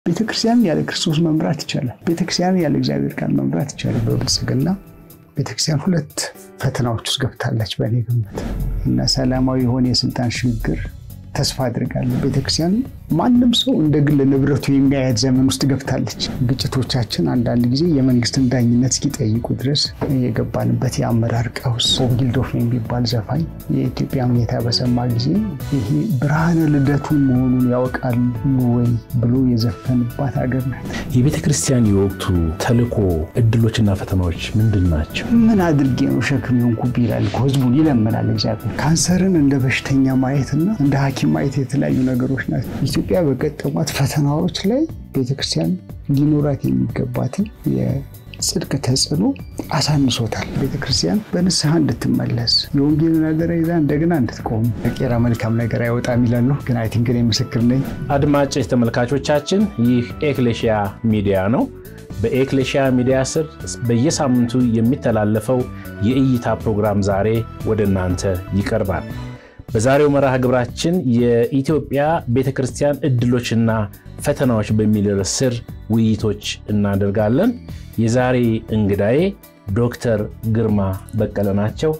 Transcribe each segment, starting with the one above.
ቤተክርስቲያን ያለ ክርስቶስ መምራት ይቻላል። ቤተክርስቲያን ያለ እግዚአብሔር ቃል መምራት ይቻላል። በብልጽግና ቤተክርስቲያን ሁለት ፈተናዎች ውስጥ ገብታለች በእኔ ግምት እና ሰላማዊ የሆነ የስልጣን ሽግግር ተስፋ አድርጋለሁ። ቤተክርስቲያን ማንም ሰው እንደ ግል ንብረቱ የሚያያት ዘመን ውስጥ ገብታለች። ግጭቶቻችን አንዳንድ ጊዜ የመንግስትን ዳኝነት እስኪጠይቁ ድረስ የገባንበት የአመራር ቀውስ። ቦብ ጊልዶፍ የሚባል ዘፋኝ የኢትዮጵያ ሁኔታ በሰማ ጊዜ ይሄ ብርሃነ ልደቱን መሆኑን ያውቃሉ ወይ ብሎ የዘፈንባት ሀገር ናት። የቤተ ክርስቲያን የወቅቱ ተልእኮ እድሎችና ፈተናዎች ምንድን ናቸው? ምን አድርጌ ነው ሸክም የሆንኩ ይላል እኮ ህዝቡን ይለምናል እግዚአብሔር። ካንሰርን እንደ በሽተኛ ማየትና እንደ ሐኪም ማየት የተለያዩ ነገሮች ናቸው። ኢትዮጵያ በገጠሟት ፈተናዎች ላይ ቤተክርስቲያን ሊኖራት የሚገባትን የጽድቅ ተጽዕኖ አሳንሶታል። ቤተክርስቲያን በንስሐ እንድትመለስ የወንጌልን አደራ ይዛ እንደገና እንድትቆም ቄራ መልካም ነገር አይወጣም ይላሉ። ግን አይ ቲንክ እኔ ምስክር ነኝ። አድማጭ ተመልካቾቻችን ይህ ኤክሌሽያ ሚዲያ ነው። በኤክሌሽያ ሚዲያ ስር በየሳምንቱ የሚተላለፈው የእይታ ፕሮግራም ዛሬ ወደ እናንተ ይቀርባል። በዛሬው መርሃ ግብራችን የኢትዮጵያ ቤተ ክርስቲያን እድሎችና ፈተናዎች በሚል ርዕስ ስር ውይይቶች እናደርጋለን። የዛሬ እንግዳዬ ዶክተር ግርማ በቀለ ናቸው።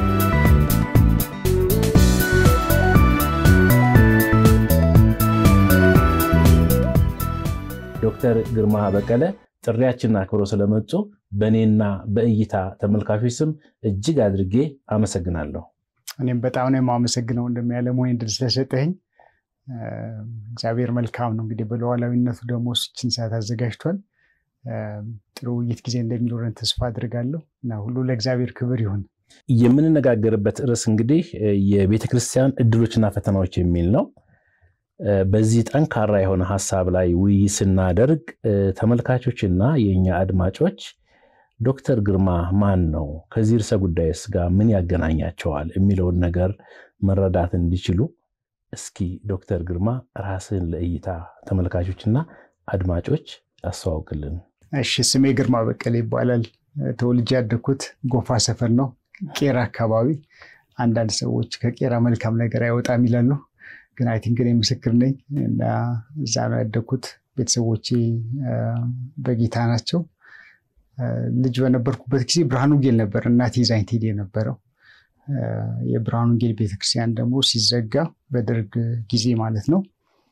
ዶክተር ግርማ በቀለ ጥሪያችንን አክብሮ ስለመጡ በእኔና በእይታ ተመልካቾች ስም እጅግ አድርጌ አመሰግናለሁ። እኔም በጣም ነው የማመሰግነው እንደሚያለም ወይ እንድል ስለሰጠኝ። እግዚአብሔር መልካም ነው። እንግዲህ በሉዓላዊነቱ ደግሞ ስችን ሰዓት አዘጋጅቷል። ጥሩ ውይይት ጊዜ እንደሚኖረን ተስፋ አድርጋለሁ እና ሁሉ ለእግዚአብሔር ክብር ይሁን። የምንነጋገርበት ርዕስ እንግዲህ የቤተክርስቲያን እድሎችና ፈተናዎች የሚል ነው። በዚህ ጠንካራ የሆነ ሀሳብ ላይ ውይይት ስናደርግ ተመልካቾችና የእኛ አድማጮች ዶክተር ግርማ ማን ነው፣ ከዚህ ርዕሰ ጉዳይስ ጋር ምን ያገናኛቸዋል የሚለውን ነገር መረዳት እንዲችሉ እስኪ ዶክተር ግርማ ራስን ለእይታ ተመልካቾችና አድማጮች አስተዋውቅልን። እሺ፣ ስሜ ግርማ በቀለ ይባላል። ተወልጄ ያደግኩት ጎፋ ሰፈር ነው፣ ቄራ አካባቢ። አንዳንድ ሰዎች ከቄራ መልካም ነገር አይወጣም ይላሉ፣ ግን አይ ቲንክ እኔ ምስክር ነኝ እና እዛ ነው ያደግኩት። ቤተሰቦቼ በጌታ ናቸው። ልጅ በነበርኩበት ጊዜ ብርሃኑ ጌል ነበር እናቴ ይዛኝ ትሄድ የነበረው። የብርሃኑ ጌል ቤተክርስቲያን ደግሞ ሲዘጋ በደርግ ጊዜ ማለት ነው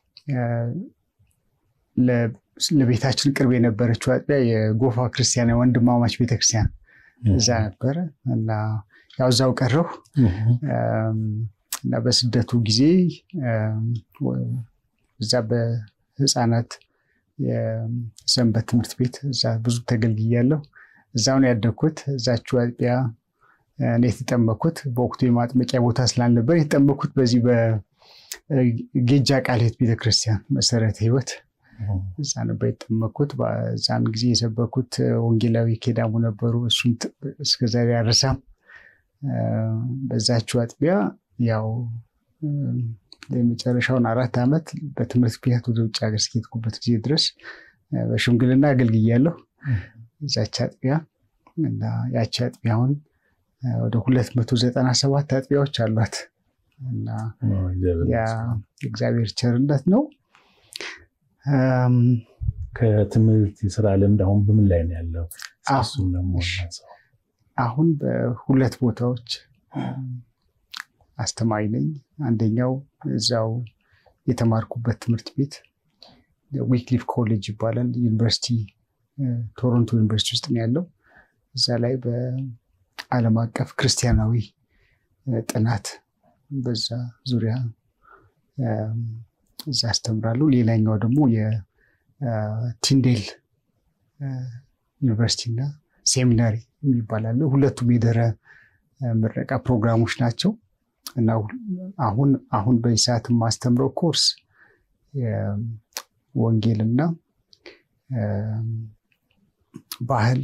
ለቤታችን ቅርብ የነበረችው አጥቢያ የጎፋ ክርስቲያን ወንድማማች ቤተክርስቲያን እዛ ነበረ እና ያው እዛው ቀረሁ እና በስደቱ ጊዜ እዛ በህፃናት የሰንበት ትምህርት ቤት እዛ ብዙ ተገልግያለሁ። እዛውን ያደግኩት እዛችሁ አጥቢያ እኔ የተጠመኩት በወቅቱ የማጥመቂያ ቦታ ስላልነበር የተጠመኩት በዚህ በጌጃ ቃልት ቤተክርስቲያን መሰረተ ህይወት እዛ ነበር የተጠመኩት። በዛን ጊዜ የሰበኩት ወንጌላዊ ኬዳሙ ነበሩ። እሱን እስከዛሬ አልረሳም። በዛችሁ አጥቢያ ያው የመጨረሻውን አራት ዓመት በትምህርት ምክንያት ወደ ውጭ ሀገር እስከሄድኩበት ጊዜ ድረስ በሽምግልና አገልግያለሁ እዛች አጥቢያ እና ያቺ አጥቢያ አሁን ወደ ሁለት መቶ ዘጠና ሰባት አጥቢያዎች አሏት እና የእግዚአብሔር ቸርነት ነው። ከትምህርት የስራ ልምድ አሁን በምን ላይ ነው ያለው? አሁን በሁለት ቦታዎች አስተማሪ ነኝ። አንደኛው እዛው የተማርኩበት ትምህርት ቤት ዊክሊፍ ኮሌጅ ይባላል። ዩኒቨርሲቲ ቶሮንቶ ዩኒቨርሲቲ ውስጥ ነው ያለው። እዛ ላይ በዓለም አቀፍ ክርስቲያናዊ ጥናት በዛ ዙሪያ እዛ አስተምራለሁ። ሌላኛው ደግሞ የቲንዴል ዩኒቨርሲቲ እና ሴሚናሪ የሚባላለ ሁለቱም የድህረ ምረቃ ፕሮግራሞች ናቸው። እና አሁን አሁን በዚህ ሰዓት የማስተምረው ኮርስ ወንጌልና ባህል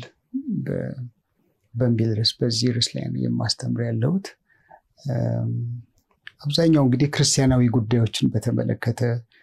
በሚል ርዕስ በዚህ ርዕስ ላይ ነው የማስተምር ያለሁት። አብዛኛው እንግዲህ ክርስቲያናዊ ጉዳዮችን በተመለከተ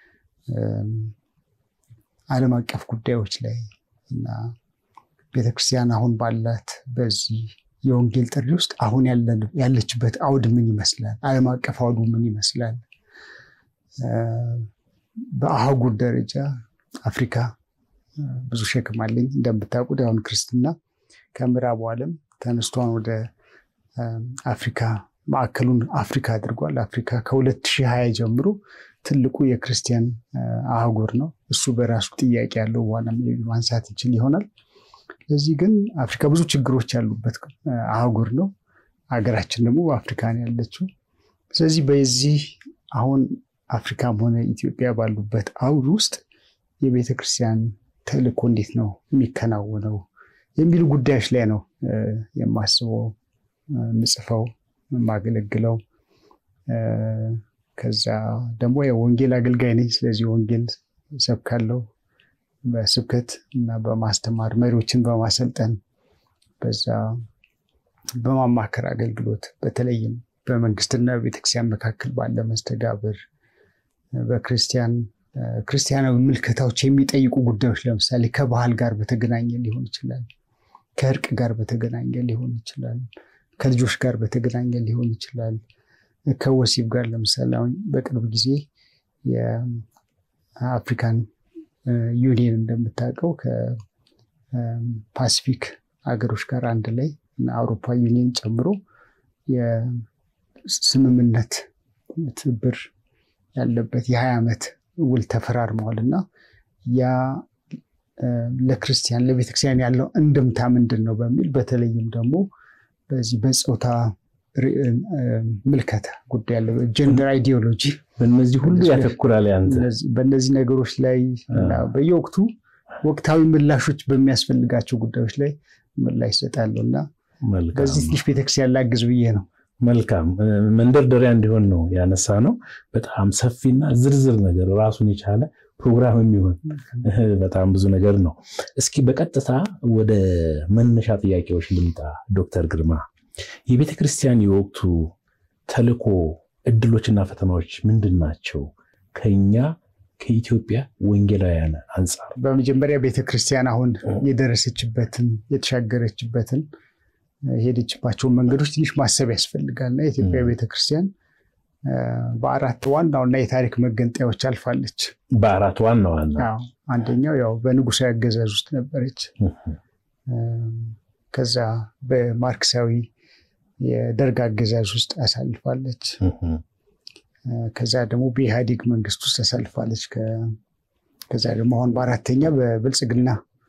ዓለም አቀፍ ጉዳዮች ላይ እና ቤተክርስቲያን አሁን ባላት በዚህ የወንጌል ጥሪ ውስጥ አሁን ያለችበት አውድ ምን ይመስላል? ዓለም አቀፍ አውዱ ምን ይመስላል? በአህጉር ደረጃ አፍሪካ ብዙ ሸክም አለኝ። እንደምታውቁት አሁን ክርስትና ከምዕራቡ ዓለም ተነስቷን ወደ አፍሪካ ማዕከሉን አፍሪካ አድርጓል። አፍሪካ ከ2020 ጀምሮ ትልቁ የክርስቲያን አህጉር ነው። እሱ በራሱ ጥያቄ ያለው በኋላ ማንሳት ይችል ይሆናል። ስለዚህ ግን አፍሪካ ብዙ ችግሮች ያሉበት አህጉር ነው። ሀገራችን ደግሞ በአፍሪካ ነው ያለችው። ስለዚህ በዚህ አሁን አፍሪካም ሆነ ኢትዮጵያ ባሉበት አውድ ውስጥ የቤተ ክርስቲያን ተልእኮ እንዴት ነው የሚከናወነው የሚሉ ጉዳዮች ላይ ነው የማስበው፣ የምጽፈው፣ የማገለግለው። ከዛ ደግሞ የወንጌል አገልጋይ ነኝ። ስለዚህ ወንጌል ሰብካለው በስብከት እና በማስተማር መሪዎችን በማሰልጠን በዛ በማማከር አገልግሎት በተለይም በመንግስትና በቤተክርስቲያን መካከል ባለ መስተጋብር በክርስቲያን ክርስቲያናዊ ምልከታዎች የሚጠይቁ ጉዳዮች ለምሳሌ ከባህል ጋር በተገናኘ ሊሆን ይችላል። ከእርቅ ጋር በተገናኘ ሊሆን ይችላል። ከልጆች ጋር በተገናኘ ሊሆን ይችላል። ከወሲብ ጋር ለምሳሌ አሁን በቅርብ ጊዜ የአፍሪካን ዩኒየን እንደምታውቀው ከፓሲፊክ ሀገሮች ጋር አንድ ላይ እና አውሮፓ ዩኒየን ጨምሮ የስምምነት ትብብር ያለበት የሀያ ዓመት ውል ተፈራርመዋል እና ያ ለክርስቲያን ለቤተክርስቲያን ያለው እንድምታ ምንድን ነው በሚል በተለይም ደግሞ በዚህ በፆታ ምልከታ ጉዳይ ያለ ጀንደር አይዲዮሎጂ በእነዚህ ሁሉ ያተኩራል። ያንተ በእነዚህ ነገሮች ላይ በየወቅቱ ወቅታዊ ምላሾች በሚያስፈልጋቸው ጉዳዮች ላይ ምላሽ ይሰጣሉ እና በዚህ ትንሽ ቤተክርስቲያን ላግዝ ብዬ ነው። መልካም መንደርደሪያ እንዲሆን ነው ያነሳ ነው። በጣም ሰፊና ዝርዝር ነገር ራሱን የቻለ ፕሮግራም የሚሆን በጣም ብዙ ነገር ነው። እስኪ በቀጥታ ወደ መነሻ ጥያቄዎች ልምጣ። ዶክተር ግርማ የቤተ ክርስቲያን የወቅቱ ተልእኮ እድሎችና ፈተናዎች ምንድን ናቸው? ከኛ ከኢትዮጵያ ወንጌላውያን አንጻር በመጀመሪያ ቤተ ክርስቲያን አሁን የደረሰችበትን የተሻገረችበትን የሄደችባቸውን መንገዶች ትንሽ ማሰብ ያስፈልጋል እና የኢትዮጵያ ቤተክርስቲያን በአራት ዋና ዋና የታሪክ መገንጠያዎች አልፋለች። በአራት ዋና ዋና አንደኛው ያው በንጉሳዊ አገዛዝ ውስጥ ነበረች። ከዛ በማርክሳዊ የደርግ አገዛዝ ውስጥ አሳልፋለች። ከዛ ደግሞ በኢህአዴግ መንግስት ውስጥ አሳልፋለች። ከዛ ደግሞ አሁን በአራተኛ በብልጽግና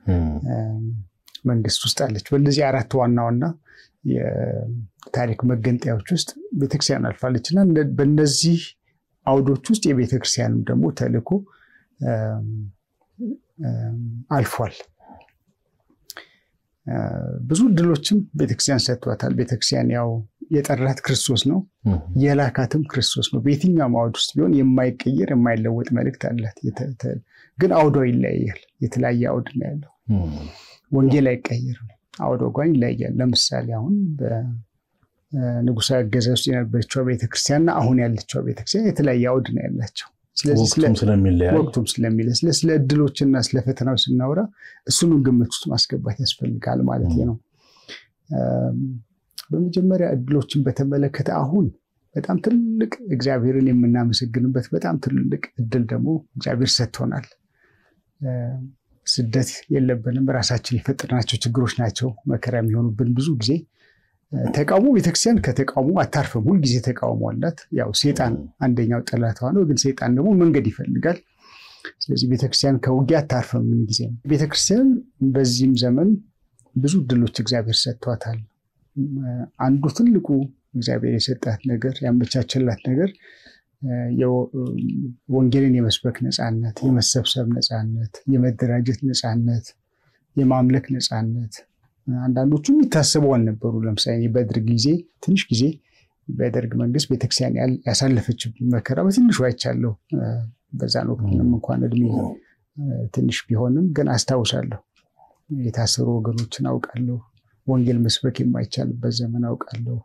መንግስት ውስጥ አለች። በእነዚህ አራት ዋና ዋና የታሪክ መገንጠያዎች ውስጥ ቤተክርስቲያን አልፋለች እና በእነዚህ አውዶች ውስጥ የቤተክርስቲያንም ደግሞ ተልእኮ አልፏል። ብዙ እድሎችም ቤተክርስቲያን ሰጥቷታል። ቤተክርስቲያን ያው የጠራት ክርስቶስ ነው፣ የላካትም ክርስቶስ ነው። በየትኛውም አውድ ውስጥ ቢሆን የማይቀየር የማይለወጥ መልእክት አላት። ግን አውዷ ይለያያል። የተለያየ አውድ ነው ያለው። ወንጌል አይቀየርም። አውደ ጓኝ ይለያያል። ለምሳሌ አሁን በንጉሳዊ አገዛዝ ውስጥ የነበረችው ቤተክርስቲያንና አሁን ያለችው ቤተክርስቲያን የተለያየ አውድ ነው ያላቸው። ወቅቱም ስለሚለያይ ወቅቱም ስለሚለይ ስለ እድሎችና ስለ ፈተናዎች ስናወራ እሱንም ግምት ውስጥ ማስገባት ያስፈልጋል ማለት ነው። በመጀመሪያ እድሎችን በተመለከተ አሁን በጣም ትልቅ እግዚአብሔርን የምናመሰግንበት በጣም ትልቅ እድል ደግሞ እግዚአብሔር ሰጥቶናል። ስደት የለብንም። ራሳችን የፈጠርናቸው ችግሮች ናቸው መከራ የሚሆኑብን ብዙ ጊዜ። ተቃውሞ ቤተክርስቲያን ከተቃውሞ አታርፍም። ሁልጊዜ ተቃውሞ አላት። ያው ሴጣን አንደኛው ጠላቷ ነው፣ ግን ሴጣን ደግሞ መንገድ ይፈልጋል። ስለዚህ ቤተክርስቲያን ከውጊያ አታርፍም ምን ጊዜ። ቤተክርስቲያን በዚህም ዘመን ብዙ እድሎች እግዚአብሔር ሰጥቷታል። አንዱ ትልቁ እግዚአብሔር የሰጣት ነገር ያመቻቸላት ነገር ወንጌልን የመስበክ ነፃነት፣ የመሰብሰብ ነፃነት፣ የመደራጀት ነፃነት፣ የማምለክ ነፃነት አንዳንዶቹ የሚታሰቡ አልነበሩ። ለምሳሌ በደርግ ጊዜ ትንሽ ጊዜ በደርግ መንግስት ቤተክርስቲያን ያሳለፈች መከራ በትንሹ አይቻለሁ። በዛን ወቅት ምንም እንኳን እድሜ ትንሽ ቢሆንም ግን አስታውሳለሁ። የታሰሩ ወገኖችን አውቃለሁ። ወንጌል መስበክ የማይቻልበት ዘመን አውቃለሁ።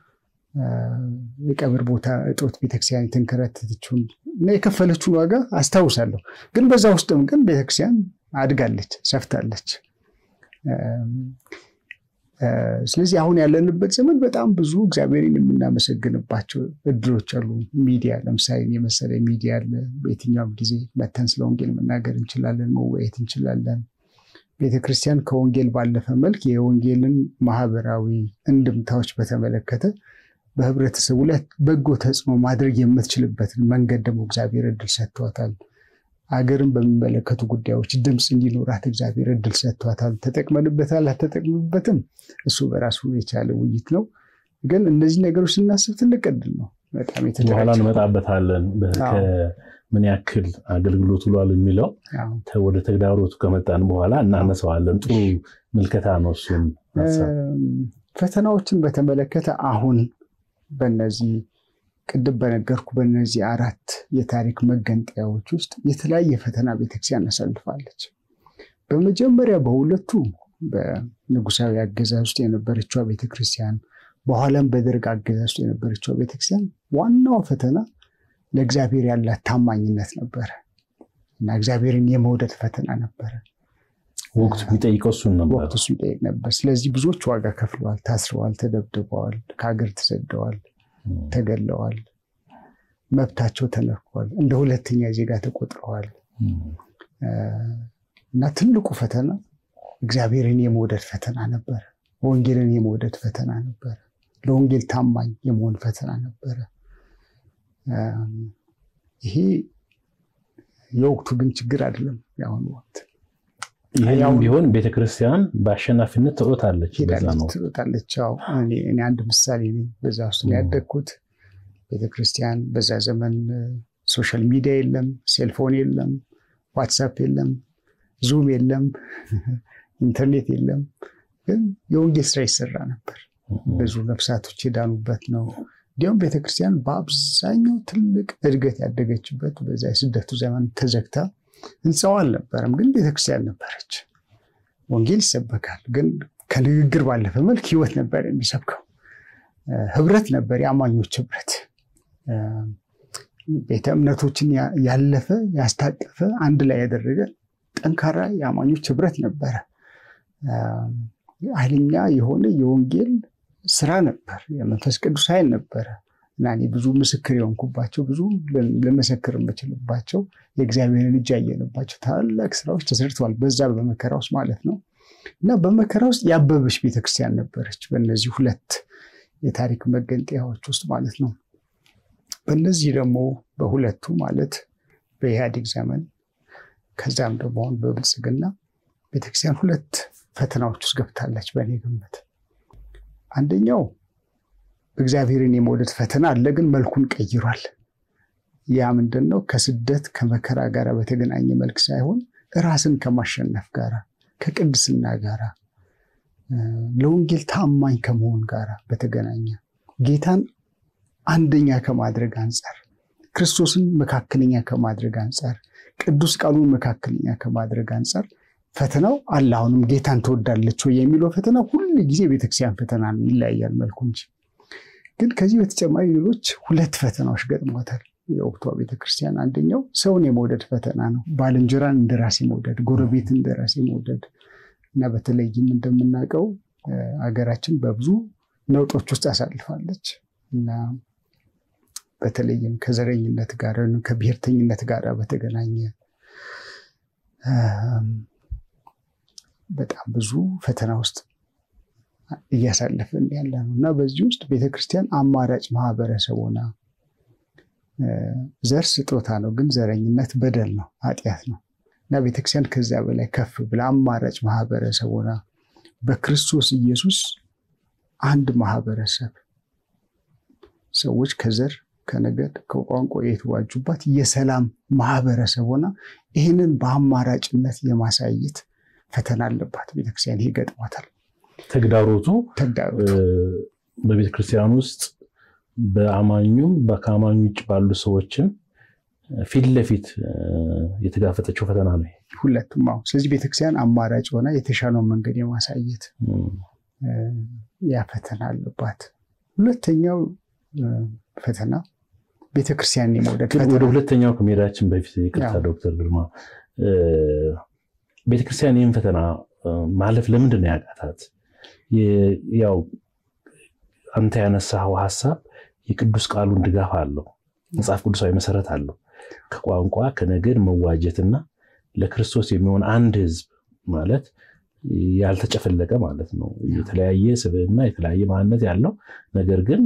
የቀብር ቦታ እጦት ቤተክርስቲያን የተንከራተተችውን እና የከፈለችውን ዋጋ አስታውሳለሁ። ግን በዛ ውስጥም ግን ቤተክርስቲያን አድጋለች፣ ሰፍታለች። ስለዚህ አሁን ያለንበት ዘመን በጣም ብዙ እግዚአብሔርን የምናመሰግንባቸው እድሎች አሉ። ሚዲያ ለምሳሌ የመሰለ ሚዲያ አለ። በየትኛውም ጊዜ መተን ስለ ወንጌል መናገር እንችላለን፣ መወያየት እንችላለን። ቤተክርስቲያን ከወንጌል ባለፈ መልክ የወንጌልን ማህበራዊ እንድምታዎች በተመለከተ በህብረተሰቡ ላይ በጎ ተጽዕኖ ማድረግ የምትችልበትን መንገድ ደግሞ እግዚአብሔር እድል ሰጥቷታል። አገርን በሚመለከቱ ጉዳዮች ድምፅ እንዲኖራት እግዚአብሔር እድል ሰጥቷታል። ተጠቅመንበታል አልተጠቅምበትም፣ እሱ በራሱ የቻለ ውይይት ነው። ግን እነዚህ ነገሮች ስናስብ ትልቅ እድል ነው። በጣም በኋላ እንመጣበታለን። ምን ያክል አገልግሎት ውሏል የሚለው ወደ ተግዳሮቱ ከመጣን በኋላ እናነሳዋለን። ጥሩ ምልከታ ነው። እሱን ፈተናዎችን በተመለከተ አሁን በነዚህ ቅድም በነገርኩ በእነዚህ አራት የታሪክ መገንጠያዎች ውስጥ የተለያየ ፈተና ቤተክርስቲያን አሳልፋለች። በመጀመሪያ በሁለቱ በንጉሳዊ አገዛዝ ውስጥ የነበረችው ቤተክርስቲያን፣ በኋላም በደርግ አገዛዝ ውስጥ የነበረችው ቤተክርስቲያን ዋናው ፈተና ለእግዚአብሔር ያላት ታማኝነት ነበረ እና እግዚአብሔርን የመውደድ ፈተና ነበረ። ወቅቱ የሚጠይቀው እሱን ነበር። ወቅቱ እሱን ይጠይቅ ነበር። ስለዚህ ብዙዎች ዋጋ ከፍለዋል፣ ታስረዋል፣ ተደብድበዋል፣ ከሀገር ተሰደዋል ተገለዋል። መብታቸው ተነክቷል። እንደ ሁለተኛ ዜጋ ተቆጥረዋል። እና ትልቁ ፈተና እግዚአብሔርን የመውደድ ፈተና ነበረ። ወንጌልን የመውደድ ፈተና ነበረ። ለወንጌል ታማኝ የመሆን ፈተና ነበረ። ይሄ የወቅቱ ግን ችግር አይደለም። የአሁኑ ወቅት ይህም ቢሆን ቤተክርስቲያን በአሸናፊነት ትሮጣለች ትሮጣለች። እኔ አንድ ምሳሌ ነኝ። በዛ ውስጥ ያደግኩት ቤተክርስቲያን በዛ ዘመን ሶሻል ሚዲያ የለም፣ ሴልፎን የለም፣ ዋትሳፕ የለም፣ ዙም የለም፣ ኢንተርኔት የለም። ግን የወንጌል ስራ ይሰራ ነበር። ብዙ ነፍሳቶች የዳኑበት ነው። እንዲሁም ቤተክርስቲያን በአብዛኛው ትልቅ እድገት ያደገችበት በዛ የስደቱ ዘመን ተዘግታ ህንፃው አልነበረም፣ ግን ቤተክርስቲያን ነበረች። ወንጌል ይሰበካል፣ ግን ከንግግር ባለፈ መልክ ህይወት ነበር የሚሰብከው። ህብረት ነበር፣ የአማኞች ህብረት። ቤተ እምነቶችን ያለፈ ያስታቀፈ አንድ ላይ ያደረገ ጠንካራ የአማኞች ህብረት ነበረ። ኃይለኛ የሆነ የወንጌል ስራ ነበር። የመንፈስ ቅዱስ ኃይል ነበረ እና እኔ ብዙ ምስክር የሆንኩባቸው ብዙ ልመሰክር የምችልባቸው የእግዚአብሔርን እጅ ያየንባቸው ታላላቅ ስራዎች ተሰርተዋል። በዛ በመከራ ውስጥ ማለት ነው እና በመከራ ውስጥ ያበበች ቤተክርስቲያን ነበረች። በእነዚህ ሁለት የታሪክ መገንጠያዎች ውስጥ ማለት ነው። በእነዚህ ደግሞ በሁለቱ ማለት በኢህአዴግ ዘመን ከዛም ደግሞ አሁን በብልጽግና ቤተክርስቲያን ሁለት ፈተናዎች ውስጥ ገብታለች በእኔ ግምት። አንደኛው እግዚአብሔርን የመውደድ ፈተና አለ፣ ግን መልኩን ቀይሯል። ያ ምንድን ነው? ከስደት ከመከራ ጋር በተገናኘ መልክ ሳይሆን ራስን ከማሸነፍ ጋራ ከቅድስና ጋራ ለወንጌል ታማኝ ከመሆን ጋር በተገናኘ ጌታን አንደኛ ከማድረግ አንጻር ክርስቶስን መካከለኛ ከማድረግ አንጻር ቅዱስ ቃሉን መካከለኛ ከማድረግ አንጻር ፈተናው አለ። አሁንም ጌታን ትወዳለች ወይ የሚለው ፈተና ሁል ጊዜ ቤተክርስቲያን ፈተና ነው፣ ይለያያል መልኩ እንጂ። ግን ከዚህ በተጨማሪ ሌሎች ሁለት ፈተናዎች ገጥሟታል የወቅቷ ቤተክርስቲያን። አንደኛው ሰውን የመውደድ ፈተና ነው። ባልንጀራን እንደራሴ መውደድ፣ ጎረቤት እንደራሴ መውደድ እና በተለይም እንደምናውቀው ሀገራችን በብዙ ነውጦች ውስጥ አሳልፋለች እና በተለይም ከዘረኝነት ጋር ከብሔርተኝነት ጋር በተገናኘ በጣም ብዙ ፈተና ውስጥ እያሳለፍን ያለ ነው እና በዚህ ውስጥ ቤተክርስቲያን አማራጭ ማህበረሰብ ሆና ዘር ስጦታ ነው፣ ግን ዘረኝነት በደል ነው፣ ኃጢአት ነው እና ቤተክርስቲያን ከዚያ በላይ ከፍ ብላ አማራጭ ማህበረሰብ ሆና በክርስቶስ ኢየሱስ አንድ ማህበረሰብ ሰዎች ከዘር ከነገድ ከቋንቋ የተዋጁባት የሰላም ማህበረሰብ ሆና ይህንን በአማራጭነት የማሳየት ፈተና አለባት ቤተክርስቲያን። ይሄ ገጥሟታል። ተግዳሮቱ ተግዳሮቱ በቤተክርስቲያን ውስጥ በአማኙም ከአማኙ ውጭ ባሉ ሰዎችም ፊት ለፊት የተጋፈጠችው ፈተና ነው። ሁለቱም አዎ። ስለዚህ ቤተክርስቲያን አማራጭ ሆና የተሻለውን መንገድ የማሳየት ያ ፈተና አለባት። ሁለተኛው ፈተና ቤተክርስቲያን የመውደድ ወደ ሁለተኛው ከመሄዳችን በፊት ይቅርታ ዶክተር ግርማ ቤተክርስቲያን ይህን ፈተና ማለፍ ለምንድን ነው ያቃታት? ያው አንተ ያነሳኸው ሀሳብ የቅዱስ ቃሉን ድጋፍ አለው፣ መጽሐፍ ቅዱሳዊ መሰረት አለው። ከቋንቋ ከነገድ መዋጀትና ለክርስቶስ የሚሆን አንድ ህዝብ ማለት ያልተጨፈለቀ ማለት ነው። የተለያየ ስብዕና የተለያየ ማንነት ያለው ነገር ግን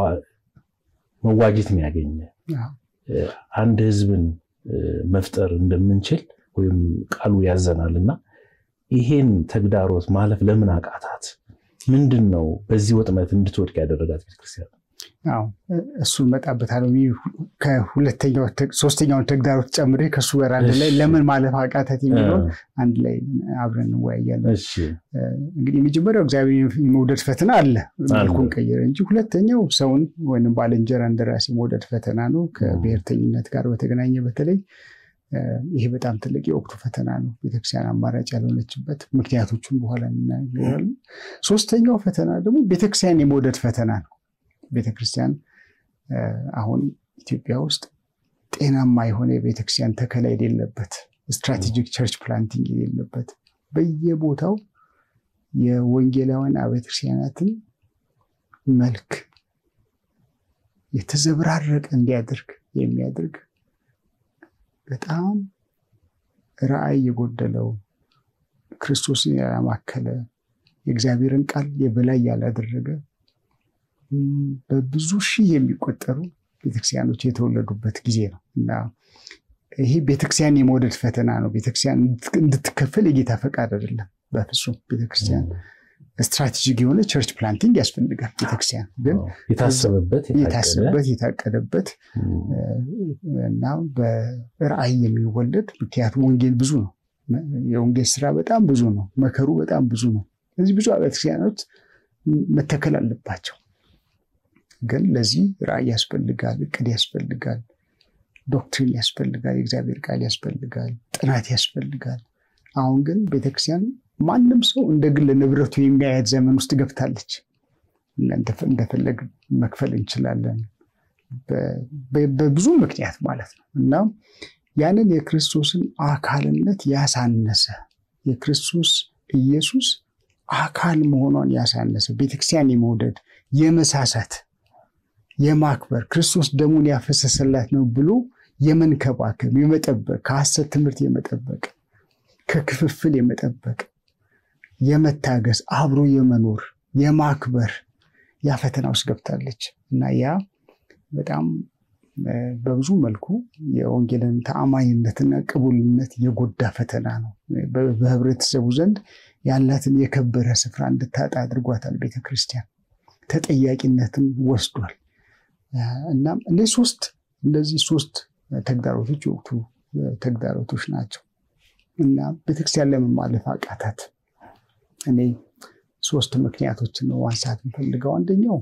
መዋጀት የሚያገኘ አንድ ህዝብን መፍጠር እንደምንችል ወይም ቃሉ ያዘናል እና ይሄን ተግዳሮት ማለፍ ለምን አቃታት? ምንድን ነው በዚህ ወጥመት እንድትወድቅ ያደረጋት ቤተክርስቲያን? አዎ እሱን መጣበታለሁ። ከሁለተኛው ሶስተኛውን ተግዳሮት ጨምሬ ከእሱ ጋር አንድ ላይ ለምን ማለፍ አቃታት የሚለውን አንድ ላይ አብረን እንወያያለን። እንግዲህ የመጀመሪያው እግዚአብሔር የመውደድ ፈተና አለ፣ መልኩን ቀየረ እንጂ ሁለተኛው ሰውን ወይም ባልንጀራ እንደራሴ የመውደድ ፈተና ነው። ከብሔርተኝነት ጋር በተገናኘ በተለይ ይሄ በጣም ትልቅ የወቅቱ ፈተና ነው። ቤተክርስቲያን አማራጭ ያልሆነችበት ምክንያቶቹን በኋላ እናገራለን። ሶስተኛው ፈተና ደግሞ ቤተክርስቲያን የመውደድ ፈተና ነው። ቤተክርስቲያን አሁን ኢትዮጵያ ውስጥ ጤናማ የሆነ የቤተክርስቲያን ተከላ የሌለበት ስትራቴጂክ ቸርች ፕላንቲንግ የሌለበት በየቦታው የወንጌላውያን አብያተ ክርስቲያናትን መልክ የተዘበራረቀ እንዲያደርግ የሚያደርግ በጣም ራዕይ የጎደለው ክርስቶስን ያላማከለ የእግዚአብሔርን ቃል የበላይ ያላደረገ በብዙ ሺህ የሚቆጠሩ ቤተክርስቲያኖች የተወለዱበት ጊዜ ነው እና ይሄ ቤተክርስቲያን የመውደድ ፈተና ነው። ቤተክርስቲያን እንድትከፈል የጌታ ፈቃድ አይደለም። በፍጹም ቤተክርስቲያን ስትራቴጂክ የሆነ ቸርች ፕላንቲንግ ያስፈልጋል። ቤተክርስቲያን ግን የታሰበበት የታቀደበት እና በራዕይ የሚወለድ ምክንያቱም ወንጌል ብዙ ነው። የወንጌል ስራ በጣም ብዙ ነው። መከሩ በጣም ብዙ ነው። ስለዚህ ብዙ ቤተክርስቲያኖች መተከል አለባቸው። ግን ለዚህ ራዕይ ያስፈልጋል፣ እቅድ ያስፈልጋል፣ ዶክትሪን ያስፈልጋል፣ የእግዚአብሔር ቃል ያስፈልጋል፣ ጥናት ያስፈልጋል። አሁን ግን ቤተክርስቲያን ማንም ሰው እንደ ግል ንብረቱ የሚያያት ዘመን ውስጥ ገብታለች። እንደፈለግ መክፈል እንችላለን በብዙ ምክንያት ማለት ነው እና ያንን የክርስቶስን አካልነት ያሳነሰ የክርስቶስ ኢየሱስ አካል መሆኗን ያሳነሰ ቤተክርስቲያን የመውደድ የመሳሳት የማክበር ክርስቶስ ደሙን ያፈሰሰላት ነው ብሎ የመንከባከብ የመጠበቅ ከሐሰት ትምህርት የመጠበቅ ከክፍፍል የመጠበቅ የመታገስ አብሮ የመኖር የማክበር ያ ፈተና ውስጥ ገብታለች እና ያ በጣም በብዙ መልኩ የወንጌልን ተአማኝነትና ቅቡልነት የጎዳ ፈተና ነው። በህብረተሰቡ ዘንድ ያላትን የከበረ ስፍራ እንድታጣ አድርጓታል። ቤተክርስቲያን ተጠያቂነትን ወስዷል። እናም እነዚህ ሶስት እነዚህ ሶስት ተግዳሮቶች የወቅቱ ተግዳሮቶች ናቸው እና ቤተክርስቲያን ለምን ማለፍ አቃታት? እኔ ሶስት ምክንያቶችን ነው ማንሳት የምፈልገው። አንደኛው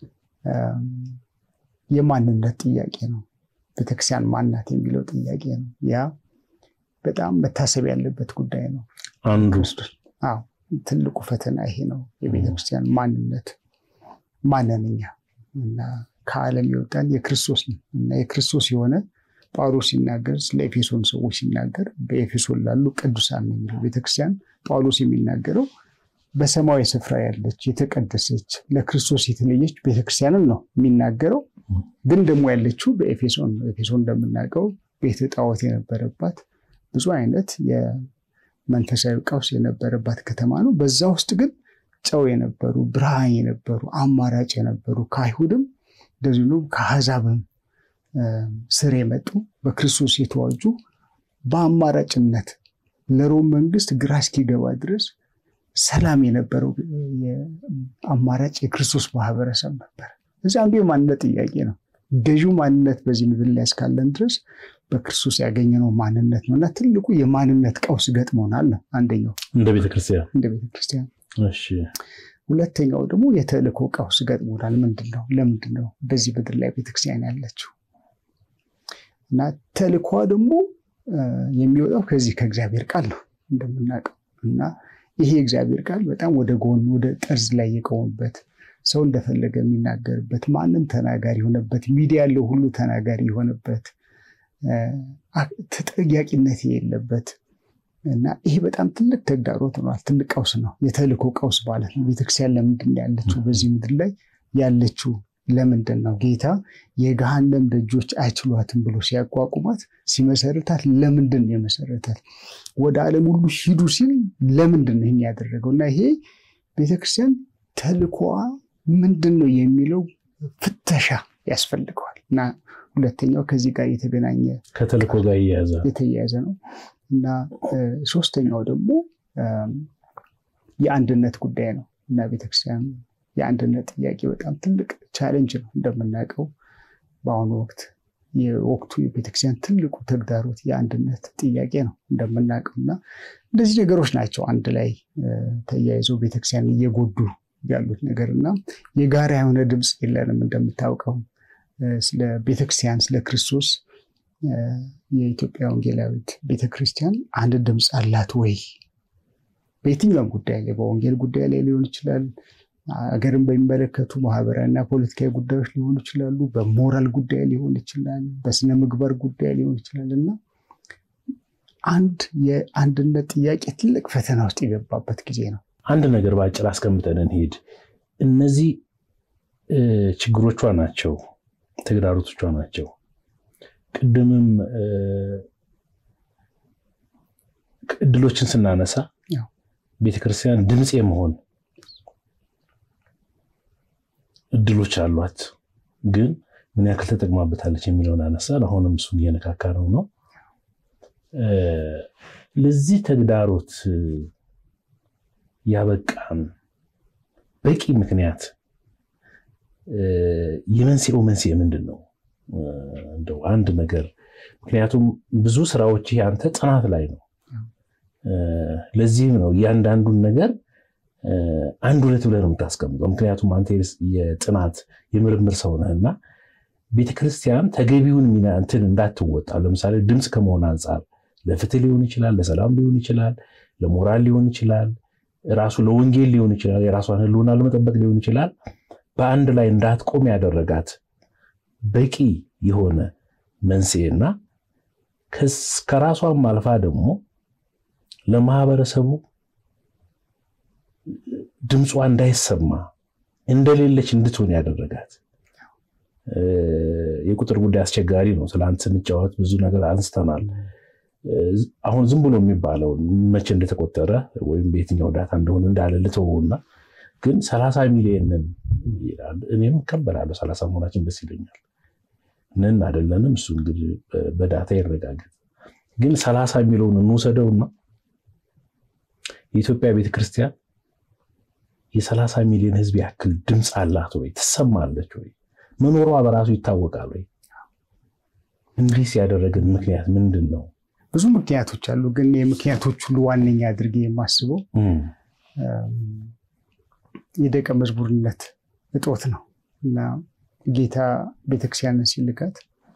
የማንነት ጥያቄ ነው። ቤተክርስቲያን ማናት የሚለው ጥያቄ ነው። ያ በጣም መታሰብ ያለበት ጉዳይ ነው። አንዱ አዎ ትልቁ ፈተና ይሄ ነው። የቤተክርስቲያን ማንነት ማንነኛ እና ከዓለም የወጣን የክርስቶስ ነው እና የክርስቶስ የሆነ ጳውሎስ ሲናገር ስለ ኤፌሶን ሰዎች ሲናገር በኤፌሶን ላሉ ቅዱሳን ነው የሚለው። ቤተክርስቲያን ጳውሎስ የሚናገረው በሰማያዊ ስፍራ ያለች የተቀደሰች ለክርስቶስ የተለየች ቤተክርስቲያንን ነው የሚናገረው። ግን ደግሞ ያለችው በኤፌሶን ነው። ኤፌሶን እንደምናውቀው ቤተ ጣዖት የነበረባት ብዙ አይነት የመንፈሳዊ ቀውስ የነበረባት ከተማ ነው። በዛ ውስጥ ግን ጨው የነበሩ ብርሃን የነበሩ አማራጭ የነበሩ ከአይሁድም እንደዚሁ ከአሕዛብም ስር የመጡ በክርስቶስ የተዋጁ በአማራጭነት ለሮም መንግስት ግራ እስኪገባ ድረስ ሰላም የነበረው አማራጭ የክርስቶስ ማህበረሰብ ነበር። እዚህ አንዱ የማንነት ጥያቄ ነው። ገዢው ማንነት በዚህ ምድር ላይ እስካለን ድረስ በክርስቶስ ያገኘነው ማንነት ነው እና ትልቁ የማንነት ቀውስ ገጥሞናል ነው አንደኛው እንደ ቤተክርስቲያን እንደ ቤተክርስቲያን። ሁለተኛው ደግሞ የተልእኮ ቀውስ ገጥሞናል። ምንድን ነው? ለምንድን ነው በዚህ ምድር ላይ ቤተክርስቲያን ያለችው? እና ተልእኮ ደግሞ የሚወጣው ከዚህ ከእግዚአብሔር ቃል ነው እንደምናውቀው እና ይሄ የእግዚአብሔር ቃል በጣም ወደ ጎን ወደ ጠርዝ ላይ የቆመበት ሰው እንደፈለገ የሚናገርበት ማንም ተናጋሪ የሆነበት ሚዲያ ያለው ሁሉ ተናጋሪ የሆነበት ተጠያቂነት የሌለበት እና ይሄ በጣም ትልቅ ተግዳሮት ሆኗል። ትልቅ ቀውስ ነው፣ የተልእኮ ቀውስ ማለት ነው። ቤተክርስቲያን ለምንድን ነው ያለችው በዚህ ምድር ላይ ያለችው? ለምንድን ነው ጌታ የገሃነም ደጆች አይችሏትም ብሎ ሲያቋቁማት ሲመሰርታት ለምንድን ነው የመሰረታት? ወደ ዓለም ሁሉ ሂዱ ሲል ለምንድን ነው ይህን ያደረገው? እና ይሄ ቤተክርስቲያን ተልእኮዋ ምንድን ነው የሚለው ፍተሻ ያስፈልገዋል። እና ሁለተኛው ከዚህ ጋር የተገናኘ ከተልእኮ ጋር እያያዘ የተያያዘ ነው እና ሶስተኛው ደግሞ የአንድነት ጉዳይ ነው እና ቤተክርስቲያን የአንድነት ጥያቄ በጣም ትልቅ ቻሌንጅ ነው። እንደምናውቀው በአሁኑ ወቅት የወቅቱ የቤተክርስቲያን ትልቁ ተግዳሮት የአንድነት ጥያቄ ነው እንደምናውቀው እና እንደዚህ ነገሮች ናቸው አንድ ላይ ተያይዘው ቤተክርስቲያን እየጎዱ ያሉት ነገር እና የጋራ የሆነ ድምፅ የለንም። እንደምታውቀው ስለ ቤተክርስቲያን ስለ ክርስቶስ የኢትዮጵያ ወንጌላዊት ቤተክርስቲያን አንድ ድምፅ አላት ወይ? በየትኛውም ጉዳይ ላይ በወንጌል ጉዳይ ላይ ሊሆን ይችላል። ሀገርን በሚመለከቱ ማህበራዊና ፖለቲካዊ ጉዳዮች ሊሆኑ ይችላሉ። በሞራል ጉዳይ ሊሆን ይችላል። በስነ ምግባር ጉዳይ ሊሆን ይችላል እና አንድ የአንድነት ጥያቄ ትልቅ ፈተና ውስጥ የገባበት ጊዜ ነው። አንድ ነገር በአጭር አስቀምጠን እንሄድ። እነዚህ ችግሮቿ ናቸው፣ ተግዳሮቶቿ ናቸው። ቅድምም እድሎችን ስናነሳ ቤተክርስቲያን ድምፅ የመሆን እድሎች አሏት፣ ግን ምን ያክል ተጠቅማበታለች የሚለውን አነሳን። አሁንም እሱን እየነካካ ነው ነው ለዚህ ተግዳሮት ያበቃን በቂ ምክንያት የመንስኤው መንስኤ ምንድን ነው? እንደው አንድ ነገር ምክንያቱም ብዙ ስራዎች አንተ ጥናት ላይ ነው። ለዚህም ነው እያንዳንዱን ነገር አንድ ሁለት ብለህ ነው የምታስቀምጠው። ምክንያቱም አንተ የጥናት የምርምር ሰው ነህና ቤተክርስቲያን ተገቢውን ሚና እንትን እንዳትወጣ ለምሳሌ ድምፅ ከመሆን አንጻር ለፍትህ ሊሆን ይችላል፣ ለሰላም ሊሆን ይችላል፣ ለሞራል ሊሆን ይችላል፣ ራሱ ለወንጌል ሊሆን ይችላል፣ የራሷን ህልውና ለመጠበቅ ሊሆን ይችላል። በአንድ ላይ እንዳትቆም ያደረጋት በቂ የሆነ መንስኤና ከራሷም አልፋ ደግሞ ለማህበረሰቡ ድምጿ እንዳይሰማ እንደሌለች እንድትሆን ያደረጋት የቁጥር ጉዳይ አስቸጋሪ ነው። ትላንት ስንጫወት ብዙ ነገር አንስተናል። አሁን ዝም ብሎ የሚባለው መቼ እንደተቆጠረ ወይም በየትኛው ዳታ እንደሆነ እንዳለ ልተወውና ግን ሰላሳ ሚሊዮንን ይላል። እኔም እቀበላለሁ። ሰላሳ መሆናችን ደስ ይለኛል። ነን አይደለንም፣ እሱ እንግዲህ በዳታ ይረጋገጥ። ግን ሰላሳ የሚለውን እንውሰደውና የኢትዮጵያ ቤተክርስቲያን የሰላሳ ሚሊዮን ህዝብ ያክል ድምፅ አላት ወይ? ትሰማለች ወይ? መኖሯ በራሱ ይታወቃል ወይ? እንዲህ ያደረገን ምክንያት ምንድን ነው? ብዙ ምክንያቶች አሉ። ግን የምክንያቶች ሁሉ ዋነኛ አድርጌ የማስበው የደቀ መዝሙርነት እጦት ነው እና ጌታ ቤተክርስቲያንን ሲልካት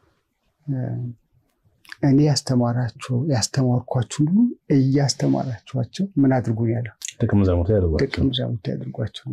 እኔ ያስተማራቸው ያስተማርኳችሁን ሁሉ እያስተማራችኋቸው ምን አድርጉ ያለው ደቀ መዛሙርት ደቀ መዛሙርት ያድርጓቸው።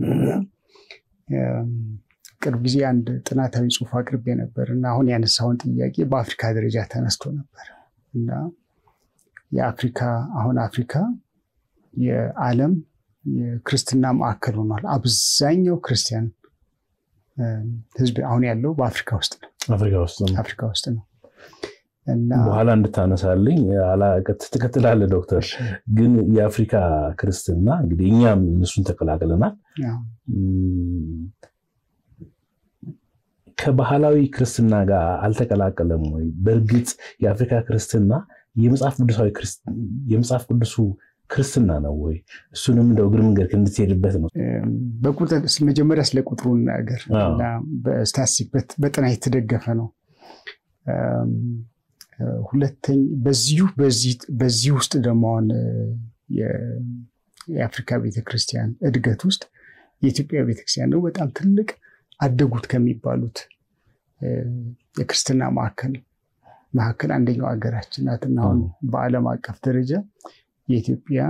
ቅርብ ጊዜ አንድ ጥናታዊ ጽሑፍ አቅርቤ ነበር እና አሁን ያነሳውን ጥያቄ በአፍሪካ ደረጃ ተነስቶ ነበር እና የአፍሪካ አሁን አፍሪካ የዓለም የክርስትና ማዕከል ሆኗል። አብዛኛው ክርስቲያን ህዝብ አሁን ያለው በአፍሪካ ውስጥ ነው። አፍሪካ ውስጥ ነው። አፍሪካ ውስጥ ነው እና በኋላ እንድታነሳልኝ ትከትላለህ ዶክተር። ግን የአፍሪካ ክርስትና እንግዲህ እኛም እነሱን ተቀላቅለናል። ከባህላዊ ክርስትና ጋር አልተቀላቀለም ወይ? በእርግጥ የአፍሪካ ክርስትና የመጽሐፍ ቅዱሱ ክርስትና ነው ወይ? እሱንም እንደው እግር መንገድ እንድትሄድበት ነው። በቁጥር መጀመሪያ ስለ ቁጥሩ ነገር እና በስታቲስቲክ በጥናት የተደገፈ ነው። ሁለተኛ በዚሁ በዚህ ውስጥ ደግሞ አሁን የአፍሪካ ቤተክርስቲያን እድገት ውስጥ የኢትዮጵያ ቤተክርስቲያን ነው በጣም ትልቅ አደጉት ከሚባሉት የክርስትና ማዕከል መካከል አንደኛው ሀገራችን ናትና አሁን በዓለም አቀፍ ደረጃ የኢትዮጵያ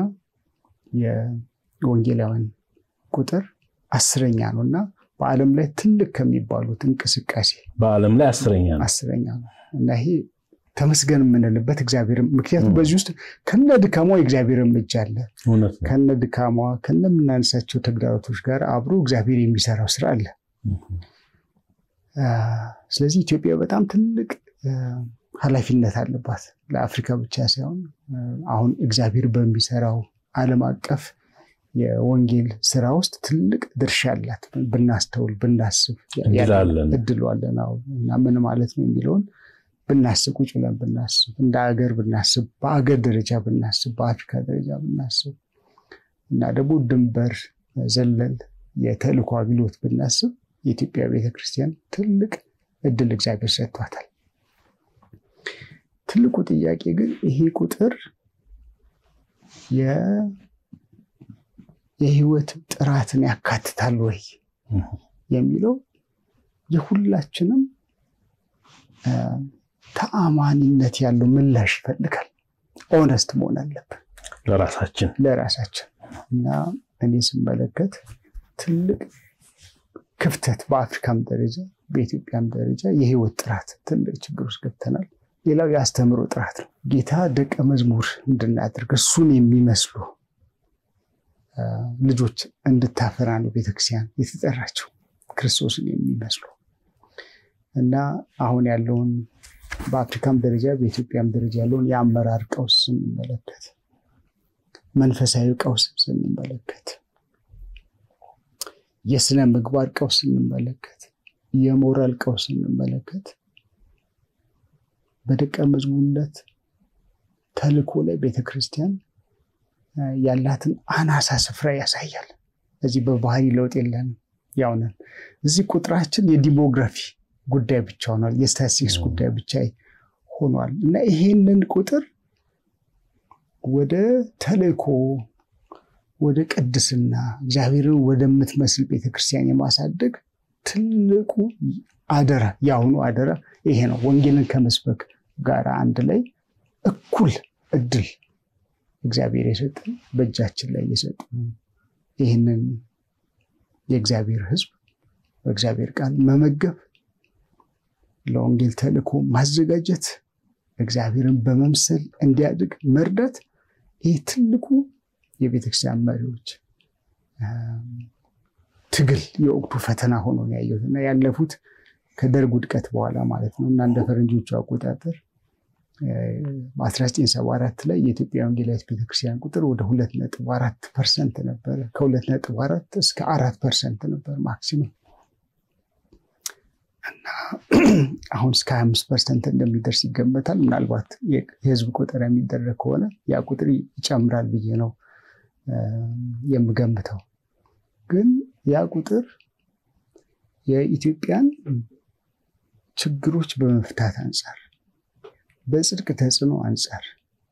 የወንጌላውያን ቁጥር አስረኛ ነው እና በዓለም ላይ ትልቅ ከሚባሉት እንቅስቃሴ በዓለም ላይ አስረኛ ነው አስረኛ ነው እና ይሄ ተመስገን የምንልበት እግዚአብሔር ምክንያቱም በዚህ ውስጥ ከነ ድካሟ የእግዚአብሔርም እጅ አለ። ከነ ድካሟ ከነ የምናነሳቸው ተግዳሮቶች ጋር አብሮ እግዚአብሔር የሚሰራው ስራ አለ። ስለዚህ ኢትዮጵያ በጣም ትልቅ ኃላፊነት አለባት ለአፍሪካ ብቻ ሳይሆን አሁን እግዚአብሔር በሚሰራው ዓለም አቀፍ የወንጌል ስራ ውስጥ ትልቅ ድርሻ አላት። ብናስተውል ብናስብ እድሉ አለን እና ምን ማለት ነው የሚለውን ብናስብ ቁጭ ብለን ብናስብ እንደ ሀገር ብናስብ በአገር ደረጃ ብናስብ በአፍሪካ ደረጃ ብናስብ እና ደግሞ ድንበር ዘለል የተልእኮ አገልግሎት ብናስብ የኢትዮጵያ ቤተክርስቲያን ትልቅ እድል እግዚአብሔር ሰጥቷታል። ትልቁ ጥያቄ ግን ይሄ ቁጥር የህይወት ጥራትን ያካትታል ወይ የሚለው የሁላችንም ተአማኒነት ያለው ምላሽ ይፈልጋል። ኦነስት መሆን አለብን ለራሳችን ለራሳችን እና እኔ ስመለከት ትልቅ ክፍተት በአፍሪካም ደረጃ በኢትዮጵያም ደረጃ የህይወት ጥራት ትልቅ ችግር ውስጥ ገብተናል። ሌላው የአስተምሮ ጥራት ነው። ጌታ ደቀ መዝሙር እንድናደርግ እሱን የሚመስሉ ልጆች እንድታፈራ ነው ቤተክርስቲያን የተጠራችው ክርስቶስን የሚመስሉ እና አሁን ያለውን በአፍሪካም ደረጃ በኢትዮጵያም ደረጃ ያለውን የአመራር ቀውስ ስንመለከት፣ መንፈሳዊ ቀውስ ስንመለከት፣ የስነ ምግባር ቀውስ ስንመለከት፣ የሞራል ቀውስ ስንመለከት በደቀ መዝሙርነት ተልእኮ ላይ ቤተክርስቲያን ያላትን አናሳ ስፍራ ያሳያል። እዚህ በባህሪ ለውጥ የለንም፣ ያው ነን። እዚህ ቁጥራችን የዲሞግራፊ ጉዳይ ብቻ ሆኗል፣ የስታቲስቲክስ ጉዳይ ብቻ ሆኗል እና ይሄንን ቁጥር ወደ ተልእኮ ወደ ቅድስና እግዚአብሔርን ወደምትመስል ቤተክርስቲያን የማሳደግ ትልቁ አደራ የአሁኑ አደራ ይሄ ነው። ወንጌልን ከመስበክ ጋር አንድ ላይ እኩል እድል እግዚአብሔር የሰጠን በእጃችን ላይ የሰጠን ይህንን የእግዚአብሔር ሕዝብ በእግዚአብሔር ቃል መመገብ፣ ለወንጌል ተልእኮ ማዘጋጀት፣ እግዚአብሔርን በመምሰል እንዲያድግ መርዳት፣ ይህ ትልቁ የቤተክርስቲያን መሪዎች ትግል የወቅቱ ፈተና ሆኖ ነው ያየሁት እና ያለፉት ከደርግ ውድቀት በኋላ ማለት ነው እና እንደ ፈረንጆቹ አቆጣጠር በ1974 ላይ የኢትዮጵያ ወንጌላዊት ቤተክርስቲያን ቁጥር ወደ ሁለት ነጥብ አራት ፐርሰንት ነበረ። ከሁለት ነጥብ አራት እስከ አራት ፐርሰንት ነበር ማክሲመም እና አሁን እስከ ሀያ አምስት ፐርሰንት እንደሚደርስ ይገመታል። ምናልባት የህዝብ ቁጥር የሚደረግ ከሆነ ያ ቁጥር ይጨምራል ብዬ ነው የምገምተው። ግን ያ ቁጥር የኢትዮጵያን ችግሮች በመፍታት አንጻር በጽድቅ ተጽዕኖ አንጻር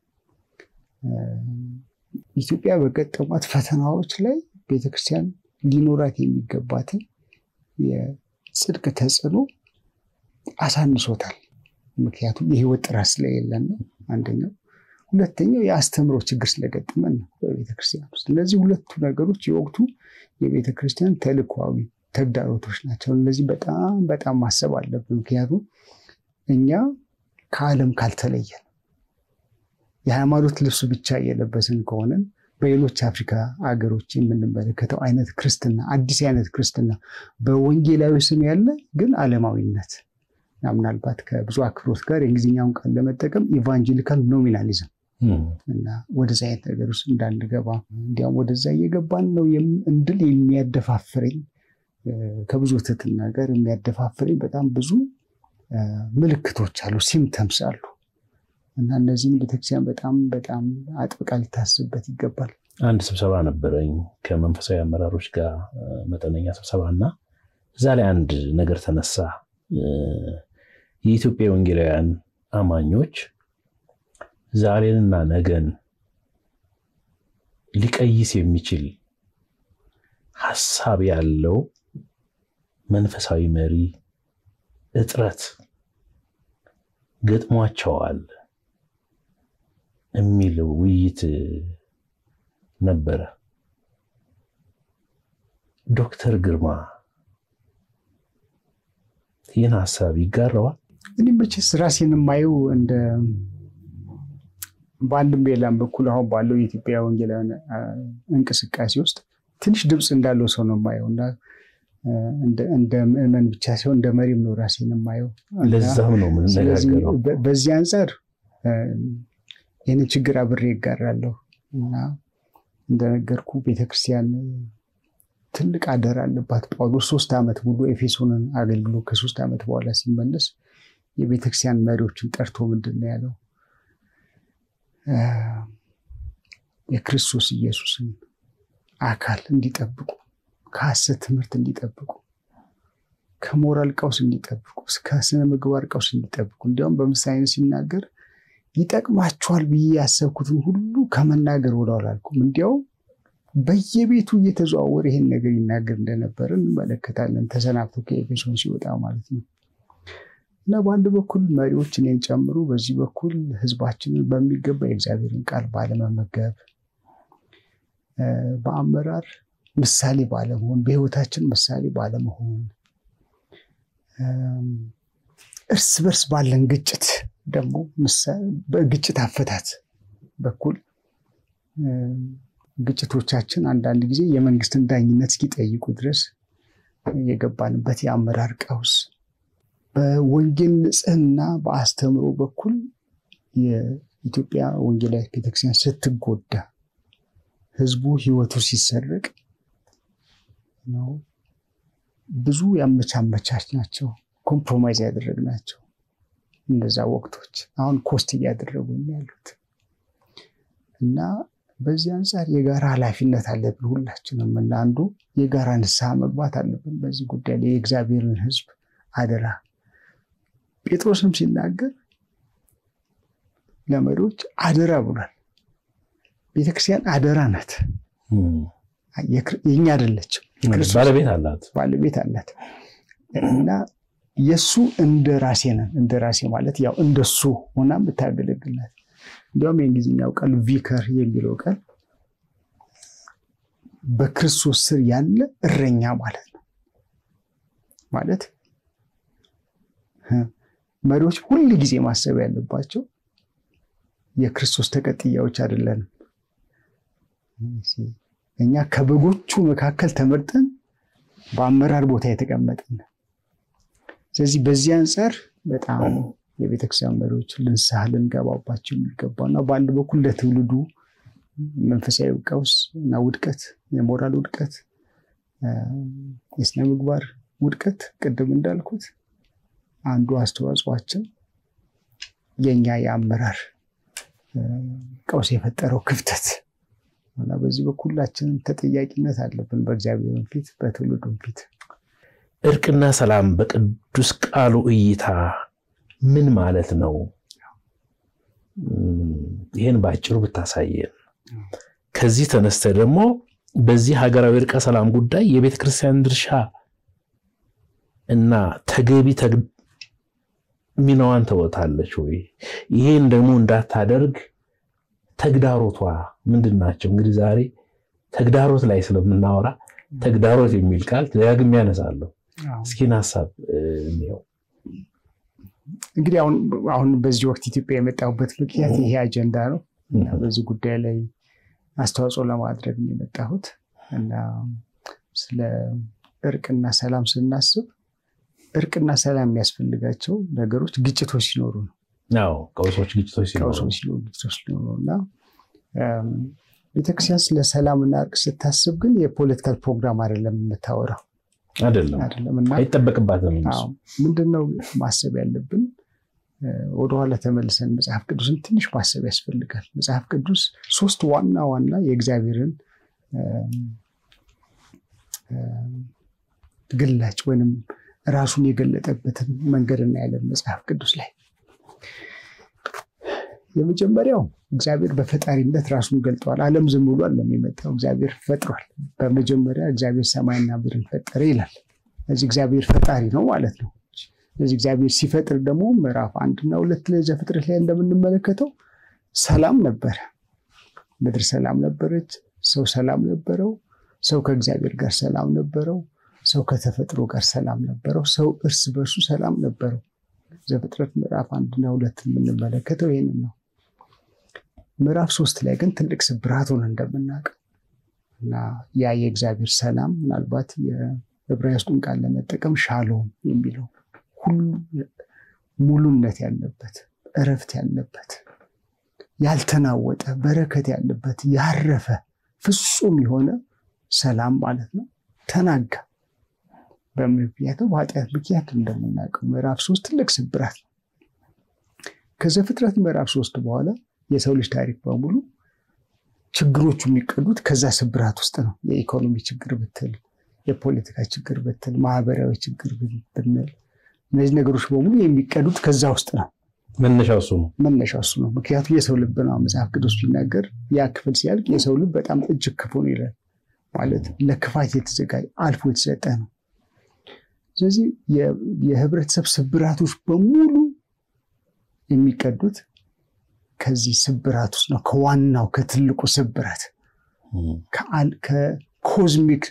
ኢትዮጵያ በገጠሟት ፈተናዎች ላይ ቤተክርስቲያን ሊኖራት የሚገባትን የጽድቅ ተጽዕኖ አሳንሶታል። ምክንያቱም የህይወት ጥራት ስለሌለን ነው አንደኛው። ሁለተኛው የአስተምሮ ችግር ስለገጠመን ነው በቤተክርስቲያን ውስጥ። እነዚህ ሁለቱ ነገሮች የወቅቱ የቤተክርስቲያን ተልእኮአዊ ተግዳሮቶች ናቸው። እነዚህ በጣም በጣም ማሰብ አለብን። ምክንያቱም እኛ ከዓለም ካልተለየን የሃይማኖት ልብሱ ብቻ እየለበስን ከሆነን በሌሎች አፍሪካ ሀገሮች የምንመለከተው አይነት ክርስትና አዲስ አይነት ክርስትና በወንጌላዊ ስም ያለ ግን ዓለማዊነት እና ምናልባት ከብዙ አክብሮት ጋር የእንግሊዝኛውን ቃል ለመጠቀም ኢቫንጀሊካል ኖሚናሊዝም እና ወደዚ አይነት ነገር ውስጥ እንዳንገባ እንዲያውም ወደዛ እየገባን ነው እንድል የሚያደፋፍረኝ ከብዙ ትህትና ጋር የሚያደፋፍረኝ በጣም ብዙ ምልክቶች አሉ፣ ሲምተምስ አሉ እና እነዚህም ቤተክርስቲያን በጣም በጣም አጥብቃ ሊታስብበት ይገባል። አንድ ስብሰባ ነበረኝ ከመንፈሳዊ አመራሮች ጋር መጠነኛ ስብሰባ እና እዛ ላይ አንድ ነገር ተነሳ። የኢትዮጵያ ወንጌላውያን አማኞች ዛሬንና ነገን ሊቀይስ የሚችል ሀሳብ ያለው መንፈሳዊ መሪ እጥረት ገጥሟቸዋል የሚል ውይይት ነበረ። ዶክተር ግርማ ይህን ሀሳብ ይጋራዋል? እኔ መቼስ ራሴን የማየው እንደ በአንድም በሌላም በኩል አሁን ባለው የኢትዮጵያ ወንጌላውያን እንቅስቃሴ ውስጥ ትንሽ ድምፅ እንዳለው ሰው ነው የማየው እና እንደ ምዕመን ብቻ ሲሆን እንደ መሪም ነው ራሴን የማየው። ለዛም ነው የምንነጋገረው። በዚህ አንጻር ይህን ችግር አብሬ ይጋራለሁ እና እንደነገርኩ ቤተክርስቲያን ትልቅ አደራ አለባት። ጳውሎስ ሶስት ዓመት ሙሉ ኤፌሶንን አገልግሎ ከሶስት ዓመት በኋላ ሲመለስ የቤተክርስቲያን መሪዎችን ጠርቶ ምንድን ነው ያለው? የክርስቶስ ኢየሱስን አካል እንዲጠብቁ፣ ከሐሰት ትምህርት እንዲጠብቁ፣ ከሞራል ቀውስ እንዲጠብቁ፣ ከስነ ምግባር ቀውስ እንዲጠብቁ እንዲያውም በምሳሌ ሲናገር ይጠቅማቸዋል ብዬ ያሰብኩትን ሁሉ ከመናገር ወደ አላልኩም። እንዲያውም በየቤቱ እየተዘዋወረ ይሄን ነገር ይናገር እንደነበረ እንመለከታለን። ተሰናብቶ ከኤፌሶን ሲወጣ ማለት ነው። እና በአንድ በኩል መሪዎች እኔን ጨምሮ፣ በዚህ በኩል ሕዝባችንን በሚገባ የእግዚአብሔርን ቃል ባለመመገብ፣ በአመራር ምሳሌ ባለመሆን፣ በሕይወታችን ምሳሌ ባለመሆን፣ እርስ በርስ ባለን ግጭት ደግሞ በግጭት አፈታት በኩል ግጭቶቻችን አንዳንድ ጊዜ የመንግስትን ዳኝነት እስኪጠይቁ ድረስ የገባንበት የአመራር ቀውስ በወንጌል ንጽሕና በአስተምሮ በኩል የኢትዮጵያ ወንጌላዊት ቤተክርስቲያን ስትጎዳ ህዝቡ ህይወቱ ሲሰረቅ ነው ብዙ ያመቻመቻች ናቸው ኮምፕሮማይዝ ያደረግናቸው እነዛ ወቅቶች አሁን ኮስት እያደረጉ ያሉት እና በዚህ አንጻር የጋራ ኃላፊነት አለብን ሁላችንም እና አንዱ የጋራ ንስሐ መግባት አለብን በዚህ ጉዳይ ላይ የእግዚአብሔርን ህዝብ አደራ ጴጥሮስም ሲናገር ለመሪዎች አደራ ብሏል ቤተክርስቲያን አደራ ናት የኛ አይደለችም ባለቤት አላት ባለቤት አላት እና የእሱ እንደ ራሴ ነን እንደ ራሴ ማለት ያው እንደሱ ሆና የምታገለግልናት እንዲያውም የእንግሊዝኛው ቃል ቪከር የሚለው ቃል በክርስቶስ ስር ያለ እረኛ ማለት ነው ማለት መሪዎች ሁል ጊዜ ማሰብ ያለባቸው የክርስቶስ ተቀጥያዎች አይደለንም እኛ ከበጎቹ መካከል ተመርጠን በአመራር ቦታ የተቀመጥን ስለዚህ በዚህ አንጻር በጣም የቤተክርስቲያን መሪዎች ልንስሐ ልንገባባቸው የሚገባው እና በአንድ በኩል ለትውልዱ መንፈሳዊ ቀውስ እና ውድቀት፣ የሞራል ውድቀት፣ የስነ ምግባር ውድቀት ቅድም እንዳልኩት አንዱ አስተዋጽዋችን የኛ የአመራር ቀውስ የፈጠረው ክፍተት እና በዚህ በኩል ሁላችንም ተጠያቂነት አለብን በእግዚአብሔርን ፊት በትውልዱም ፊት። እርቅና ሰላም በቅዱስ ቃሉ እይታ ምን ማለት ነው? ይህን በአጭሩ ብታሳየን። ከዚህ ተነስተ ደግሞ በዚህ ሀገራዊ እርቀ ሰላም ጉዳይ የቤተ ክርስቲያን ድርሻ እና ተገቢ ሚናዋን ተወጣለች ወይ? ይሄን ደግሞ እንዳታደርግ ተግዳሮቷ ምንድን ናቸው? እንግዲህ ዛሬ ተግዳሮት ላይ ስለምናወራ ተግዳሮት የሚል ቃል ደጋግሜ ያነሳለሁ። እስኪን ሀሳብ እንየው። እንግዲህ አሁን አሁን በዚህ ወቅት ኢትዮጵያ የመጣሁበት ምክንያት ይሄ አጀንዳ ነው እና በዚህ ጉዳይ ላይ አስተዋጽኦ ለማድረግ ነው የመጣሁት እና ስለ እርቅና ሰላም ስናስብ እርቅና ሰላም የሚያስፈልጋቸው ነገሮች ግጭቶች ሲኖሩ ነው። ቀውሶች፣ ግጭቶች ሲኖሩ ግጭቶች ሲኖሩ እና ቤተክርስቲያን ስለ ሰላምና እርቅ ስታስብ ግን የፖለቲካል ፕሮግራም አይደለም የምታወራው አይደለም እና አይጠበቅባትም። ምንድነው ማሰብ ያለብን? ወደኋላ ተመልሰን መጽሐፍ ቅዱስን ትንሽ ማሰብ ያስፈልጋል። መጽሐፍ ቅዱስ ሶስት ዋና ዋና የእግዚአብሔርን ግላጭ ወይንም ራሱን የገለጠበትን መንገድ እናያለን መጽሐፍ ቅዱስ ላይ። የመጀመሪያው እግዚአብሔር በፈጣሪነት ራሱን ገልጠዋል። ዓለም ዝም ብሎ አለም የመጣው እግዚአብሔር ፈጥሯል። በመጀመሪያ እግዚአብሔር ሰማይና ምድርን ፈጠረ ይላል። ስለዚህ እግዚአብሔር ፈጣሪ ነው ማለት ነው። ስለዚህ እግዚአብሔር ሲፈጥር ደግሞ ምዕራፍ አንድና ሁለት ላይ ዘፍጥረት ላይ እንደምንመለከተው ሰላም ነበረ። ምድር ሰላም ነበረች። ሰው ሰላም ነበረው። ሰው ከእግዚአብሔር ጋር ሰላም ነበረው። ሰው ከተፈጥሮ ጋር ሰላም ነበረው። ሰው እርስ በርሱ ሰላም ነበረው። ዘፍጥረት ምዕራፍ አንድና ሁለት የምንመለከተው ይህንን ነው። ምዕራፍ ሶስት ላይ ግን ትልቅ ስብራት ሆነ እንደምናውቀው እና ያ የእግዚአብሔር ሰላም ምናልባት የዕብራይስጡን ቃል ለመጠቀም ሻሎም የሚለው ሁሉ ሙሉነት ያለበት እረፍት ያለበት ያልተናወጠ በረከት ያለበት ያረፈ ፍጹም የሆነ ሰላም ማለት ነው ተናጋ። በምክንያቱ በኃጢአት ምክንያት እንደምናውቀው ምዕራፍ ሶስት ትልቅ ስብራት ነው። ከዘፍጥረት ምዕራፍ ሶስት በኋላ የሰው ልጅ ታሪክ በሙሉ ችግሮቹ የሚቀዱት ከዛ ስብራት ውስጥ ነው። የኢኮኖሚ ችግር ብትል፣ የፖለቲካ ችግር ብትል፣ ማህበራዊ ችግር ብንል እነዚህ ነገሮች በሙሉ የሚቀዱት ከዛ ውስጥ ነው። መነሻው እሱ ነው። መነሻው እሱ ነው። ምክንያቱም የሰው ልብ ነው። መጽሐፍ ቅዱስ ሲናገር ያ ክፍል ሲያልቅ የሰው ልብ በጣም እጅግ ክፉ ነው ይላል። ማለት ለክፋት የተዘጋጀ አልፎ የተሰጠ ነው። ስለዚህ የህብረተሰብ ስብራቶች በሙሉ የሚቀዱት ከዚህ ስብራት ውስጥ ነው። ከዋናው ከትልቁ ስብራት ከኮዝሚክ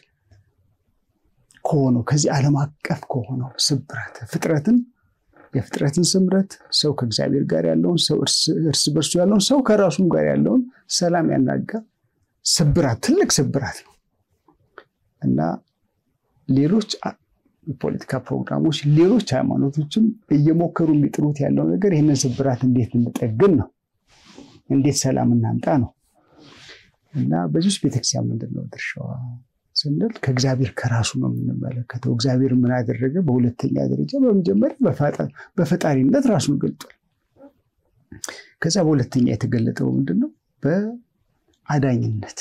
ከሆነው ከዚህ ዓለም አቀፍ ከሆነው ስብራት ፍጥረትን የፍጥረትን ስምረት ሰው ከእግዚአብሔር ጋር ያለውን ሰው እርስ በርሱ ያለውን ሰው ከራሱም ጋር ያለውን ሰላም ያናጋ ስብራት ትልቅ ስብራት ነው እና ሌሎች የፖለቲካ ፕሮግራሞች፣ ሌሎች ሃይማኖቶችም እየሞከሩ የሚጥሩት ያለው ነገር ይህንን ስብራት እንዴት እንጠግን ነው፣ እንዴት ሰላም እናምጣ ነው እና በዚህ ውስጥ ቤተክርስቲያን ምንድን ነው ድርሻዋ ስንል ከእግዚአብሔር ከራሱ ነው የምንመለከተው። እግዚአብሔር ምን አደረገ? በሁለተኛ ደረጃ በመጀመሪያ በፈጣሪነት ራሱን ገልጧል። ከዛ በሁለተኛ የተገለጠው ምንድን ነው? በአዳኝነት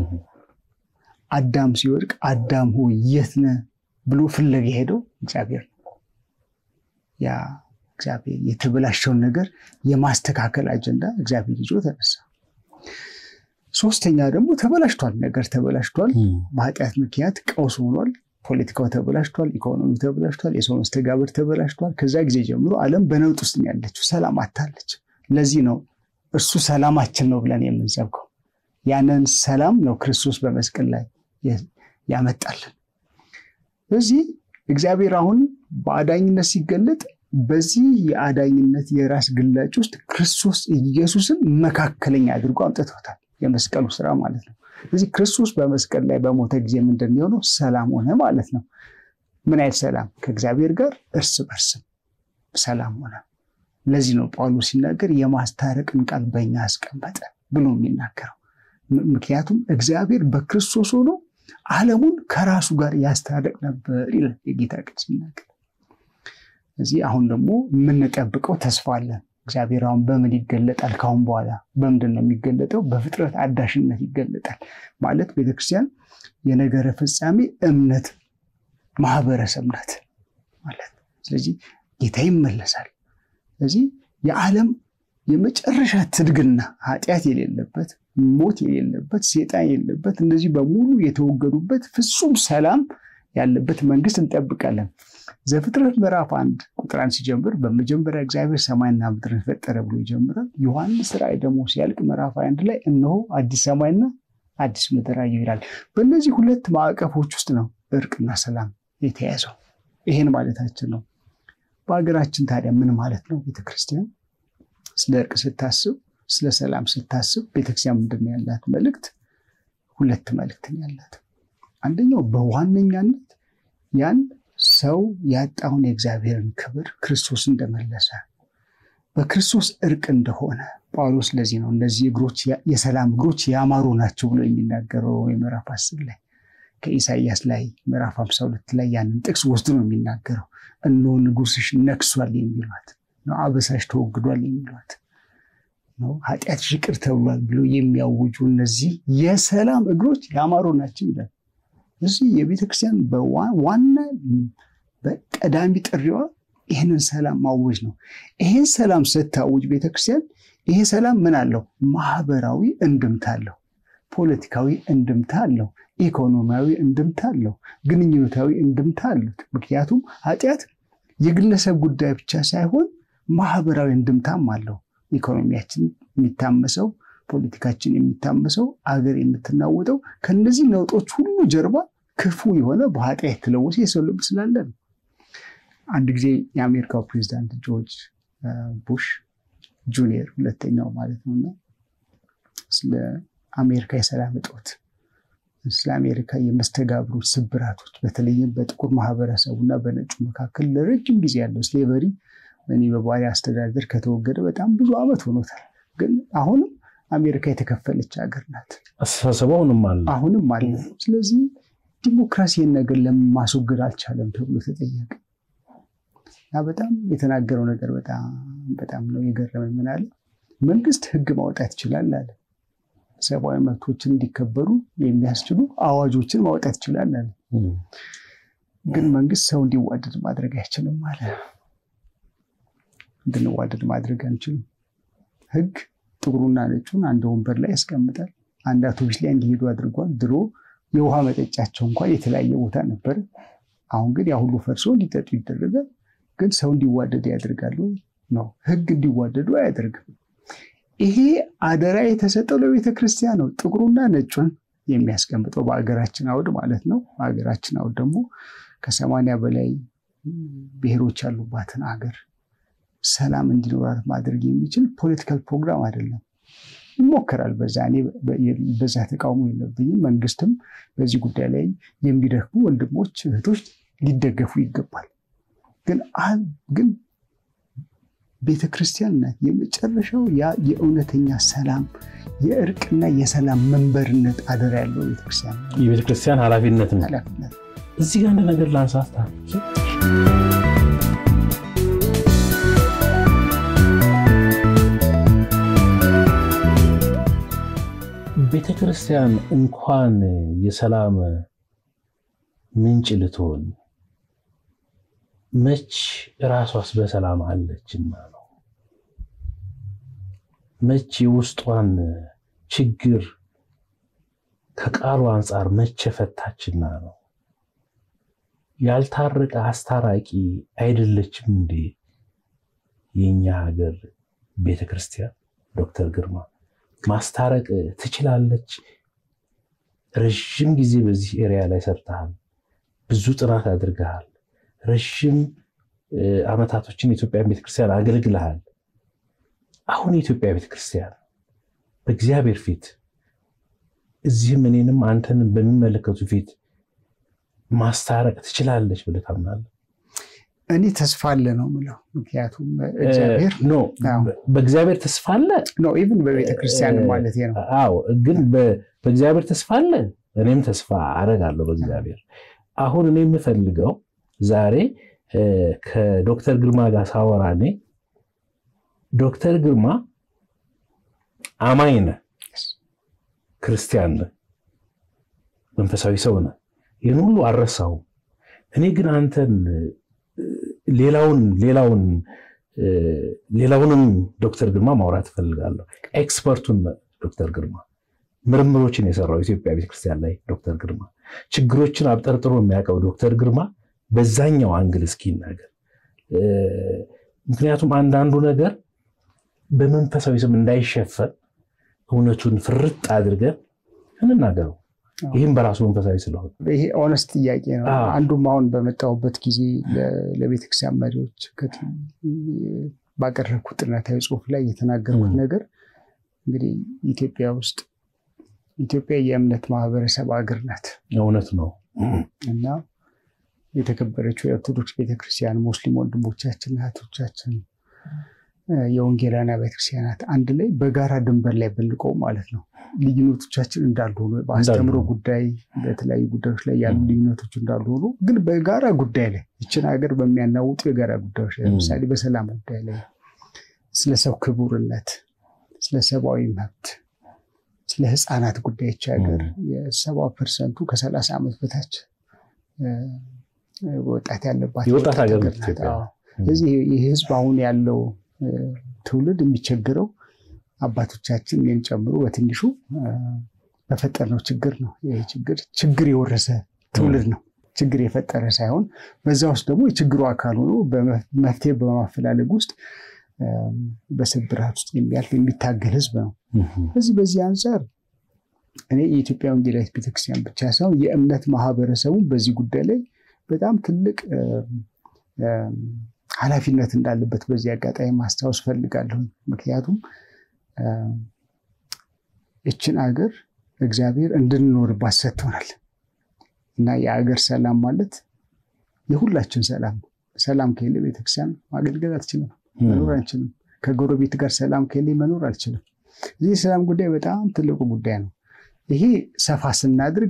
አዳም ሲወድቅ አዳም ሆይ የት ነህ ብሎ ፍለጋ ሄደው እግዚአብሔር ነው። ያ እግዚአብሔር የተበላሸውን ነገር የማስተካከል አጀንዳ እግዚአብሔር ይዞ ተነሳ። ሶስተኛ ደግሞ ተበላሽቷል፣ ነገር ተበላሽቷል። በኃጢአት ምክንያት ቀውስ ሆኗል። ፖለቲካው ተበላሽቷል፣ ኢኮኖሚው ተበላሽቷል፣ የሰው መስተጋብር ተበላሽቷል። ከዛ ጊዜ ጀምሮ ዓለም በነውጥ ውስጥ ነው ያለችው፣ ሰላም አታለች። ለዚህ ነው እርሱ ሰላማችን ነው ብለን የምንሰብከው። ያንን ሰላም ነው ክርስቶስ በመስቀል ላይ ያመጣልን። ስለዚህ እግዚአብሔር አሁን በአዳኝነት ሲገለጥ በዚህ የአዳኝነት የራስ ግላጭ ውስጥ ክርስቶስ ኢየሱስን መካከለኛ አድርጎ አምጥቶታል። የመስቀሉ ስራ ማለት ነው። ስለዚህ ክርስቶስ በመስቀል ላይ በሞተ ጊዜ ምንድን የሆነው ሰላም ሆነ ማለት ነው። ምን አይነት ሰላም? ከእግዚአብሔር ጋር እርስ በርስም ሰላም ሆነ። ለዚህ ነው ጳውሎስ ሲናገር የማስታረቅን ቃል በእኛ አስቀመጠ ብሎ የሚናገረው። ምክንያቱም እግዚአብሔር በክርስቶስ ሆኖ ዓለሙን ከራሱ ጋር ያስታረቅ ነበር ይላል የጌታ ቃል ሲናገር። እዚህ አሁን ደግሞ የምንጠብቀው ተስፋ አለን። እግዚአብሔር አሁን በምን ይገለጣል? ካሁን በኋላ በምንድን ነው የሚገለጠው? በፍጥረት አዳሽነት ይገለጣል። ማለት ቤተክርስቲያን የነገረ ፍጻሜ እምነት ማህበረሰብ ናት ማለት። ስለዚህ ጌታ ይመለሳል። ስለዚህ የዓለም የመጨረሻ ትድግና ኃጢአት የሌለበት ሞት የሌለበት ሴጣን የሌለበት እነዚህ በሙሉ የተወገዱበት ፍጹም ሰላም ያለበት መንግስት እንጠብቃለን። ዘፍጥረት ምዕራፍ አንድ ቁጥር አንድ ሲጀምር በመጀመሪያ እግዚአብሔር ሰማይና ምድርን ፈጠረ ብሎ ይጀምራል። ዮሐንስ ራእይ ደግሞ ሲያልቅ ምዕራፍ አንድ ላይ እነሆ አዲስ ሰማይና አዲስ ምድር አየሁ ይላል። በእነዚህ ሁለት ማዕቀፎች ውስጥ ነው እርቅና ሰላም የተያዘው። ይሄን ማለታችን ነው። በሀገራችን ታዲያ ምን ማለት ነው? ቤተክርስቲያን ስለ እርቅ ስታስብ፣ ስለ ሰላም ስታስብ ቤተክርስቲያን ምንድን ነው ያላት መልእክት? ሁለት መልእክት ነው ያላት። አንደኛው በዋነኛነት ያን ሰው ያጣውን የእግዚአብሔርን ክብር ክርስቶስ እንደመለሰ በክርስቶስ እርቅ እንደሆነ ጳውሎስ ለዚህ ነው እነዚህ እግሮች የሰላም እግሮች ያማሩ ናቸው ብሎ የሚናገረው የምዕራፍ አስር ላይ ከኢሳይያስ ላይ ምዕራፍ ሃምሳ ሁለት ላይ ያንን ጥቅስ ወስዶ ነው የሚናገረው። እነሆ ንጉሥሽ ነግሷል የሚሏት ነው፣ አበሳሽ ተወግዷል የሚሏት ነው፣ ኃጢአትሽ ይቅር ተብሏል ብሎ የሚያውጁ እነዚህ የሰላም እግሮች ያማሩ ናቸው ይላል። እዚህ የቤተክርስቲያን ዋና በቀዳሚ ጥሪዋ ይህንን ሰላም ማወጅ ነው። ይህን ሰላም ስታውጅ ቤተክርስቲያን ይሄ ሰላም ምን አለው? ማህበራዊ እንድምታ አለው፣ ፖለቲካዊ እንድምታ አለው፣ ኢኮኖሚያዊ እንድምታ አለው፣ ግንኙነታዊ እንድምታ አሉት። ምክንያቱም ኃጢአት የግለሰብ ጉዳይ ብቻ ሳይሆን ማህበራዊ እንድምታም አለው። ኢኮኖሚያችን የሚታመሰው ፖለቲካችን የሚታመሰው አገር የምትናወጠው ከነዚህ ነውጦች ሁሉ ጀርባ ክፉ የሆነ በኃጢአት የተለወሰ የሰው ልብ ስላለ ነው። አንድ ጊዜ የአሜሪካው ፕሬዚዳንት ጆርጅ ቡሽ ጁኒየር ሁለተኛው ማለት ነው እና ስለ አሜሪካ የሰላም እጦት ስለ አሜሪካ የመስተጋብሮች ስብራቶች በተለይም በጥቁር ማህበረሰቡ እና በነጩ መካከል ለረጅም ጊዜ ያለው ስሌቨሪ እኔ በባሪያ አስተዳደር ከተወገደ በጣም ብዙ ዓመት ሆኖታል። ግን አሁንም አሜሪካ የተከፈለች ሀገር ናት። አስተሳሰቡ አሁንም አለ አሁንም አለ። ስለዚህ ዲሞክራሲን ነገር ለምን ማስወገድ አልቻለም ተብሎ ተጠየቀ እና በጣም የተናገረው ነገር በጣም በጣም ነው የገረመኝ። ምን አለ? መንግስት ህግ ማውጣት ይችላል አለ። ሰብአዊ መብቶችን እንዲከበሩ የሚያስችሉ አዋጆችን ማውጣት ይችላል አለ። ግን መንግስት ሰው እንዲዋደድ ማድረግ አይችልም አለ። እንድንዋደድ ማድረግ አንችልም። ህግ ጥቁሩና ነጩን አንድ ወንበር ላይ ያስቀምጣል። አንድ አውቶቡስ ላይ እንዲሄዱ አድርጓል። ድሮ የውሃ መጠጫቸው እንኳን የተለያየ ቦታ ነበር። አሁን ግን ያ ሁሉ ፈርሶ እንዲጠጡ ይደረጋል። ግን ሰው እንዲዋደድ ያደርጋሉ ነው። ህግ እንዲዋደዱ አያደርግም። ይሄ አደራ የተሰጠው ለቤተ ክርስቲያን ነው። ጥቁሩና ነጩን የሚያስቀምጠው በሀገራችን አውድ ማለት ነው። በሀገራችን አውድ ደግሞ ከሰማንያ በላይ ብሔሮች ያሉባትን ሀገር ሰላም እንዲኖራት ማድረግ የሚችል ፖለቲካል ፕሮግራም አይደለም። ይሞከራል። በዛ እኔ በዛ ተቃውሞ የለብኝም። መንግስትም በዚህ ጉዳይ ላይ የሚደክሙ ወንድሞች እህቶች ሊደገፉ ይገባል። ግን ግን ቤተ ክርስቲያን ናት የመጨረሻው ያ የእውነተኛ ሰላም የእርቅና የሰላም መንበርነት አደራ ያለው ቤተክርስቲያን የቤተክርስቲያን ኃላፊነት ነው። ኃላፊነት እዚህ ጋር አንድ ነገር ላንሳስታ ቤተ ክርስቲያን እንኳን የሰላም ምንጭ ልትሆን መች ራሷስ በሰላም አለችና ነው። መች የውስጧን ችግር ከቃሉ አንጻር መቼ ፈታችና ነው። ያልታረቀ አስታራቂ አይደለችም እንዴ የኛ ሀገር ቤተ ክርስቲያን? ዶክተር ግርማ ማስታረቅ ትችላለች? ረዥም ጊዜ በዚህ ኤሪያ ላይ ሰርተሃል፣ ብዙ ጥናት አድርገሃል፣ ረዥም ዓመታቶችን የኢትዮጵያን ቤተክርስቲያን አገልግልሃል። አሁን የኢትዮጵያ ቤተክርስቲያን በእግዚአብሔር ፊት እዚህም እኔንም አንተንም በሚመለከቱ ፊት ማስታረቅ ትችላለች ብለህ ታምናለህ? እኔ ተስፋ አለ ነው የምለው። ምክንያቱም እግዚአብሔር ኖ በእግዚአብሔር ተስፋ አለ ነው ኢቭን በቤተ ክርስቲያን ማለት ነው። አዎ፣ ግን በእግዚአብሔር ተስፋ አለ። እኔም ተስፋ አደርጋለሁ በእግዚአብሔር። አሁን እኔ የምፈልገው ዛሬ ከዶክተር ግርማ ጋር ሳወራ እኔ ዶክተር ግርማ አማኝ ነህ፣ ክርስቲያን ነህ፣ መንፈሳዊ ሰው ነህ። ይህን ሁሉ አልረሳሁም። እኔ ግን አንተን ሌላውን ሌላውን ሌላውንም ዶክተር ግርማ ማውራት እፈልጋለሁ። ኤክስፐርቱን ዶክተር ግርማ ምርምሮችን የሰራው ኢትዮጵያ ቤተክርስቲያን ላይ ዶክተር ግርማ ችግሮችን አብጠርጥሮ የሚያውቀው ዶክተር ግርማ በዛኛው አንግል እስኪ ይናገር። ምክንያቱም አንዳንዱ ነገር በመንፈሳዊ ስም እንዳይሸፈን እውነቱን ፍርጥ አድርገን እንናገረው። ይህም በራሱ መንፈሳዊ ስለሆነ ይሄ ኦነስት ጥያቄ ነው። አንዱም አሁን በመጣሁበት ጊዜ ለቤተክርስቲያን መሪዎች ባቀረብኩት ጥናታዊ ጽሑፍ ላይ የተናገርኩት ነገር እንግዲህ ኢትዮጵያ ውስጥ ኢትዮጵያ የእምነት ማህበረሰብ ሀገር ናት። እውነት ነው እና የተከበረችው የኦርቶዶክስ ቤተክርስቲያን፣ ሙስሊም ወንድሞቻችን እህቶቻችን፣ የወንጌላውያን ቤተክርስቲያናት አንድ ላይ በጋራ ድንበር ላይ ብንቆም ማለት ነው ልዩነቶቻችን እንዳሉ ሆኖ በአስተምሮ ጉዳይ በተለያዩ ጉዳዮች ላይ ያሉ ልዩነቶች እንዳሉ ሆኖ ግን በጋራ ጉዳይ ላይ ይችን ሀገር በሚያናውጡ የጋራ ጉዳዮች ላይ ለምሳሌ በሰላም ጉዳይ ላይ ስለ ሰው ክቡርነት፣ ስለ ሰብአዊ መብት፣ ስለ ህፃናት ጉዳዮች ሀገር የሰባ ፐርሰንቱ ከሰላሳ ዓመት በታች ወጣት ያለባት የወጣት ሀገር ስለዚህ ይህ ህዝብ አሁን ያለው ትውልድ የሚቸግረው አባቶቻችን እኔን ጨምሮ በትንሹ በፈጠርነው ችግር ነው። ይህ ችግር ችግር የወረሰ ትውልድ ነው። ችግር የፈጠረ ሳይሆን በዛ ውስጥ ደግሞ የችግሩ አካል ሆኖ መፍትሄ በማፈላለግ ውስጥ በስብራት ውስጥ የሚያልፍ የሚታገል ህዝብ ነው። በዚህ በዚህ አንጻር እኔ የኢትዮጵያ ወንጌላዊት ቤተክርስቲያን ብቻ ሳይሆን የእምነት ማህበረሰቡ በዚህ ጉዳይ ላይ በጣም ትልቅ ኃላፊነት እንዳለበት በዚህ አጋጣሚ ማስታወስ ፈልጋለሁ። ምክንያቱም ይችን አገር እግዚአብሔር እንድንኖርባት ሰጥቶናል እና የአገር ሰላም ማለት የሁላችን ሰላም ነው። ሰላም ከሌለ ቤተክርስቲያን ማገልገል አትችልም፣ መኖር አንችልም። ከጎረቤት ጋር ሰላም ከሌለ መኖር አልችልም። እዚህ የሰላም ጉዳይ በጣም ትልቁ ጉዳይ ነው። ይሄ ሰፋ ስናድርግ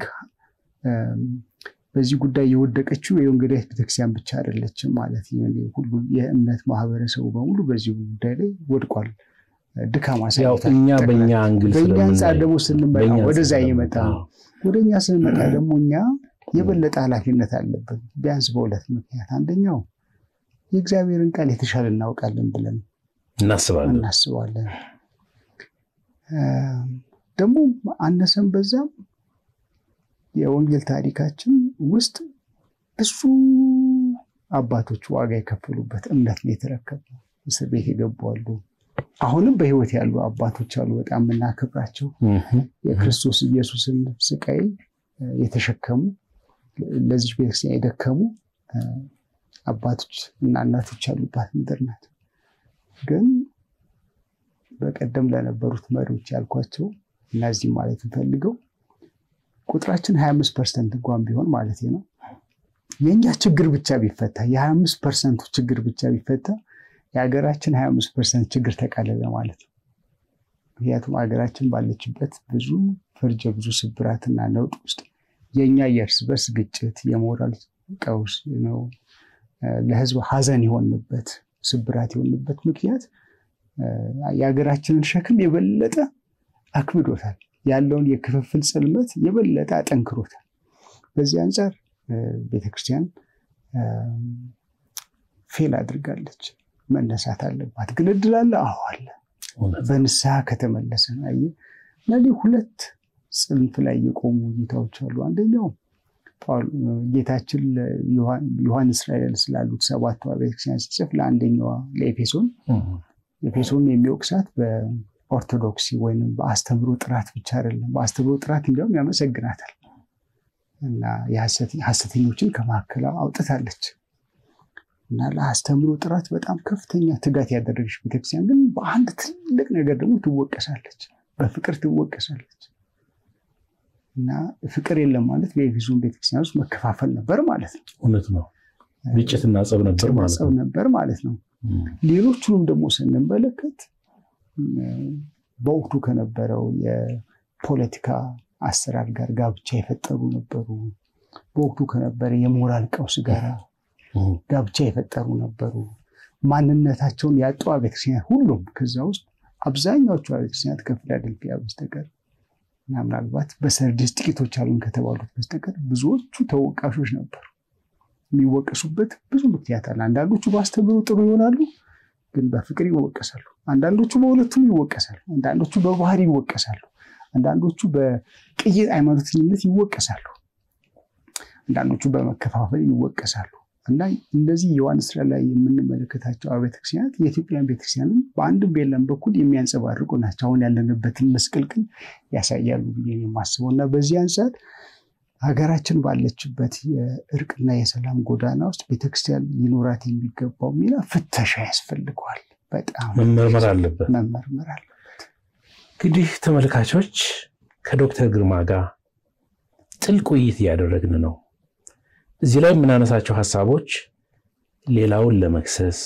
በዚህ ጉዳይ የወደቀችው የወንጌላዊት ቤተክርስቲያን ብቻ አይደለችም ማለት ሁሉም የእምነት ማህበረሰቡ በሙሉ በዚህ ጉዳይ ላይ ወድቋል። ድካም እኛ በእኛ አንግል በእኛ አንጻር ደግሞ ስንመጣ ወደዛ እየመጣ ነው። ወደ እኛ ስንመጣ ደግሞ እኛ የበለጠ ኃላፊነት አለብን። ቢያንስ በሁለት ምክንያት፣ አንደኛው የእግዚአብሔርን ቃል የተሻለ እናውቃለን ብለን እናስባለን እናስባለን። ደግሞ አነሰም በዛም የወንጌል ታሪካችን ውስጥ ብዙ አባቶች ዋጋ የከፈሉበት እምነት ነው የተረከብነው። እስር ቤት የገቡ አሉ። አሁንም በሕይወት ያሉ አባቶች አሉ። በጣም የምናከብራቸው የክርስቶስ ኢየሱስን ስቃይ የተሸከሙ ለዚች ቤተክርስቲያን የደከሙ አባቶች እና እናቶች ያሉባት ምድር ናት። ግን በቀደም ለነበሩት መሪዎች ያልኳቸው እነዚህ ማለት ፈልገው ቁጥራችን 25 ፐርሰንት እንኳን ቢሆን ማለት ነው የእኛ ችግር ብቻ ቢፈታ የ25 ፐርሰንቱ ችግር ብቻ ቢፈታ የሀገራችን 25 ፐርሰንት ችግር ተቃለለ ማለት ነው። ምክንያቱም ሀገራችን ባለችበት ብዙ ፈርጀ ብዙ ስብራትና ነውጥ ውስጥ የእኛ የእርስ በርስ ግጭት፣ የሞራል ቀውስ ነው፣ ለህዝብ ሀዘን የሆንበት ስብራት የሆንበት ምክንያት የሀገራችንን ሸክም የበለጠ አክብዶታል። ያለውን የክፍፍል ጽልመት የበለጠ አጠንክሮታል። በዚህ አንጻር ቤተክርስቲያን ፌል አድርጋለች። መነሳት አለባት። ግን እድል አለ? አዎ አለ። በንስሐ ከተመለሰ ነው። እነዚህ ሁለት ጽንፍ ላይ የቆሙ እይታዎች አሉ። አንደኛው ጌታችን ዮሐንስ እስራኤል ስላሉት ሰባቱ ቤተክርስቲያን ሲጽፍ ለአንደኛዋ ለኤፌሶን ኤፌሶን የሚወቅሳት በኦርቶዶክሲ ወይም በአስተምሮ ጥራት ብቻ አይደለም። በአስተምሮ ጥራት እንዲያውም ያመሰግናታል እና ሐሰተኞችን ከመካከል አውጥታለች እና ለአስተምሮ ጥራት በጣም ከፍተኛ ትጋት ያደረገች ቤተክርስቲያን ግን በአንድ ትልቅ ነገር ደግሞ ትወቀሳለች፣ በፍቅር ትወቀሳለች። እና ፍቅር የለም ማለት በኤፌሶን ቤተክርስቲያን ውስጥ መከፋፈል ነበር ማለት ነው። እውነት ነው። ግጭትና ጸብ ነበር ማለት ጸብ ነበር ማለት ነው። ሌሎቹንም ደግሞ ስንመለከት በወቅቱ ከነበረው የፖለቲካ አሰራር ጋር ጋብቻ የፈጠሩ ነበሩ። በወቅቱ ከነበረ የሞራል ቀውስ ጋር ጋብቻ የፈጠሩ ነበሩ። ማንነታቸውን ያጡ ቤተክርስቲያናት ሁሉም ከዛ ውስጥ አብዛኛዎቹ ቤተክርስቲያናት ከፊላደልፊያ በስተቀር እና ምናልባት በሰርዲስ ጥቂቶች አሉን ከተባሉት በስተቀር ብዙዎቹ ተወቃሾች ነበሩ። የሚወቀሱበት ብዙ ምክንያት አለ። አንዳንዶቹ በአስተምህሮ ጥሩ ይሆናሉ፣ ግን በፍቅር ይወቀሳሉ። አንዳንዶቹ በሁለቱም ይወቀሳሉ። አንዳንዶቹ በባህሪ ይወቀሳሉ። አንዳንዶቹ በቅይጥ ሃይማኖተኝነት ይወቀሳሉ። አንዳንዶቹ በመከፋፈል ይወቀሳሉ። እና እነዚህ ዮሐንስ ራዕይ ላይ የምንመለከታቸው አብያተ ክርስቲያናት የኢትዮጵያን ቤተክርስቲያንን በአንድም በሌላም በኩል የሚያንጸባርቁ ናቸው። አሁን ያለንበትን መስቀልቅል ያሳያሉ ብዬ የማስበው እና በዚህ አንጻር ሀገራችን ባለችበት የእርቅና የሰላም ጎዳና ውስጥ ቤተክርስቲያን ሊኖራት የሚገባው ሚና ፍተሻ ያስፈልገዋል። በጣም መመርመር አለበት መመርመር አለበት። እንግዲህ ተመልካቾች ከዶክተር ግርማ ጋር ጥልቅ ውይይት እያደረግን ነው። እዚህ ላይ የምናነሳቸው ሀሳቦች ሌላውን ለመክሰስ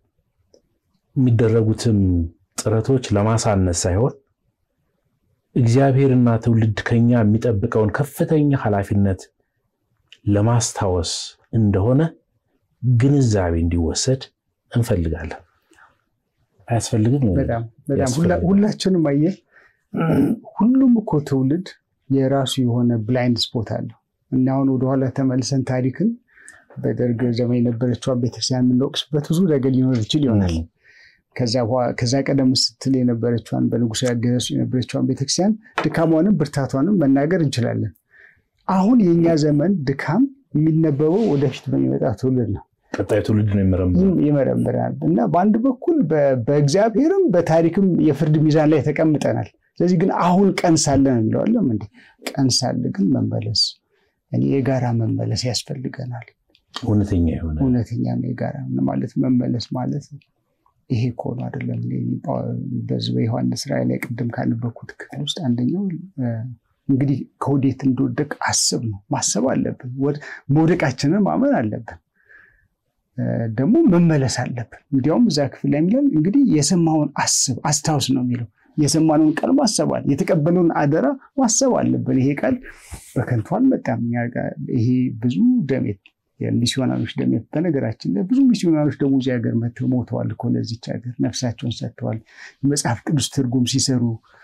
የሚደረጉትም ጥረቶች ለማሳነስ ሳይሆን እግዚአብሔርና ትውልድ ከኛ የሚጠብቀውን ከፍተኛ ኃላፊነት ለማስታወስ እንደሆነ ግንዛቤ እንዲወሰድ እንፈልጋለን። አያስፈልግም? በጣም በጣም ሁላችንም አየህ፣ ሁሉም እኮ ትውልድ የራሱ የሆነ ብላይንድ ስፖት አለው እና አሁን ወደኋላ ተመልሰን ታሪክን በደርግ ዘመን የነበረችዋን ቤተክርስቲያን የምንወቅስበት ብዙ ነገር ሊኖር ይችል ይሆናል። ከዛ ቀደም ስትል የነበረችዋን በንጉሥ ያገዘሱ የነበረችዋን ቤተክርስቲያን ድካሟንም ብርታቷንም መናገር እንችላለን። አሁን የእኛ ዘመን ድካም የሚነበበው ወደፊት በሚመጣ ትውልድ ነው። ቀጣዩ ትውልድ ነው ይመረምራል እና በአንድ በኩል በእግዚአብሔርም በታሪክም የፍርድ ሚዛን ላይ ተቀምጠናል። ስለዚህ ግን አሁን ቀን ሳለ ነው የሚለዋለም እንዴ ቀን ሳለ ግን መመለስ እኔ የጋራ መመለስ ያስፈልገናል። እውነተኛ የሆነ እውነተኛ ነው የጋራ ማለት መመለስ ማለት ይሄ ከሆኑ አይደለም። በዚህ በዮሐንስ ራዕይ ላይ ቅድም ካነበብኩት ክፍል ውስጥ አንደኛው እንግዲህ ከወዴት እንደወደቅ አስብ ነው። ማሰብ አለብን። መውደቃችንን ማመን አለብን። ደግሞ መመለስ አለብን። እንዲያውም እዛ ክፍል ላይ የሚለን እንግዲህ የሰማውን አስብ አስታውስ ነው የሚለው። የሰማነውን ቃል ማሰብ አለ የተቀበለውን አደራ ማሰብ አለብን። ይሄ ቃል በከንቱ አልመጣም። ይሄ ብዙ ደሜት የሚስዮናኖች ደሜት በነገራችን ላይ ብዙ ሚስዮናኖች ደግሞ እዚህ ሀገር መጥተው ሞተዋል እኮ ለዚች ሀገር ነፍሳቸውን ሰጥተዋል። መጽሐፍ ቅዱስ ትርጉም ሲሰሩ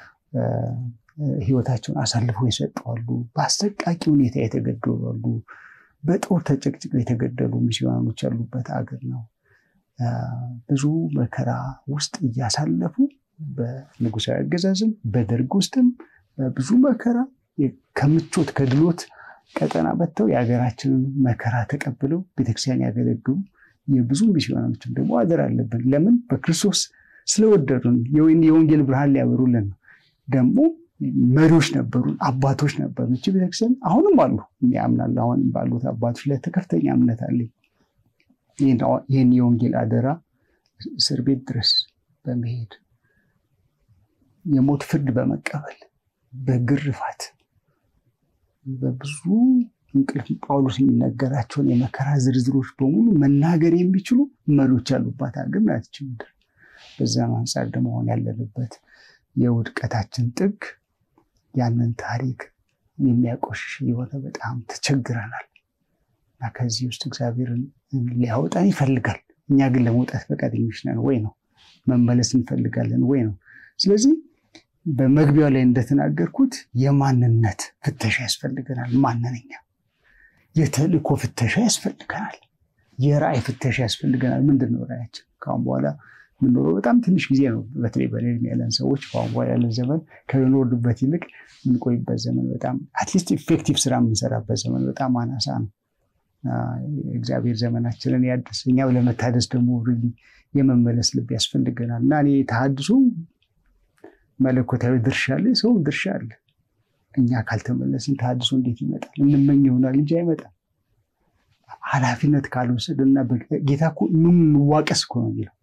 ህይወታቸውን አሳልፈው የሰጠዋሉ። በአሰቃቂ ሁኔታ የተገደሉ አሉ። በጦር ተጨቅጭቀው የተገደሉ ሚስዮናኖች ያሉበት ሀገር ነው። ብዙ መከራ ውስጥ እያሳለፉ በንጉሳዊ አገዛዝም በደርግ ውስጥም ብዙ መከራ ከምቾት ከድሎት ቀጠና በተው የሀገራችንን መከራ ተቀብለው ቤተክርስቲያን ያገለግሉ የብዙ ሚስዮናኖችን ደግሞ አደር አለብን። ለምን በክርስቶስ ስለወደዱን የወንጌል ብርሃን ሊያበሩልን ነው። ደግሞ መሪዎች ነበሩን፣ አባቶች ነበሩ። እቺ ቤተክርስቲያን አሁንም አሉ ያምናል። አሁን ባሉት አባቶች ላይ ከፍተኛ እምነት አለኝ። ይህን የወንጌል አደራ እስር ቤት ድረስ በመሄድ የሞት ፍርድ በመቀበል በግርፋት በብዙ እንቅልፍ ጳውሎስ የሚነገራቸውን የመከራ ዝርዝሮች በሙሉ መናገር የሚችሉ መሪዎች ያሉባት ሀገር ናት ይህች ምድር። በዛም አንጻር ደግሞ አሁን ያለንበት የውድቀታችን ጥግ ያንን ታሪክ የሚያቆሽሽ የሆነ በጣም ተቸግረናል እና ከዚህ ውስጥ እግዚአብሔርን ሊያወጣን ይፈልጋል። እኛ ግን ለመውጣት ፈቃደኞች ነን ወይ ነው? መመለስ እንፈልጋለን ወይ ነው? ስለዚህ በመግቢያው ላይ እንደተናገርኩት የማንነት ፍተሻ ያስፈልገናል። ማንነኛ የተልእኮ ፍተሻ ያስፈልገናል። የራእይ ፍተሻ ያስፈልገናል። ምንድን ነው ራእያችን? ከአሁን በኋላ የምንኖረው በጣም ትንሽ ጊዜ ነው። በተለይ በእኔ እድሜ ያለን ሰዎች ከአሁን በኋላ ያለን ዘመን ከምንወርዱበት ይልቅ የምንቆይበት ዘመን በጣም አትሊስት ኢፌክቲቭ ስራ የምንሰራበት ዘመን በጣም አናሳ ነው። እግዚአብሔር ዘመናችንን ያድስ። እኛው ለመታደስ ደግሞ የመመለስ ልብ ያስፈልገናል እና እኔ ተሐድሶ መለኮታዊ ድርሻ አለ፣ ሰውም ድርሻ አለ። እኛ ካልተመለስን ተሐድሶ እንዴት ይመጣል? እንመኝ ይሆናል እንጂ አይመጣም። ኃላፊነት ካልወሰድና ጌታ እኮ እንዋቀስ እኮ ነው የሚለው።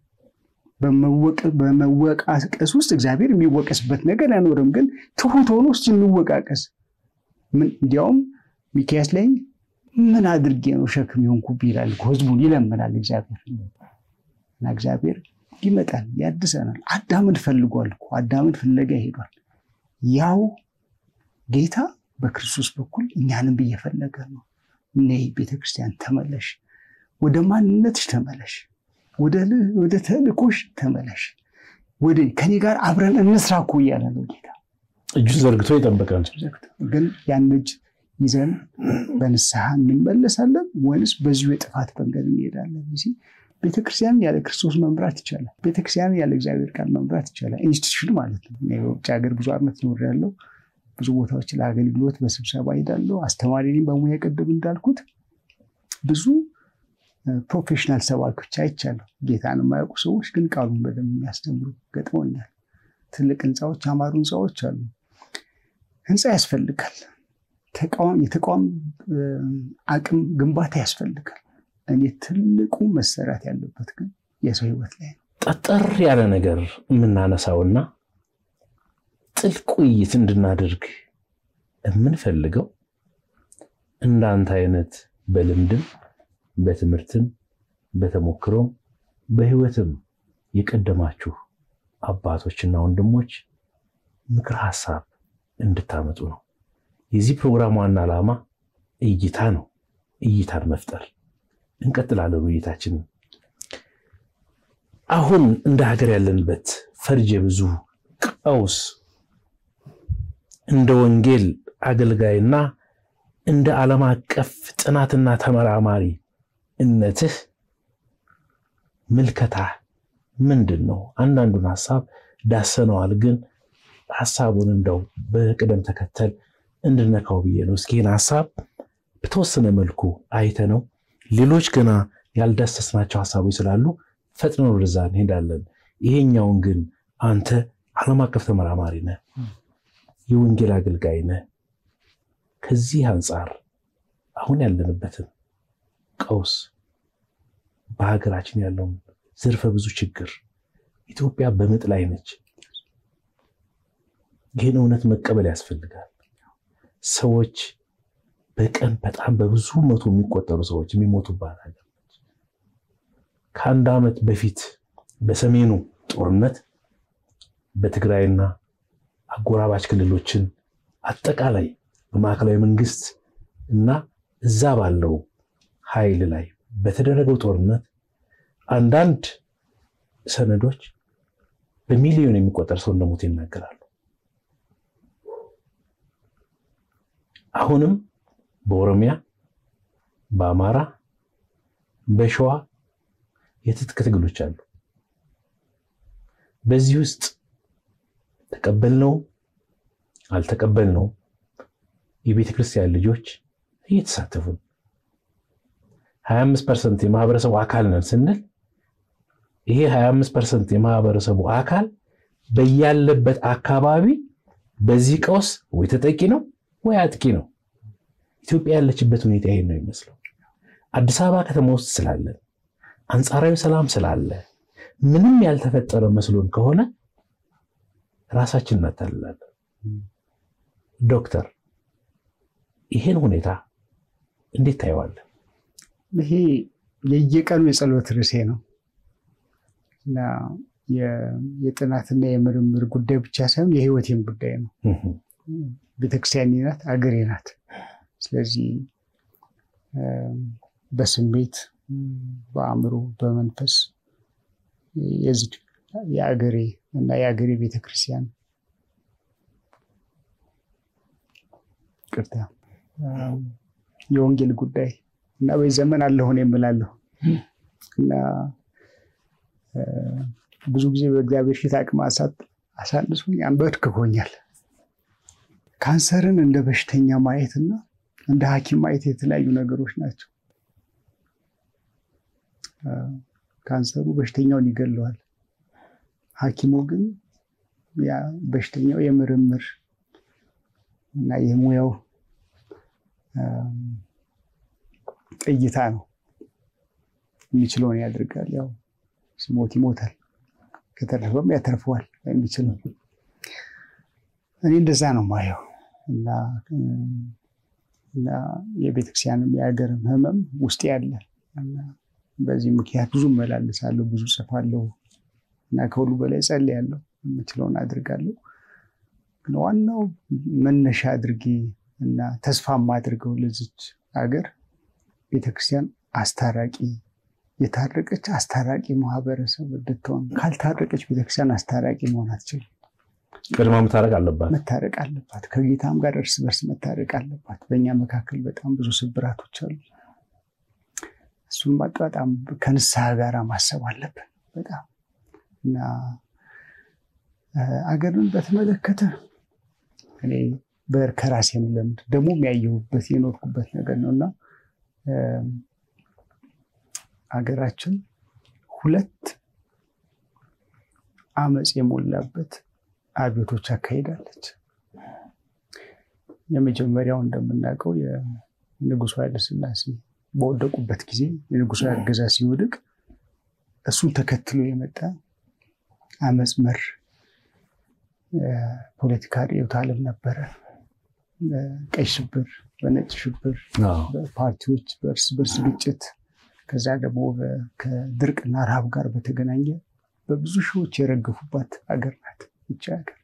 በመወቃቀስ ውስጥ እግዚአብሔር የሚወቀስበት ነገር አይኖርም። ግን ትሁት ሆኖ እስኪ እንወቃቀስ። እንዲያውም ሚክያስ ላይ ምን አድርጌ ነው ሸክም የሆንኩብህ ይላል። ህዝቡን ይለምናል እግዚአብሔር እና እግዚአብሔር ይመጣል፣ ያድሰናል። አዳምን ፈልጓል እኮ አዳምን ፍለጋ ሄዷል። ያው ጌታ በክርስቶስ በኩል እኛንም እየፈለገ ነው። ነይ ቤተክርስቲያን ተመለሽ፣ ወደ ማንነትሽ ተመለሽ፣ ወደ ተልእኮሽ ተመለሽ፣ ወደ ከኔ ጋር አብረን እንስራ እኮ እያለ ነው ጌታ። እጁን ዘርግቶ ይጠብቃል። ግን ያን እጅ ይዘን በንስሐ እንመለሳለን ወይንስ በዚሁ የጥፋት መንገድ እንሄዳለን? ቤተክርስቲያንን ያለ ክርስቶስ መምራት ይቻላል። ቤተክርስቲያንን ያለ እግዚአብሔር ቃል መምራት ይቻላል። ኢንስቲትዩሽን ማለት ነው። በውጭ ሀገር ብዙ ዓመት ኖሬያለሁ። ብዙ ቦታዎች ለአገልግሎት በስብሰባ ሄዳለሁ። አስተማሪ ነኝ በሙያ ቅድም እንዳልኩት ብዙ ፕሮፌሽናል ሰባኪዎች አይቻለሁ። ጌታን የማያውቁ ሰዎች ግን ቃሉን በደንብ የሚያስተምሩ ገጥመውኛል። ትልቅ ህንፃዎች፣ አማሩ ህንፃዎች አሉ። ህንፃ ያስፈልጋል። የተቋም አቅም ግንባታ ያስፈልጋል። እኔ ትልቁ መሰራት ያለበት ግን የሰው ህይወት ላይ ነው። ጠጠር ያለ ነገር የምናነሳውና ጥልቅ ውይይት እንድናደርግ የምንፈልገው እንዳንተ አይነት በልምድም በትምህርትም በተሞክሮም በህይወትም የቀደማችሁ አባቶችና ወንድሞች ምክር ሀሳብ እንድታመጡ ነው። የዚህ ፕሮግራም ዋና ዓላማ እይታ ነው። እይታን መፍጠር። እንቀጥላለን ውይይታችንን። አሁን እንደ ሀገር ያለንበት ፈርጀ ብዙ ቀውስ እንደ ወንጌል አገልጋይና እንደ ዓለም አቀፍ ጥናትና ተመራማሪ እነትህ ምልከታ ምንድን ነው? አንዳንዱን ሀሳብ ዳሰነዋል፣ ግን ሀሳቡን እንደው በቅደም ተከተል እንድነካው ብዬ ነው። እስኪ ይህን ሀሳብ በተወሰነ መልኩ አይተነው ሌሎች ገና ያልዳሰስናቸው ሀሳቦች ስላሉ ፈጥነን ወደዛ እንሄዳለን። ይሄኛውን ግን አንተ ዓለም አቀፍ ተመራማሪ ነህ፣ የወንጌል አገልጋይ ነህ። ከዚህ አንጻር አሁን ያለንበትን ቀውስ በሀገራችን ያለውን ዘርፈ ብዙ ችግር ኢትዮጵያ በምጥ ላይ ነች። ይህን እውነት መቀበል ያስፈልጋል። ሰዎች በቀን በጣም በብዙ መቶ የሚቆጠሩ ሰዎች የሚሞቱባት ሀገር ነች። ከአንድ ዓመት በፊት በሰሜኑ ጦርነት በትግራይና አጎራባች ክልሎችን አጠቃላይ በማዕከላዊ መንግስት እና እዛ ባለው ኃይል ላይ በተደረገው ጦርነት አንዳንድ ሰነዶች በሚሊዮን የሚቆጠር ሰው እንደሞት ይናገራሉ። አሁንም በኦሮሚያ፣ በአማራ፣ በሸዋ የትጥቅ ትግሎች አሉ። በዚህ ውስጥ ተቀበልነው አልተቀበልነው የቤተ ክርስቲያን ልጆች እየተሳተፉ ነው። 25 ፐርሰንት የማህበረሰቡ አካል ነን ስንል ይሄ 25 ፐርሰንት የማህበረሰቡ አካል በያለበት አካባቢ በዚህ ቀውስ ወይ ተጠቂ ነው ወይ አጥቂ ነው። ኢትዮጵያ ያለችበት ሁኔታ ይሄን ነው የሚመስለው። አዲስ አበባ ከተማ ውስጥ ስላለን አንጻራዊ ሰላም ስላለ ምንም ያልተፈጠረ መስሎን ከሆነ ራሳችን እናታልላለን። ዶክተር ይሄን ሁኔታ እንዴት ታየዋለን? ይሄ የየቀኑ የጸሎት ርዕሴ ነው እና የጥናትና የምርምር ጉዳይ ብቻ ሳይሆን የህይወቴም ጉዳይ ነው። ቤተክርስቲያኔ ናት፣ አገሬ ናት። ስለዚህ በስሜት በአእምሮ፣ በመንፈስ የዚህ የአገሬ እና የአገሬ ቤተክርስቲያን ቅርታ የወንጌል ጉዳይ እና በዚህ ዘመን አለሆን የምላለሁ እና ብዙ ጊዜ በእግዚአብሔር ፊት አቅም አሳንሶኝ አንበርክኮኛል። ካንሰርን እንደ በሽተኛ ማየትና እንደ ሐኪም ማየት የተለያዩ ነገሮች ናቸው። ካንሰሩ በሽተኛውን ይገለዋል። ሐኪሙ ግን ያ በሽተኛው የምርምር እና የሙያው እይታ ነው። የሚችለውን ያደርጋል። ያው ሲሞት ይሞታል፣ ከተረፈም ያተርፈዋል የሚችለው። እኔ እንደዛ ነው ማየው እና የቤተክርስቲያንም የሀገርም ህመም ውስጥ ያለ በዚህ ምክንያት ብዙ እመላለሳለሁ፣ ብዙ ጽፋለሁ እና ከሁሉ በላይ ጸልያለሁ፣ የምችለውን አድርጋለሁ። ግን ዋናው መነሻ አድርጌ እና ተስፋ የማድርገው ለዚች ሀገር ቤተክርስቲያን አስታራቂ የታረቀች አስታራቂ ማህበረሰብ እንድትሆን። ካልታረቀች ቤተክርስቲያን አስታራቂ መሆን አትችልም። ቅድማ መታረቅ አለባት መታረቅ አለባት። ከጌታም ጋር እርስ በርስ መታረቅ አለባት። በእኛ መካከል በጣም ብዙ ስብራቶች አሉ። እሱን በጣም ከንስሐ ጋር ማሰብ አለብን በጣም እና አገርን በተመለከተ እኔ ከራሴም ልምድ ደግሞ የሚያየሁበት የኖርኩበት ነገር ነው እና አገራችን ሁለት አመፅ የሞላበት አብዮቶች አካሂዳለች። የመጀመሪያው እንደምናውቀው የንጉሱ ኃይለሥላሴ በወደቁበት ጊዜ የንጉሱ አገዛዝ ሲወድቅ እሱን ተከትሎ የመጣ አመፅ መር ፖለቲካ ርዕዮተ ዓለም ነበረ። ቀይ ሽብር፣ በነጭ ሽብር፣ በፓርቲዎች በእርስ በርስ ግጭት ከዛ ደግሞ ከድርቅና ረሃብ ጋር በተገናኘ በብዙ ሺዎች የረገፉባት ሀገር ናት ይቺ ሀገር።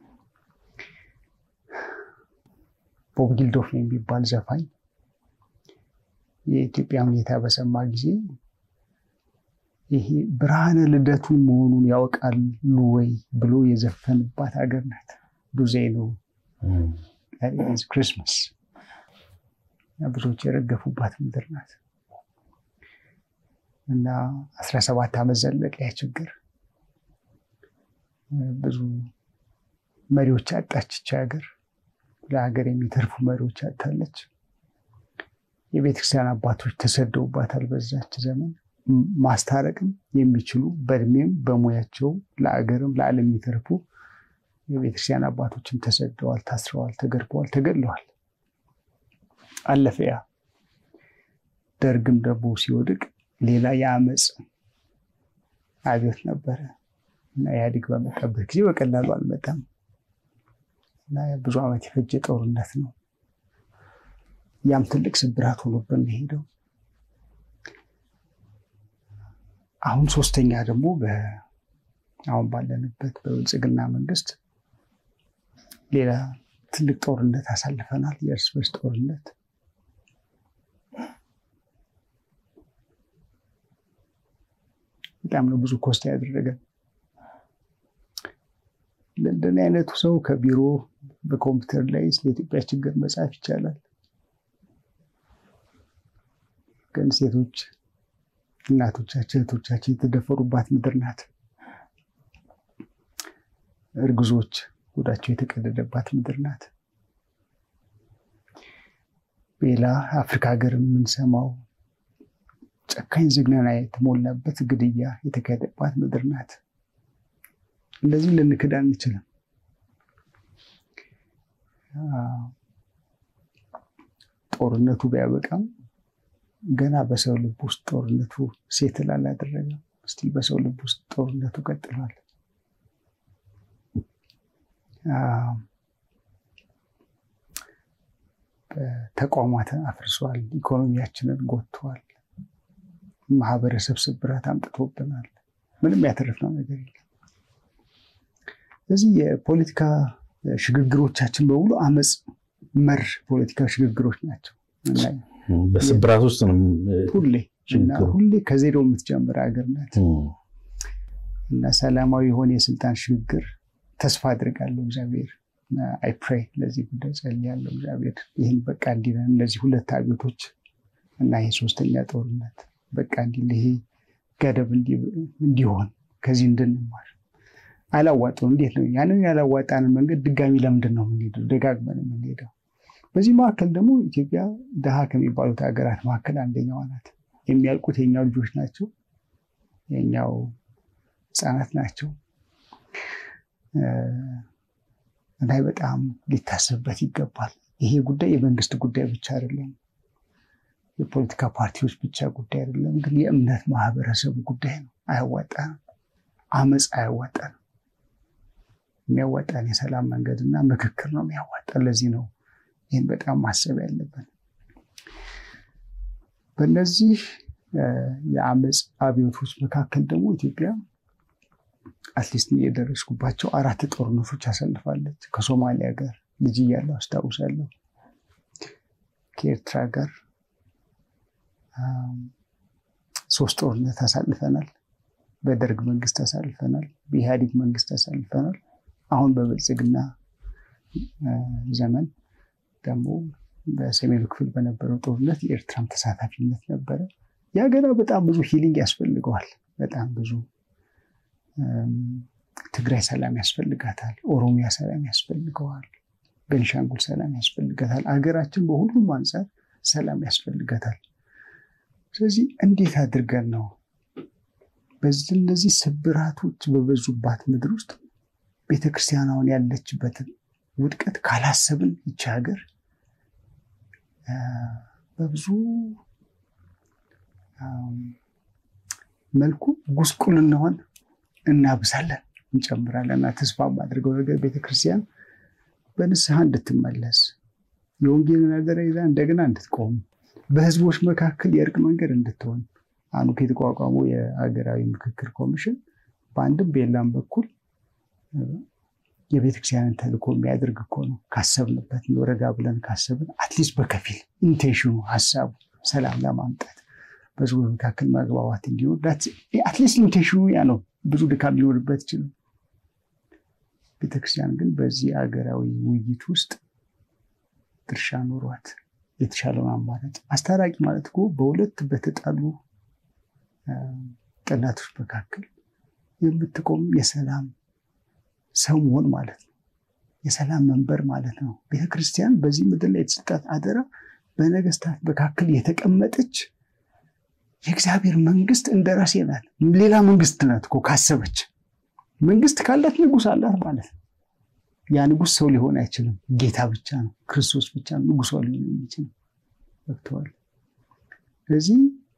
ቦብ ጊልዶፍ የሚባል ዘፋኝ የኢትዮጵያ ሁኔታ በሰማ ጊዜ ይሄ ብርሃነ ልደቱ መሆኑን ያውቃሉ ወይ ብሎ የዘፈንባት ሀገር ናት። ዱዜ ነው ክሪስማስ ብዙዎች የረገፉባት ምድር ናት እና አስራ ሰባት ዓመት ዘለቀ ያ ችግር። ብዙ መሪዎች አጣች ይቺ ሀገር። ለሀገር የሚተርፉ መሪዎች አጣለች። የቤተክርስቲያን አባቶች ተሰደውባታል። በዛች ዘመን ማስታረቅም የሚችሉ በእድሜም በሙያቸው ለአገርም ለዓለም የሚተርፉ የቤተክርስቲያን አባቶችም ተሰደዋል፣ ታስረዋል፣ ተገርፈዋል፣ ተገድለዋል። አለፈ ያ። ደርግም ደግሞ ሲወድቅ ሌላ የአመፅ አብዮት ነበረ እና ኢህአዴግ በመጣበት ጊዜ በቀላሉ አልመጣም እና ብዙ ዓመት የፈጀ ጦርነት ነው። ያም ትልቅ ስብራት ሆኖብን ሄደው አሁን ሶስተኛ ደግሞ አሁን ባለንበት በብልጽግና መንግስት ሌላ ትልቅ ጦርነት አሳልፈናል። የእርስ በርስ ጦርነት በጣም ነው ብዙ ኮስት ያደረገ። ለእንደኔ አይነቱ ሰው ከቢሮ በኮምፒውተር ላይ ስለ ኢትዮጵያ ችግር መጻፍ ይቻላል። ግን ሴቶች እናቶቻችን እህቶቻችን የተደፈሩባት ምድር ናት። እርጉዞች ሆዳቸው የተቀደደባት ምድር ናት። ሌላ አፍሪካ ሀገር የምንሰማው ጨካኝ ዝግነና የተሞላበት ግድያ የተካሄደባት ምድር ናት። እንደዚህ ልንክድ አንችልም። ጦርነቱ ቢያበቃም ገና በሰው ልብ ውስጥ ጦርነቱ ሴትል አላደረገም። እስቲል በሰው ልብ ውስጥ ጦርነቱ ቀጥሏል። ተቋማትን አፍርሷል። ኢኮኖሚያችንን ጎድቷል። ማህበረሰብ ስብራት አምጥቶብናል። ምንም ያተረፍነው ነገር የለም። ስለዚህ የፖለቲካ ሽግግሮቻችን በሙሉ አመፅ መር ፖለቲካ ሽግግሮች ናቸው። በስብራት ውስጥ ነው ሁሌ ሁሌ ከዜሮ የምትጀምር ሀገር ናት እና ሰላማዊ የሆነ የስልጣን ሽግግር ተስፋ አድርጋለሁ። እግዚአብሔር አይ ፕሬይ ለዚህ ጉዳይ ጸልያለሁ። እግዚአብሔር ይህን በቃ እንዲለን እነዚህ ሁለት አብዮቶች እና ይህ ሶስተኛ ጦርነት በቃ እንዲል ይሄ ገደብ እንዲሆን ከዚህ እንድንማር አላዋጠው። እንዴት ነው ያንን ያላዋጣንን መንገድ ድጋሚ ለምንድን ነው የምንሄደው? ደጋግመን የምንሄደው? በዚህ መካከል ደግሞ ኢትዮጵያ ድሃ ከሚባሉት ሀገራት መካከል አንደኛዋ ናት። የሚያልቁት የኛው ልጆች ናቸው፣ የኛው ህፃናት ናቸው። እና በጣም ሊታሰብበት ይገባል። ይሄ ጉዳይ የመንግስት ጉዳይ ብቻ አይደለም፣ የፖለቲካ ፓርቲዎች ብቻ ጉዳይ አይደለም፣ ግን የእምነት ማህበረሰቡ ጉዳይ ነው። አያዋጣንም፣ አመፅ አያዋጣንም። የሚያዋጣን የሰላም መንገድና ምክክር ነው የሚያዋጣን። ለዚህ ነው ይህን በጣም ማሰብ ያለብን። በእነዚህ የአመፅ አብዮቶች መካከል ደግሞ ኢትዮጵያ አትሊስት የደረስኩባቸው አራት ጦርነቶች አሳልፋለች። ከሶማሊያ ጋር ልጅ እያለሁ አስታውሳለሁ። ከኤርትራ ጋር ሶስት ጦርነት አሳልፈናል። በደርግ መንግስት አሳልፈናል። በኢህአዴግ መንግስት አሳልፈናል። አሁን በብልጽግና ዘመን ደግሞ በሰሜኑ ክፍል በነበረው ጦርነት የኤርትራም ተሳታፊነት ነበረ። ያ ገና በጣም ብዙ ሂሊንግ ያስፈልገዋል። በጣም ብዙ ትግራይ ሰላም ያስፈልጋታል። ኦሮሚያ ሰላም ያስፈልገዋል። ቤንሻንጉል ሰላም ያስፈልጋታል። አገራችን በሁሉም አንጻር ሰላም ያስፈልጋታል። ስለዚህ እንዴት አድርገን ነው በዚህ እነዚህ ስብራቶች በበዙባት ምድር ውስጥ ቤተክርስቲያን አሁን ያለችበትን ውድቀት ካላሰብን ይቺ ሀገር በብዙ መልኩ ጉስቁልናዋን እናብሳለን፣ እንጨምራለን። እና ተስፋ የማድርገው ነገር ቤተክርስቲያን በንስሐ እንድትመለስ የወንጌል ነገር ይዛ እንደገና እንድትቆም በህዝቦች መካከል የእርቅ መንገድ እንድትሆን አንዱ የተቋቋመው የሀገራዊ ምክክር ኮሚሽን በአንድም በሌላም በኩል የቤተክርስቲያንን ተልእኮ የሚያደርግ እኮ ነው። ካሰብንበት ወረጋ ብለን ካሰብን አትሊስት በከፊል ኢንቴንሽኑ ሀሳቡ ሰላም ለማምጣት በህዝቦች መካከል መግባባት እንዲሆን አትሊስት ኢንቴንሽኑ ያ ነው። ብዙ ድካም ሊኖርበት ይችላል። ቤተክርስቲያን ግን በዚህ ሀገራዊ ውይይት ውስጥ ድርሻ ኖሯት የተሻለውን አማራጭ አስታራቂ ማለት እኮ በሁለት በተጣሉ ጠላቶች መካከል የምትቆም የሰላም ሰው መሆን ማለት ነው። የሰላም መንበር ማለት ነው። ቤተክርስቲያን በዚህ ምድር ላይ የተሰጣት አደራ በነገስታት መካከል የተቀመጠች የእግዚአብሔር መንግስት እንደራሴ ናት። ሌላ መንግስት ናት እኮ ካሰበች። መንግስት ካላት ንጉስ አላት ማለት ነው። ያ ንጉስ ሰው ሊሆን አይችልም። ጌታ ብቻ ነው፣ ክርስቶስ ብቻ ነው ንጉሷ ሊሆን የሚችል ገብተዋል። ስለዚህ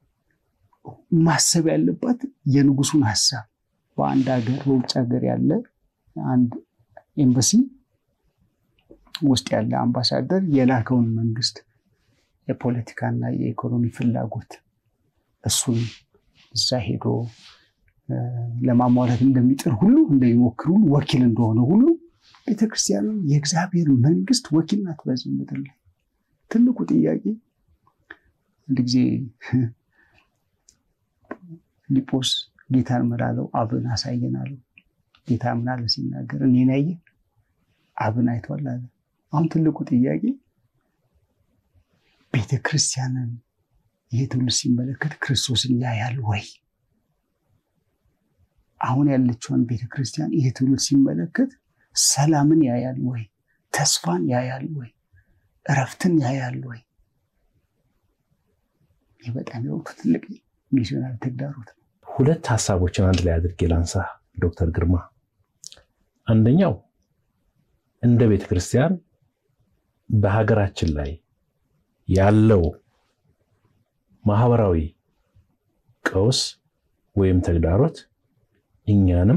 ማሰብ ያለባት የንጉሱን ሀሳብ በአንድ ሀገር በውጭ ሀገር ያለ አንድ ኤምባሲ ውስጥ ያለ አምባሳደር የላከውን መንግስት የፖለቲካና የኢኮኖሚ ፍላጎት እሱን እዛ ሄዶ ለማሟላት እንደሚጥር ሁሉ እንደሚሞክር ሁሉ ወኪል እንደሆነ ሁሉ ቤተክርስቲያን የእግዚአብሔር መንግስት ወኪል ናት በዚህ ምድር ላይ። ትልቁ ጥያቄ አንድ ጊዜ ፊልጶስ ጌታን ምን አለው? አብን አሳየን አለው። ጌታ ምን አለ ሲናገር እኔን ያየ አብን አይቷል አለ። አሁን ትልቁ ጥያቄ ቤተክርስቲያንን ይሄ ትውልድ ሲመለከት ክርስቶስን ያያል ወይ? አሁን ያለችውን ቤተክርስቲያን ይሄ ትውልድ ሲመለከት ሰላምን ያያል ወይ? ተስፋን ያያል ወይ? እረፍትን ያያል ወይ? ይህ በጣም የወቅቱ ትልቅ ሚስዮናዊ ተግዳሮት ነው። ሁለት ሀሳቦችን አንድ ላይ አድርጌ ላንሳ ዶክተር ግርማ። አንደኛው እንደ ቤተ ክርስቲያን በሀገራችን ላይ ያለው ማህበራዊ ቀውስ ወይም ተግዳሮት እኛንም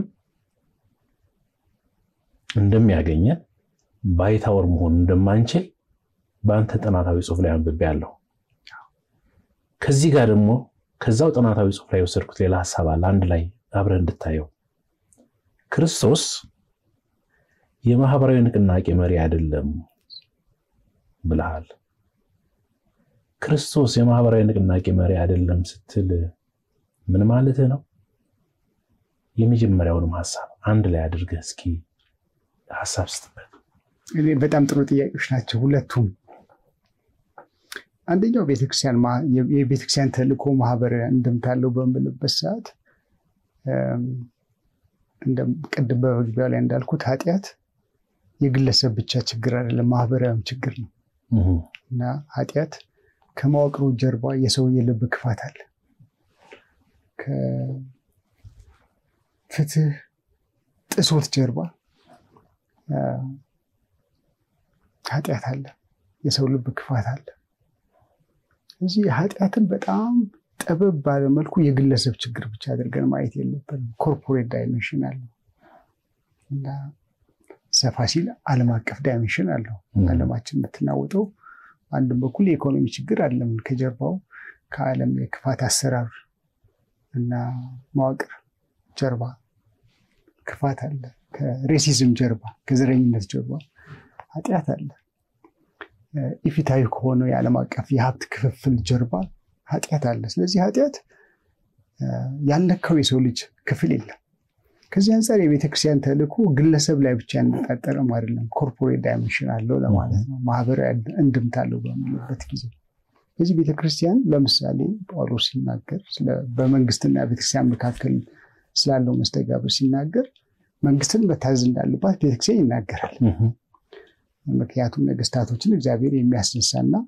እንደሚያገኘን ባይታወር መሆን እንደማንችል በአንተ ጥናታዊ ጽሑፍ ላይ አንብቤያለሁ። ከዚህ ጋር ደግሞ ከዛው ጥናታዊ ጽሑፍ ላይ የወሰድኩት ሌላ ሀሳብ አለ። አንድ ላይ አብረህ እንድታየው ክርስቶስ የማህበራዊ ንቅናቄ መሪ አይደለም ብለሃል። ክርስቶስ የማህበራዊ ንቅናቄ መሪ አይደለም ስትል ምን ማለትህ ነው? የመጀመሪያውንም ሀሳብ አንድ ላይ አድርገህ እስኪ ሀሳብ ስትበት። በጣም ጥሩ ጥያቄዎች ናቸው ሁለቱም። አንደኛው ቤተክርስቲያን የቤተክርስቲያን ተልእኮ ማህበራዊ እንድምታ አለው በምልበት ሰዓት ቅድም በመግቢያው ላይ እንዳልኩት ኃጢአት የግለሰብ ብቻ ችግር አይደለም፣ ማህበራዊም ችግር ነው እና ኃጢአት ከመዋቅሩ ጀርባ የሰው የልብ ክፋት አለ። ከፍትህ ጥሶት ጀርባ ኃጢአት አለ፣ የሰው ልብ ክፋት አለ። እዚህ ኃጢአትን በጣም ጠበብ ባለ መልኩ የግለሰብ ችግር ብቻ አድርገን ማየት የለብንም። ኮርፖሬት ዳይሜንሽን አለው እና ሰፋ ሲል ዓለም አቀፍ ዳይሜንሽን አለው። ዓለማችን የምትናወጠው አንድም በኩል የኢኮኖሚ ችግር አለም ከጀርባው ከዓለም የክፋት አሰራር እና መዋቅር ጀርባ ክፋት አለ። ከሬሲዝም ጀርባ ከዘረኝነት ጀርባ ኃጢአት አለ። ኢፊታዊ ከሆነው የዓለም አቀፍ የሀብት ክፍፍል ጀርባ ኃጢአት አለ። ስለዚህ ኃጢአት ያልነካው የሰው ልጅ ክፍል የለም። ከዚህ አንጻር የቤተክርስቲያን ተልእኮ ግለሰብ ላይ ብቻ ያነጣጠረም አይደለም፣ ኮርፖሬት ዳይሜንሽን አለው ለማለት ነው። ማህበራዊ እንድምታ አለው በምንበት ጊዜ በዚህ ቤተክርስቲያን ለምሳሌ ጳውሎስ ሲናገር በመንግስትና ቤተክርስቲያን መካከል ስላለው መስተጋብር ሲናገር መንግስትን መታዘዝ እንዳለባት ቤተክርስቲያን ይናገራል። ምክንያቱም ነገስታቶችን እግዚአብሔር የሚያስነሳና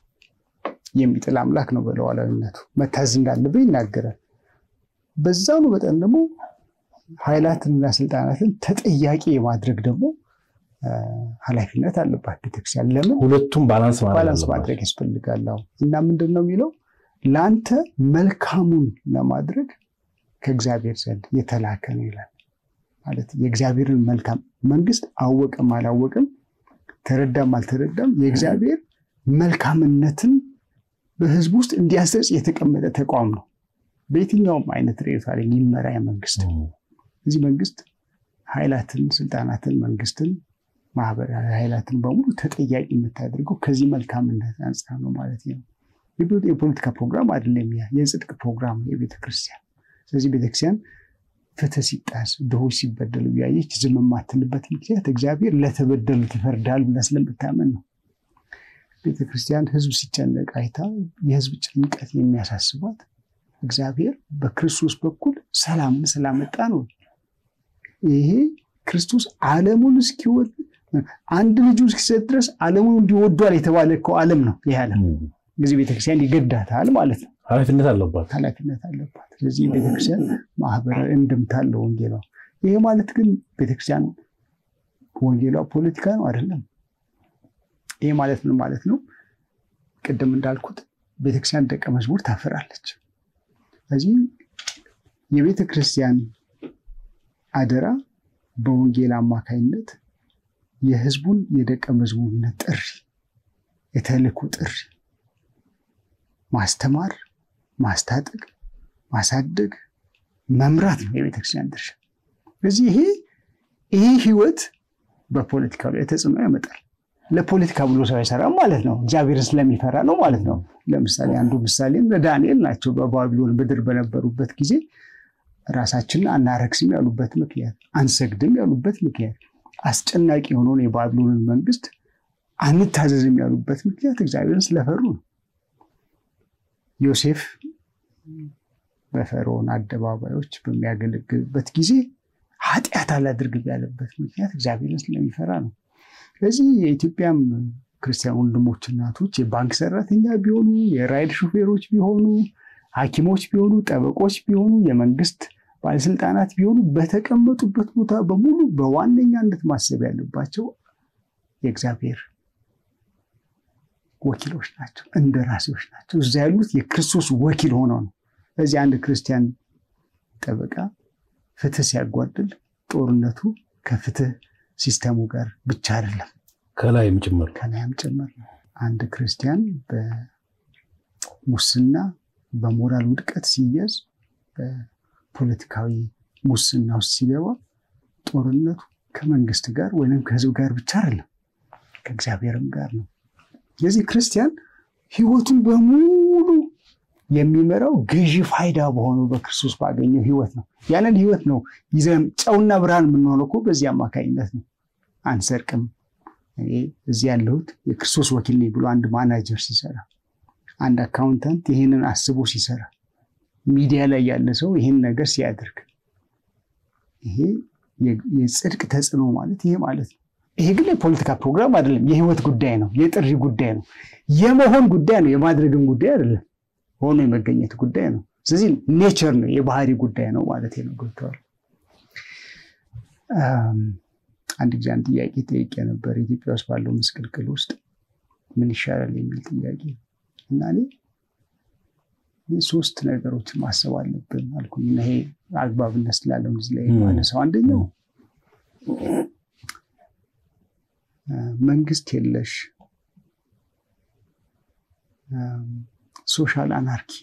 የሚጥል አምላክ ነው። በሉዓላዊነቱ መታዘዝ እንዳለብን ይናገራል። በዛኑ መጠን ደግሞ ኃይላትንና ስልጣናትን ተጠያቂ የማድረግ ደግሞ ኃላፊነት አለባት ቤተክርስቲያን። ለምን ሁለቱም ባላንስ ባላንስ ማድረግ ያስፈልጋል። እና ምንድን ነው የሚለው ለአንተ መልካሙን ለማድረግ ከእግዚአብሔር ዘንድ የተላከ ነው ይላል። ማለት የእግዚአብሔርን መልካም መንግስት አወቅም አላወቅም ተረዳም አልተረዳም የእግዚአብሔር መልካምነትን በህዝብ ውስጥ እንዲያሰርጽ የተቀመጠ ተቋም ነው። በየትኛውም አይነት ርዕዮተ ዓለም የሚመራ መንግስት እዚህ መንግስት ኃይላትን፣ ስልጣናትን፣ መንግስትን፣ ማህበራዊ ኃይላትን በሙሉ ተጠያቂ የምታደርገው ከዚህ መልካምነት አንጻር ነው ማለት ነው። የፖለቲካ ፕሮግራም አይደለም፣ የጽድቅ ፕሮግራም ነው የቤተክርስቲያን። ስለዚህ ቤተክርስቲያን ፍትህ ሲጣስ ድሆች ሲበደሉ እያየች ዝም የማትልበት ምክንያት እግዚአብሔር ለተበደሉት ይፈርዳል ብላ ስለምታመን ነው። ቤተክርስቲያን ህዝብ ሲጨነቅ አይታ የህዝብ ጭንቀት የሚያሳስባት እግዚአብሔር በክርስቶስ በኩል ሰላምን ስላመጣ ነው። ይሄ ክርስቶስ ዓለሙን እስኪወድ አንድ ልጁ እስኪሰጥ ድረስ ዓለሙን እንዲወዷል የተባለ እኮ ዓለም ነው። ይህ ዓለም ጊዜ ቤተክርስቲያን ይገዳታል ማለት ነው። ኃላፊነት አለባት ኃላፊነት አለባት። ስለዚህ ቤተክርስቲያን ማህበራዊ እንድምታ አለው ወንጌሏ። ይሄ ማለት ግን ቤተክርስቲያን ወንጌሏ ፖለቲካ ነው አይደለም። ይሄ ማለት ምን ማለት ነው? ቅድም እንዳልኩት ቤተክርስቲያን ደቀ መዝሙር ታፈራለች። ስለዚህ የቤተ ክርስቲያን አደራ በወንጌል አማካኝነት የህዝቡን የደቀ መዝሙርነት ጥሪ፣ የተልእኮ ጥሪ ማስተማር፣ ማስታጠቅ፣ ማሳደግ፣ መምራት ነው የቤተክርስቲያን ድርሻ። ስለዚህ ይሄ ይሄ ህይወት በፖለቲካው ላይ ተጽዕኖ ያመጣል። ለፖለቲካ ብሎ ሰው አይሰራም ማለት ነው። እግዚአብሔርን ስለሚፈራ ነው ማለት ነው። ለምሳሌ አንዱ ምሳሌም ለዳንኤል ናቸው። በባቢሎን ምድር በነበሩበት ጊዜ ራሳችንን አናረክስም ያሉበት ምክንያት፣ አንሰግድም ያሉበት ምክንያት፣ አስጨናቂ የሆነውን የባቢሎንን መንግስት አንታዘዝም ያሉበት ምክንያት እግዚአብሔርን ስለፈሩ ነው። ዮሴፍ በፈርዖን አደባባዮች በሚያገለግልበት ጊዜ ኃጢአት አላድርግም ያለበት ምክንያት እግዚአብሔርን ስለሚፈራ ነው። ስለዚህ የኢትዮጵያም ክርስቲያን ወንድሞች እናቶች የባንክ ሰራተኛ ቢሆኑ፣ የራይድ ሹፌሮች ቢሆኑ፣ ሐኪሞች ቢሆኑ፣ ጠበቆች ቢሆኑ፣ የመንግስት ባለስልጣናት ቢሆኑ በተቀመጡበት ቦታ በሙሉ በዋነኛነት ማሰብ ያለባቸው የእግዚአብሔር ወኪሎች ናቸው፣ እንደራሴዎች ናቸው። እዛ ያሉት የክርስቶስ ወኪል ሆነው ነው። ስለዚህ አንድ ክርስቲያን ጠበቃ ፍትህ ሲያጓድል ጦርነቱ ከፍትህ ሲስተሙ ጋር ብቻ አይደለም፣ ከላይም ጭምር ከላይም ጭምር ነው። አንድ ክርስቲያን በሙስና በሞራል ውድቀት ሲያዝ፣ በፖለቲካዊ ሙስና ውስጥ ሲገባ ጦርነቱ ከመንግስት ጋር ወይም ከህዝብ ጋር ብቻ አይደለም፣ ከእግዚአብሔርም ጋር ነው። ስለዚህ ክርስቲያን ህይወቱን በሙሉ የሚመራው ገዢ ፋይዳ በሆነው በክርስቶስ ባገኘው ህይወት ነው። ያንን ህይወት ነው ይዘን ጨውና ብርሃን የምንሆነው እኮ በዚህ አማካኝነት ነው። አንሰርቅም። እኔ እዚህ ያለሁት የክርስቶስ ወኪል ነኝ ብሎ አንድ ማናጀር ሲሰራ፣ አንድ አካውንታንት ይህንን አስቦ ሲሰራ፣ ሚዲያ ላይ ያለ ሰው ይህን ነገር ሲያደርግ፣ ይሄ የጽድቅ ተጽዕኖ ማለት ይሄ ማለት ነው። ይሄ ግን የፖለቲካ ፕሮግራም አይደለም። የህይወት ጉዳይ ነው። የጥሪ ጉዳይ ነው። የመሆን ጉዳይ ነው። የማድረግም ጉዳይ አይደለም። ሆኖ የመገኘት ጉዳይ ነው። ስለዚህ ኔቸር ነው፣ የባህሪ ጉዳይ ነው ማለት ነው። ገብተዋል። አንድ ጊዜ አንድ ጥያቄ ጠይቄ ነበር። ኢትዮጵያ ውስጥ ባለው ምስቅልቅል ውስጥ ምን ይሻላል የሚል ጥያቄ እና እኔ ሶስት ነገሮችን ማሰብ አለብን አልኩኝ እና ይሄ አግባብነት ስላለው እዚህ ላይ ማነሳው አንደኛው መንግስት የለሽ ሶሻል አናርኪ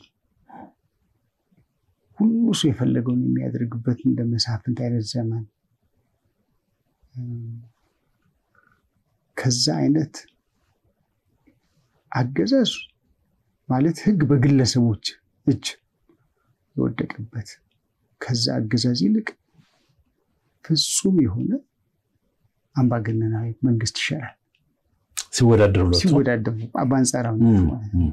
ሁሉ ሰው የፈለገውን የሚያደርግበት እንደ መሳፍንት አይነት ዘመን ከዛ አይነት አገዛዝ ማለት ህግ በግለሰቦች እጅ የወደቀበት ከዛ አገዛዝ ይልቅ ፍጹም የሆነ አምባገነናዊ መንግስት ይሻላል። ሲወዳደሩ ሲወዳደሩ በአንጻራዊነት ማለት ነው።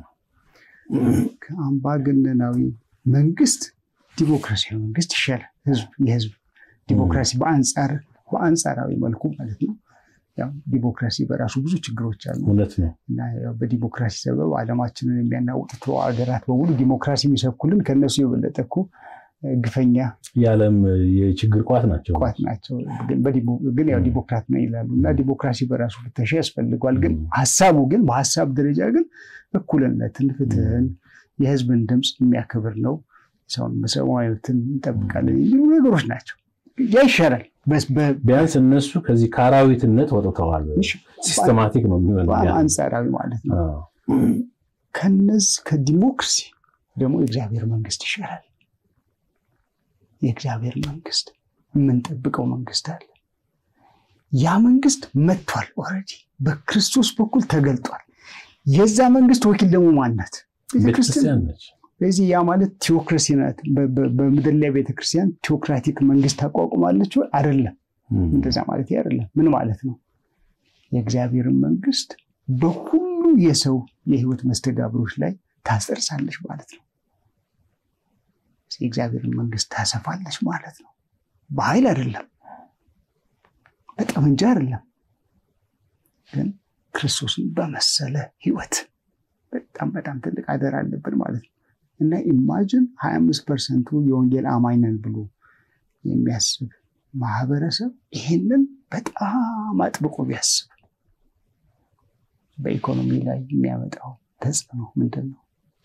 ከአምባገነናዊ መንግስት ዲሞክራሲያዊ መንግስት ይሻላል። ህዝብ የህዝብ ዲሞክራሲ በአንጻር በአንጻራዊ መልኩ ማለት ነው። ያው ዲሞክራሲ በራሱ ብዙ ችግሮች አሉ እውነት ነው። እና ያው በዲሞክራሲ ሰበብ ዓለማችንን የሚያናውጡት ሀገራት በሙሉ ዲሞክራሲ የሚሰብኩልን ከእነሱ የበለጠ እኮ ግፈኛ የዓለም የችግር ቋት ናቸው። ቋት ናቸው። ግን ያው ዲሞክራት ነው ይላሉ እና ዲሞክራሲ በራሱ ፍተሻ ያስፈልጓል። ግን ሀሳቡ ግን በሀሳብ ደረጃ ግን እኩልነትን፣ ፍትህን፣ የህዝብን ድምፅ የሚያከብር ነው። ሰውን ሰብአዊ መብትን እንጠብቃለን የሚሉ ነገሮች ናቸው። ያ ይሻላል። ቢያንስ እነሱ ከዚህ ከአራዊትነት ወጥተዋል። ሲስተማቲክ ነው የሚሆነው አንጻራዊ ማለት ነው። ከነዚህ ከዲሞክራሲ ደግሞ የእግዚአብሔር መንግስት ይሻላል። የእግዚአብሔር መንግስት የምንጠብቀው መንግስት አለ። ያ መንግስት መጥቷል። ኦልሬዲ በክርስቶስ በኩል ተገልጧል። የዛ መንግስት ወኪል ደግሞ ማናት? ቤተክርስቲያን ነች። ስለዚህ ያ ማለት ቴዎክራሲ ናት። በምድር ላይ ቤተክርስቲያን ቴዎክራቲክ መንግስት ታቋቁማለች ወይ? አይደለም። እንደዛ ማለት አይደለም። ምን ማለት ነው? የእግዚአብሔርን መንግስት በሁሉ የሰው የህይወት መስተጋብሮች ላይ ታጸርሳለች ማለት ነው። የእግዚአብሔርን መንግስት ታሰፋለች ማለት ነው። በኃይል አይደለም፣ በጠመንጃ አይደለም፣ ግን ክርስቶስን በመሰለ ህይወት በጣም በጣም ትልቅ አደራ አለብን ማለት ነው። እና ኢማጅን ሀያ አምስት ፐርሰንቱ የወንጌል አማኝ ነን ብሎ የሚያስብ ማህበረሰብ ይሄንን በጣም አጥብቆ ቢያስብ በኢኮኖሚ ላይ የሚያመጣው ተጽዕኖ ምንድን ነው?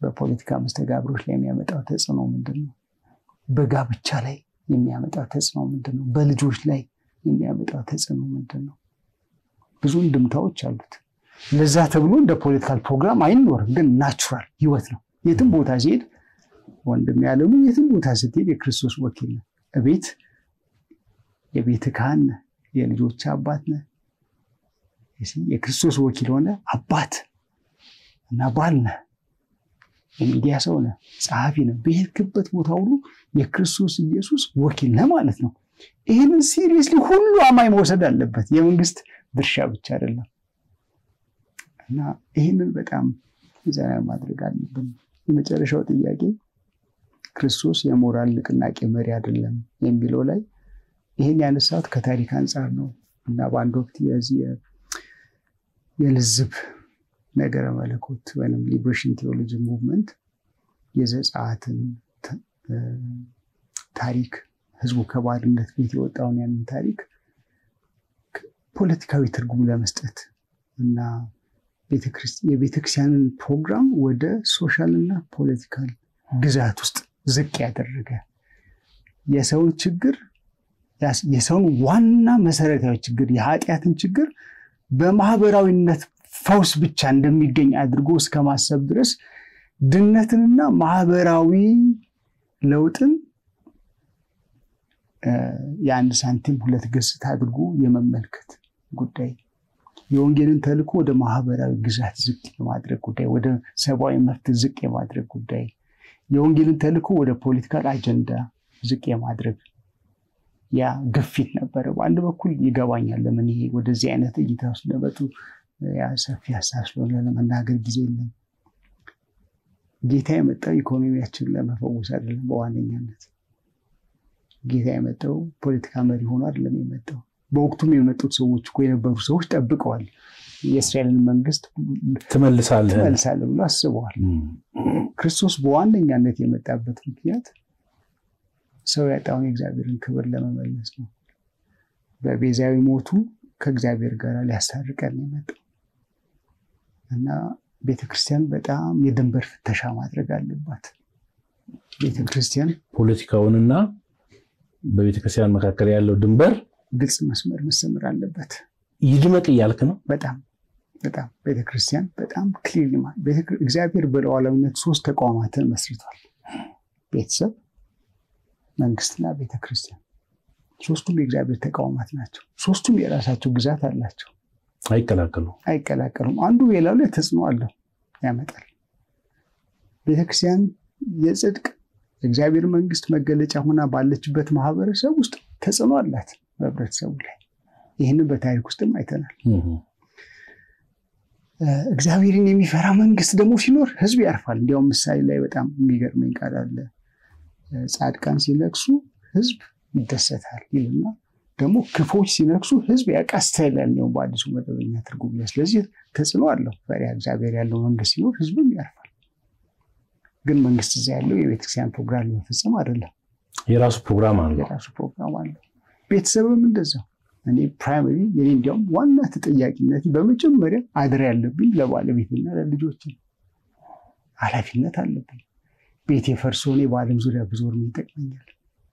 በፖለቲካ መስተጋብሮች ላይ የሚያመጣው ተጽዕኖ ምንድን ነው? በጋብቻ ላይ የሚያመጣው ተጽዕኖ ምንድን ነው? በልጆች ላይ የሚያመጣው ተጽዕኖ ምንድን ነው? ብዙ እንድምታዎች አሉት። ለዛ ተብሎ እንደ ፖለቲካል ፕሮግራም አይኖርም፣ ግን ናቹራል ህይወት ነው። የትም ቦታ ሲሄድ ወንድም ያለሙ የትም ቦታ ስትሄድ የክርስቶስ ወኪል ነው። እቤት የቤት ካህን ነህ፣ የልጆች አባት ነህ። የክርስቶስ ወኪል ሆነ አባት እና ባል ነህ፣ የሚዲያ ሰው ነህ፣ ጸሐፊ ነህ። በሄድክበት ቦታ ሁሉ የክርስቶስ ኢየሱስ ወኪል ነህ ማለት ነው። ይህንን ሲሪየስሊ ሁሉ አማኝ መውሰድ አለበት። የመንግስት ድርሻ ብቻ አይደለም እና ይህንን በጣም ዘና ማድረግ አለብን። የመጨረሻው ጥያቄ ክርስቶስ የሞራል ንቅናቄ መሪ አይደለም የሚለው ላይ ይህን ያነሳሁት ከታሪክ አንጻር ነው እና በአንድ ወቅት የዚህ የልዝብ ነገረ መለኮት ወይም ሊብሬሽን ቴዎሎጂ ሙቭመንት የዘጸአትን ታሪክ ህዝቡ ከባርነት ቤት የወጣውን ያንን ታሪክ ፖለቲካዊ ትርጉም ለመስጠት እና የቤተክርስቲያንን ፕሮግራም ወደ ሶሻል እና ፖለቲካል ግዛት ውስጥ ዝቅ ያደረገ የሰውን ችግር የሰውን ዋና መሰረታዊ ችግር የኃጢአትን ችግር በማህበራዊነት ፈውስ ብቻ እንደሚገኝ አድርጎ እስከ ማሰብ ድረስ ድነትንና ማህበራዊ ለውጥን የአንድ ሳንቲም ሁለት ገጽታ አድርጎ የመመልከት ጉዳይ የወንጌልን ተልእኮ ወደ ማህበራዊ ግዛት ዝቅ የማድረግ ጉዳይ፣ ወደ ሰብአዊ መብት ዝቅ የማድረግ ጉዳይ፣ የወንጌልን ተልእኮ ወደ ፖለቲካል አጀንዳ ዝቅ የማድረግ ያ ግፊት ነበረ። በአንድ በኩል ይገባኛል ለምን ይሄ ወደዚህ አይነት እይታ ውስጥ ለመጡ ያ ሰፊ ሀሳብ ስለሆነ ለመናገር ጊዜ የለም። ጌታ የመጣው ኢኮኖሚያችንን ለመፈወስ አይደለም። በዋነኛነት ጌታ የመጣው ፖለቲካ መሪ ሆኖ አይደለም የመጣው በወቅቱም የመጡት ሰዎች እኮ የነበሩ ሰዎች ጠብቀዋል። የእስራኤልን መንግስት ትመልሳለህ ትመልሳለህ ብሎ አስበዋል። ክርስቶስ በዋነኛነት የመጣበት ምክንያት ሰው ያጣውን የእግዚአብሔርን ክብር ለመመለስ ነው። በቤዛዊ ሞቱ ከእግዚአብሔር ጋር ሊያስታርቀን የመጣው እና ቤተክርስቲያን በጣም የድንበር ፍተሻ ማድረግ አለባት። ቤተክርስቲያን ፖለቲካውንና በቤተክርስቲያን መካከል ያለው ድንበር ግልጽ መስመር መሰመር አለበት። ይድመቅ እያልክ ነው። በጣም በጣም ቤተክርስቲያን በጣም ክሊር እግዚአብሔር በሉዓላዊነት ሶስት ተቋማትን መስርቷል። ቤተሰብ፣ መንግስትና ቤተክርስቲያን ሶስቱም የእግዚአብሔር ተቋማት ናቸው። ሶስቱም የራሳቸው ግዛት አላቸው። አይቀላቀሉ አይቀላቀሉም። አንዱ ሌላው ላይ ተጽዕኖ አለው ያመጣል። ቤተክርስቲያን የጽድቅ የእግዚአብሔር መንግስት መገለጫ ሆና ባለችበት ማህበረሰብ ውስጥ ተጽዕኖ አላት በህብረተሰቡ ላይ። ይህንን በታሪክ ውስጥም አይተናል። እግዚአብሔርን የሚፈራ መንግስት ደግሞ ሲኖር ህዝብ ያርፋል። እንዲያውም ምሳሌ ላይ በጣም የሚገርመኝ ቃል አለ። ጻድቃን ሲነግሱ ህዝብ ይደሰታል ይልና ደግሞ ክፎች ሲነግሱ ህዝብ ያቃስታል ያለው በአዲሱ መደበኛ ትርጉም ላይ። ስለዚህ ተጽዕኖ አለው። ፈሪሃ እግዚአብሔር ያለው መንግስት ሲኖር ህዝብም ያርፋል። ግን መንግስት እዛ ያለው የቤተክርስቲያን ፕሮግራም ለመፈጸም አይደለም። የራሱ ፕሮግራም አለው። የራሱ ፕሮግራም አለው። ቤተሰብም እንደዛው። እኔ ፕራይመሪ የኔ እንዲያውም ዋና ተጠያቂነት በመጀመሪያ አድር ያለብኝ ለባለቤትና ለልጆች ኃላፊነት አለብኝ። ቤት የፈርሶ እኔ በዓለም ዙሪያ ብዙር ምን ይጠቅመኛል?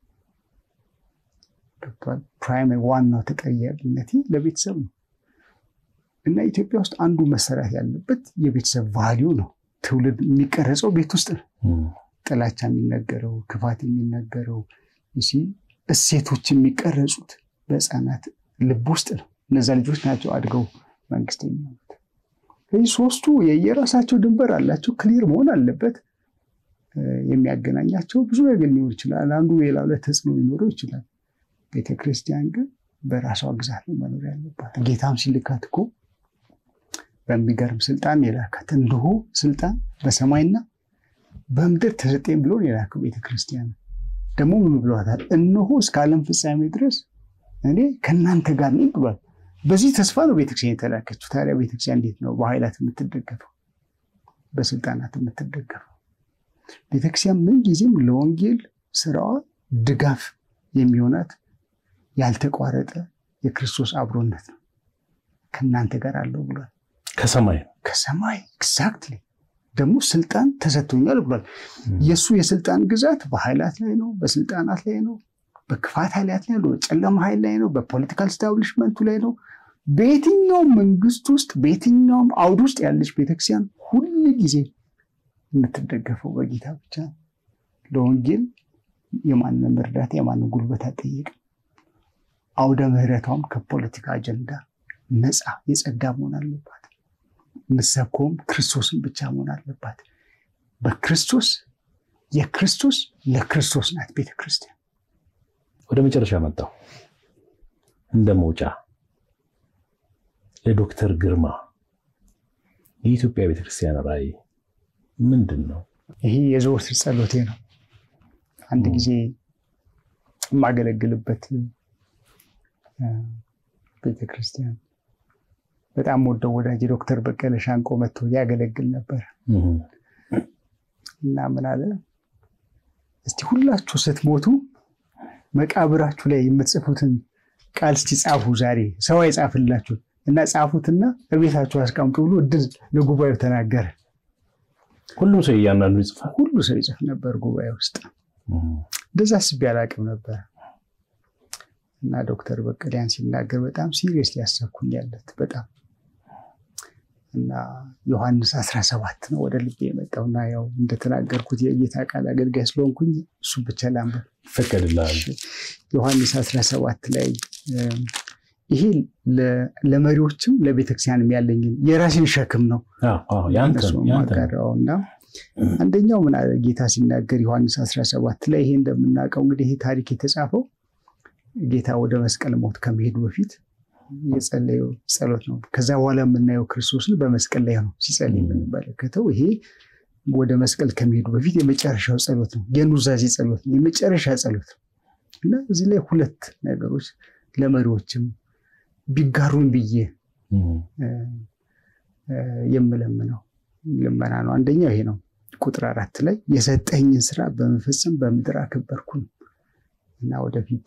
ፕራይመሪ ዋናው ተጠያቂነት ለቤተሰብ ነው እና ኢትዮጵያ ውስጥ አንዱ መሰራት ያለበት የቤተሰብ ቫሊዩ ነው። ትውልድ የሚቀረጸው ቤት ውስጥ ነው። ጥላቻ የሚነገረው፣ ክፋት የሚነገረው፣ እሴቶች የሚቀረጹት በህፃናት ልብ ውስጥ ነው። እነዛ ልጆች ናቸው አድገው መንግስት የሚሆኑት። ስለዚህ ሶስቱ የየራሳቸው ድንበር አላቸው። ክሊር መሆን አለበት። የሚያገናኛቸው ብዙ ነገር ሊኖር ይችላል። አንዱ ሌላው ላይ ተጽዕኖ ሊኖረው ይችላል። ቤተክርስቲያን ግን በራሷ ግዛት ነው መኖር ያለባት። ጌታም ሲልካት እኮ በሚገርም ስልጣን የላካት እንዲሁ ስልጣን በሰማይና በምድር ተሰጠኝ ብሎ የላከው ቤተክርስቲያን ደግሞ ምን ብሏታል? እነሆ እስከ ዓለም ፍጻሜ ድረስ እኔ ከእናንተ ጋር ነኝ ብሏል። በዚህ ተስፋ ነው ቤተክርስቲያን የተላከችው። ታዲያ ቤተክርስቲያን እንዴት ነው በኃይላት የምትደገፈው? በስልጣናት የምትደገፈው? ቤተክርስቲያን ምንጊዜም ለወንጌል ስራዋ ድጋፍ የሚሆናት ያልተቋረጠ የክርስቶስ አብሮነት ነው። ከእናንተ ጋር አለው ብሏል። ከሰማይ ከሰማይ ኤግዛክትሊ ደግሞ ስልጣን ተሰጥቶኛል ብሏል። የእሱ የስልጣን ግዛት በኃይላት ላይ ነው፣ በስልጣናት ላይ ነው፣ በክፋት ኃይላት ላይ ነው፣ በጨለማ ኃይል ላይ ነው፣ በፖለቲካል ስታብሊሽመንቱ ላይ ነው። በየትኛውም መንግስት ውስጥ በየትኛውም አውድ ውስጥ ያለች ቤተክርስቲያን ሁል ጊዜ የምትደገፈው በጌታ ብቻ ነው። ለወንጌል የማንም እርዳታ የማንም ጉልበት አትጠይቅም። አውደ ምህረቷም ከፖለቲካ አጀንዳ ነፃ የጸዳ መሆን አለባት። ምሰኮም ክርስቶስን ብቻ መሆን አለባት። በክርስቶስ የክርስቶስ ለክርስቶስ ናት ቤተክርስቲያን። ወደ መጨረሻ መጣው እንደ መውጫ ለዶክተር ግርማ የኢትዮጵያ ቤተክርስቲያን ራዕይ ምንድን ነው? ይሄ የዘወትር ጸሎቴ ነው። አንድ ጊዜ የማገለግልበት ቤተክርስቲያን በጣም ወደው ወዳጅ ዶክተር በቀለ ሻንቆ መጥቶ ያገለግል ነበር እና ምን አለ፣ እስቲ ሁላችሁ ስትሞቱ መቃብራችሁ ላይ የምትጽፉትን ቃል እስቲ ጻፉ። ዛሬ ሰው አይጻፍላችሁ እና ጻፉትና በቤታችሁ አስቀምጡ ብሎ እድል ለጉባኤው ተናገረ። ሁሉም ሰው እያንዳንዱ ይጽፋል። ሁሉ ሰው ይጽፍ ነበር ጉባኤ ውስጥ። እንደዛ አስቤ አላቅም ነበር እና ዶክተር በቀለ ሲናገር በጣም ሲሪየስ ሊያሰብኩኝ ያለት በጣም እና ዮሐንስ 17 ነው ወደ ልቤ የመጣው እና ያው እንደተናገርኩት የጌታ ቃል አገልጋይ ስለሆንኩኝ እሱ ብቻ ላንበብ ይፈቀድልሃል። ዮሐንስ 17 ላይ ይሄ ለመሪዎችም ለቤተክርስቲያንም ያለኝን የራሴን ሸክም ነው ማጋራው እና አንደኛው ምን አለ ጌታ ሲናገር ዮሐንስ 17 ላይ ይሄ እንደምናውቀው እንግዲህ ይሄ ታሪክ የተጻፈው ጌታ ወደ መስቀል ሞት ከመሄዱ በፊት የጸለየው ጸሎት ነው። ከዛ በኋላ የምናየው ክርስቶስን በመስቀል ላይ ነው ሲጸልይ የምንመለከተው። ይሄ ወደ መስቀል ከመሄዱ በፊት የመጨረሻው ጸሎት ነው። የኑዛዜ ጸሎት ነው። የመጨረሻ ጸሎት ነው እና እዚህ ላይ ሁለት ነገሮች ለመሪዎችም ቢጋሩን ብዬ የምለምነው ልመና ነው። አንደኛው ይሄ ነው። ቁጥር አራት ላይ የሰጠኝን ስራ በመፈጸም በምድር አከበርኩ ነው እና ወደፊት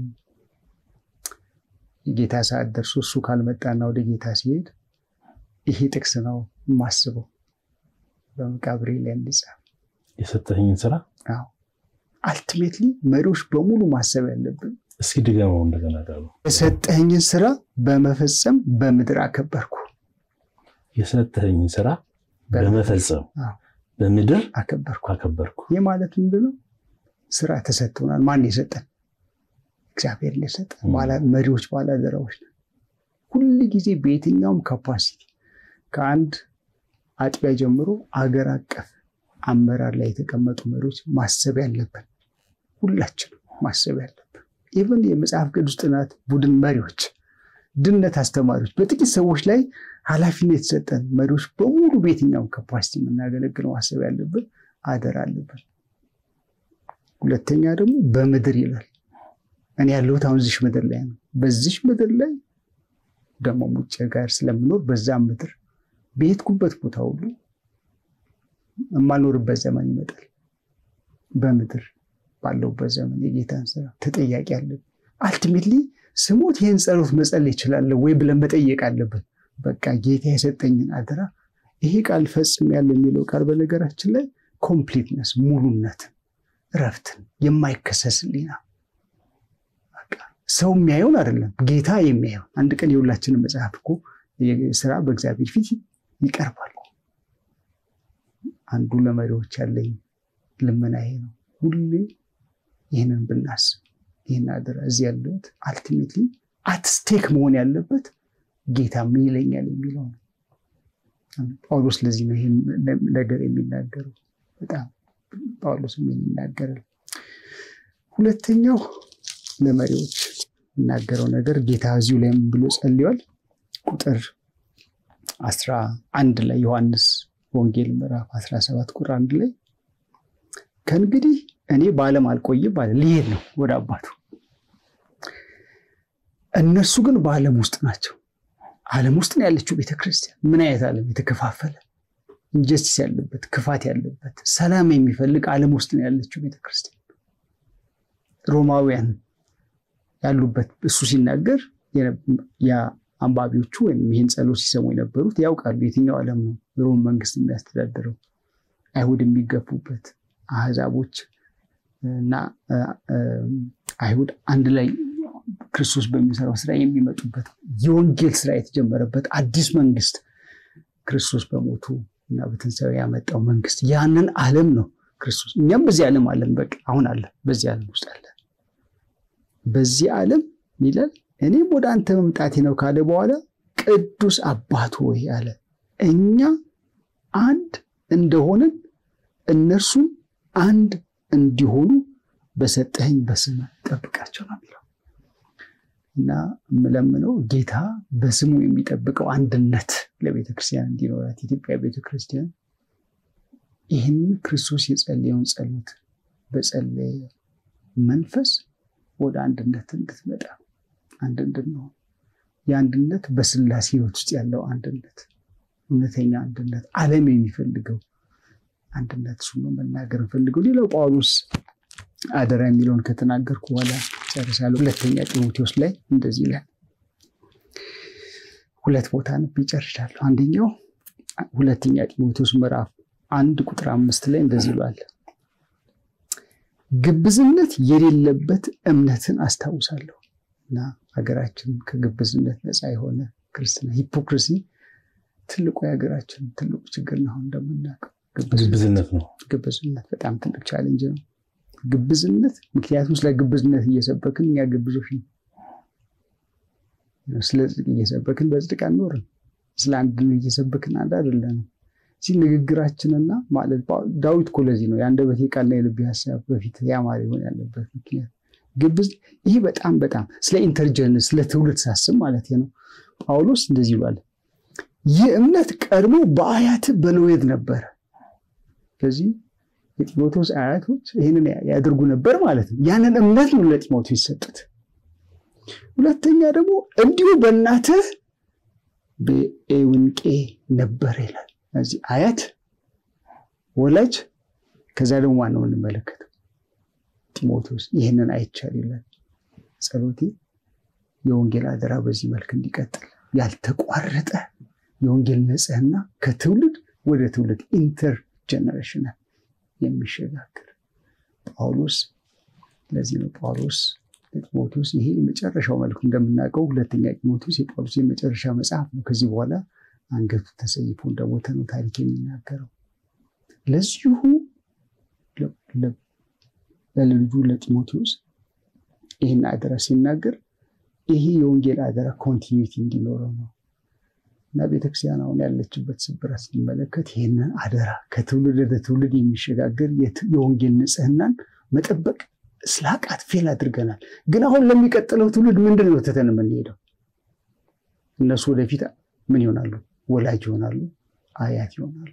የጌታ ሰዓት ደርሶ እሱ ካልመጣና ወደ ጌታ ሲሄድ ይሄ ጥቅስ ነው የማስበው በመቃብሬ ላይ እንዲጻፍ የሰጠኝን ስራ አልቲሜትሊ መሪዎች በሙሉ ማሰብ ያለብን እስኪ ድገመው እንደገና ቃሉ የሰጠኝን ስራ በመፈጸም በምድር አከበርኩ። የሰጠኝን ስራ በመፈጸም በምድር አከበርኩ አከበርኩ። ይህ ማለት ምንድነው? ስራ ተሰጥቶናል። ማን የሰጠን? እግዚአብሔር የሰጠን። መሪዎች ባላደራዎች ነን። ሁል ጊዜ በየትኛውም ካፓሲቲ ከአንድ አጥቢያ ጀምሮ አገር አቀፍ አመራር ላይ የተቀመጡ መሪዎች ማሰብ ያለብን ሁላችንም ማሰብ ያለብን ኢቨን የመጽሐፍ ቅዱስ ጥናት ቡድን መሪዎች፣ ድነት አስተማሪዎች፣ በጥቂት ሰዎች ላይ ኃላፊነት የተሰጠን መሪዎች በሙሉ በየትኛውም ካፓሲቲ የምናገለግለው ማሰብ ያለብን አደራ አለብን። ሁለተኛ ደግሞ በምድር ይላል። እኔ ያለሁት አሁን እዚሽ ምድር ላይ ነው። በዚሽ ምድር ላይ ደግሞ ውጭ ጋር ስለምኖር በዛም ምድር በሄድኩበት ቦታ ሁሉ የማልኖርበት ዘመን ይመጣል። በምድር ባለውበት ዘመን የጌታን ስራ ተጠያቂ አለብን። አልቲሜትሊ ስሞት ይህን ጸሎት መጸለይ ይችላለሁ ወይ ብለን መጠየቅ አለብን። በቃ ጌታ የሰጠኝን አደራ ይሄ ቃል ፈጽም ያለ የሚለው ቃል በነገራችን ላይ ኮምፕሊትነስ፣ ሙሉነትን፣ እረፍትን፣ የማይከሰስ ሕሊና ሰው የሚያየውን አይደለም ጌታ የሚያየው። አንድ ቀን የሁላችንን መጽሐፍ እኮ ስራ በእግዚአብሔር ፊት ይቀርባል። አንዱ ለመሪዎች ያለኝ ልመና ይሄ ነው። ሁሌ ይህንን ብናስብ ይህን አደራ እዚህ ያለሁት አልቲሜትሊ አትስቴክ መሆን ያለበት ጌታ ምን ይለኛል የሚለው ነው። ጳውሎስ ለዚህ ነው ይህን ነገር የሚናገረው። በጣም ጳውሎስ የሚናገራል። ሁለተኛው ለመሪዎች የሚናገረው ነገር ጌታ እዚሁ ላይ ምን ብሎ ጸልዋል? ቁጥር አስራ አንድ ላይ ዮሐንስ ወንጌል ምዕራፍ 17 ቁጥር አንድ ላይ ከእንግዲህ እኔ በዓለም አልቆይም አለ። ሊሄድ ነው ወደ አባቱ። እነሱ ግን በዓለም ውስጥ ናቸው። ዓለም ውስጥ ነው ያለችው ቤተክርስቲያን። ምን አይነት ዓለም? የተከፋፈለ ኢንጀስቲስ ያለበት፣ ክፋት ያለበት፣ ሰላም የሚፈልግ ዓለም ውስጥ ነው ያለችው ቤተክርስቲያን። ሮማውያን ያሉበት እሱ ሲናገር አንባቢዎቹ ወይም ይህን ጸሎት ሲሰሙ የነበሩት ያውቃሉ የትኛው ዓለም ነው ሮም መንግስት የሚያስተዳድረው አይሁድ የሚገፉበት አህዛቦች እና አይሁድ አንድ ላይ ክርስቶስ በሚሰራው ስራ የሚመጡበት የወንጌል ስራ የተጀመረበት አዲስ መንግስት ክርስቶስ በሞቱ እና በትንሣኤው ያመጣው መንግስት ያንን ዓለም ነው ክርስቶስ። እኛም በዚህ ዓለም አለን፣ በቃ አሁን አለ፣ በዚህ ዓለም ውስጥ አለ። በዚህ ዓለም ይላል እኔም ወደ አንተ መምጣቴ ነው ካለ በኋላ ቅዱስ አባት ሆይ አለ እኛ አንድ እንደሆንን እነርሱም አንድ እንዲሆኑ በሰጠኸኝ በስም ጠብቃቸው ነው የሚለው እና የምለምነው ጌታ በስሙ የሚጠብቀው አንድነት ለቤተ ክርስቲያን እንዲኖራት ኢትዮጵያ ቤተ ክርስቲያን ይህንን ክርስቶስ የጸለየውን ጸሎት በጸለየ መንፈስ ወደ አንድነት እንድትመጣ አንድ እንድንሆን የአንድነት በስላሴ ሕይወት ውስጥ ያለው አንድነት እውነተኛ አንድነት ዓለም የሚፈልገው አንድነት እሱ ነው መናገር እንፈልገው። ሌላው ጳውሎስ አደራ የሚለውን ከተናገርኩ በኋላ ጨርሳለሁ። ሁለተኛ ጢሞቴዎስ ላይ እንደዚህ ይላል። ሁለት ቦታ ነብ ይጨርሻለሁ። አንደኛው ሁለተኛ ጢሞቴዎስ ምዕራፍ አንድ ቁጥር አምስት ላይ እንደዚህ ይሏል፣ ግብዝነት የሌለበት እምነትን አስታውሳለሁ እና ሀገራችን ከግብዝነት ነፃ የሆነ ክርስትና ሂፖክሪሲ ትልቁ የሀገራችን ትልቁ ችግር ነው። አሁን እንደምናውቀው ግብዝነት ነው። ግብዝነት በጣም ትልቅ ቻሌንጅ ነው። ግብዝነት ምክንያቱም ስለ ግብዝነት እየሰበክን እኛ ግብዞች ነው። ስለ ጽድቅ እየሰበክን በጽድቅ አንኖርም። ስለ አንድነት እየሰበክን አንድ አይደለንም። እዚህ ንግግራችንና ማለት ዳዊት እኮ ለዚህ ነው የአንደበቴ ቃልና የልቤ ሀሳብ በፊት ያማረ ይሆን ያለበት ምክንያት ግብዝ ይህ በጣም በጣም ስለ ኢንተርጀንስ ስለ ትውልድ ሳስብ ማለት ነው። ጳውሎስ እንደዚህ ይሏል፣ ይህ እምነት ቀድሞ በአያት በሎዌድ ነበረ። ስለዚህ የጢሞቴዎስ አያቶች ይህንን ያደርጉ ነበር ማለት ነው። ያንን እምነት ነው ለጢሞቴዎስ የሰጡት። ሁለተኛ ደግሞ እንዲሁ በእናትህ በኤውንቄ ነበር ይላል። እዚህ አያት ወላጅ፣ ከዛ ደግሞ ዋናው እንመለከተው ጢሞቴዎስ ይህንን አይቻል ይላል። ጸሎቴ የወንጌል አደራ በዚህ መልክ እንዲቀጥል ያልተቋረጠ የወንጌል ንጽሕና ከትውልድ ወደ ትውልድ ኢንተር ጀነሬሽናል የሚሸጋገር ጳውሎስ ለዚህ ነው ጳውሎስ ለጢሞቴዎስ ይሄ የመጨረሻው መልኩ እንደምናውቀው ሁለተኛ ጢሞቴዎስ የጳውሎስ የመጨረሻ መጽሐፍ ነው። ከዚህ በኋላ አንገቱ ተሰይፎ እንደሞተ ነው ታሪክ የሚናገረው። ለዚሁ ለልጁ ለጢሞቴዎስ ይህን አደራ ሲናገር ይሄ የወንጌል አደራ ኮንቲኒቲ እንዲኖረው ነው እና ቤተክርስቲያን አሁን ያለችበት ስብራት ስንመለከት ይህንን አደራ ከትውልድ ወደ ትውልድ የሚሸጋገር የወንጌል ንጽሕናን መጠበቅ ስላቃት ፌል አድርገናል። ግን አሁን ለሚቀጥለው ትውልድ ምንድን ነው ትተን የምንሄደው? እነሱ ወደፊት ምን ይሆናሉ? ወላጅ ይሆናሉ፣ አያት ይሆናሉ።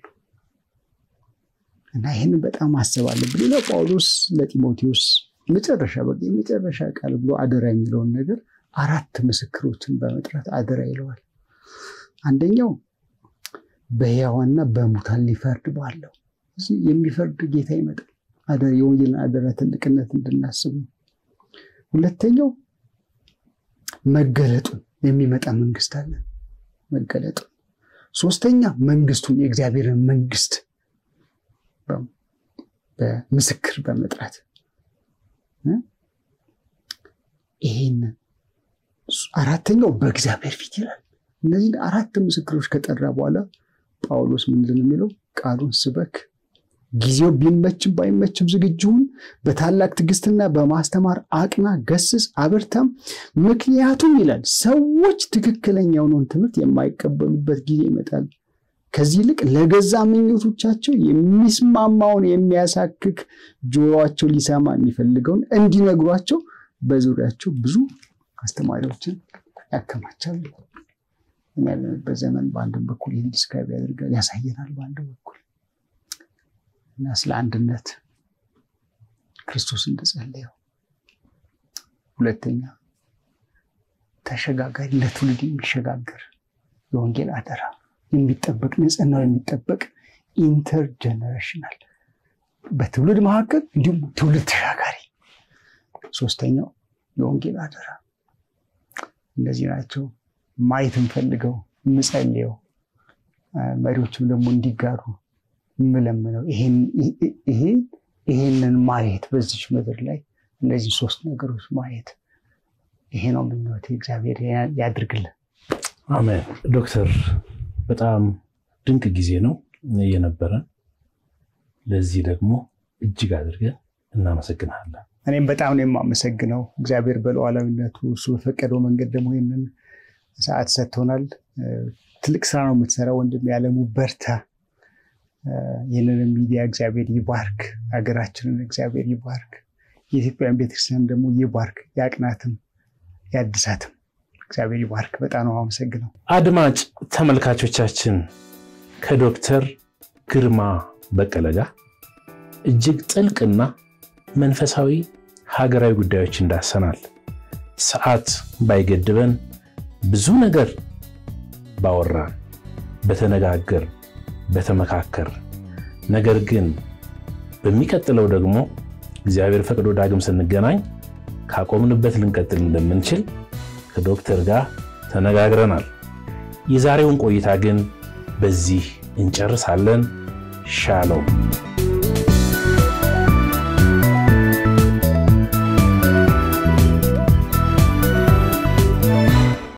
እና ይህንን በጣም ማሰብ አለብን። ሌላው ጳውሎስ ለጢሞቴዎስ መጨረሻ በቃ የመጨረሻ ቃል ብሎ አደራ የሚለውን ነገር አራት ምስክሮችን በመጥራት አደራ ይለዋል። አንደኛው በሕያዋንና በሙታን ሊፈርድ ባለው የሚፈርድ ጌታ ይመጣል። የወንጌልን አደራ ትልቅነት እንድናስብ ነው። ሁለተኛው መገለጡን የሚመጣ መንግስት አለ መገለጡን። ሶስተኛ መንግስቱን የእግዚአብሔርን መንግስት በምስክር በመጥራት ይሄን አራተኛው በእግዚአብሔር ፊት ይላል። እነዚህን አራት ምስክሮች ከጠራ በኋላ ጳውሎስ ምንድን የሚለው ቃሉን ስበክ፣ ጊዜው ቢመችም ባይመችም ዝግጁውን በታላቅ ትዕግስትና በማስተማር አቅና፣ ገስጽ፣ አበርታም። ምክንያቱም ይላል ሰዎች ትክክለኛ የሆነውን ትምህርት የማይቀበሉበት ጊዜ ይመጣል። ከዚህ ይልቅ ለገዛ ምኞቶቻቸው የሚስማማውን የሚያሳክክ ጆሮአቸው ሊሰማ የሚፈልገውን እንዲነግሯቸው በዙሪያቸው ብዙ አስተማሪዎችን ያከማቻሉ። ያለንበት ዘመን በአንድም በኩል ይህን ዲስክራይብ ያደርጋል ያሳየናል። በአንድ በኩል እና ስለ አንድነት ክርስቶስ እንደጸለየው፣ ሁለተኛ ተሸጋጋሪ ለትውልድ የሚሸጋገር የወንጌል አደራ የሚጠበቅ ንጽህናው የሚጠበቅ ኢንተርጀነሬሽናል በትውልድ መካከል እንዲሁም ትውልድ ተሻጋሪ። ሶስተኛው የወንጌል አደራ። እነዚህ ናቸው ማየት እንፈልገው የምጸልየው መሪዎችም ደግሞ እንዲጋሩ የምለምነው ይሄንን ማየት በዚች ምድር ላይ እነዚህ ሶስት ነገሮች ማየት ይሄ ነው ምኞቴ። እግዚአብሔር ያድርግልን። አሜን። ዶክተር በጣም ድንቅ ጊዜ ነው የነበረን። ለዚህ ደግሞ እጅግ አድርገን እናመሰግናለን። እኔም በጣም ነው የማመሰግነው። እግዚአብሔር በሉዓላዊነቱ እሱ በፈቀደው መንገድ ደግሞ ይህንን ሰዓት ሰጥቶናል። ትልቅ ስራ ነው የምትሰራ ወንድም ያለሙ በርታ። ይህንንም ሚዲያ እግዚአብሔር ይባርክ፣ ሀገራችንን እግዚአብሔር ይባርክ፣ የኢትዮጵያን ቤተክርስቲያን ደግሞ ይባርክ፣ ያቅናትም ያድሳትም። እግዚአብሔር ይባርክ። በጣም ነው አመሰግነው። አድማጭ ተመልካቾቻችን ከዶክተር ግርማ በቀለ ጋር እጅግ ጥልቅና መንፈሳዊ ሀገራዊ ጉዳዮች እንዳሰናል። ሰዓት ባይገድበን ብዙ ነገር ባወራን፣ በተነጋገር፣ በተመካከር ነገር ግን በሚቀጥለው ደግሞ እግዚአብሔር ፈቅዶ ዳግም ስንገናኝ ካቆምንበት ልንቀጥል እንደምንችል ከዶክተር ጋር ተነጋግረናል። የዛሬውን ቆይታ ግን በዚህ እንጨርሳለን። ሻሎም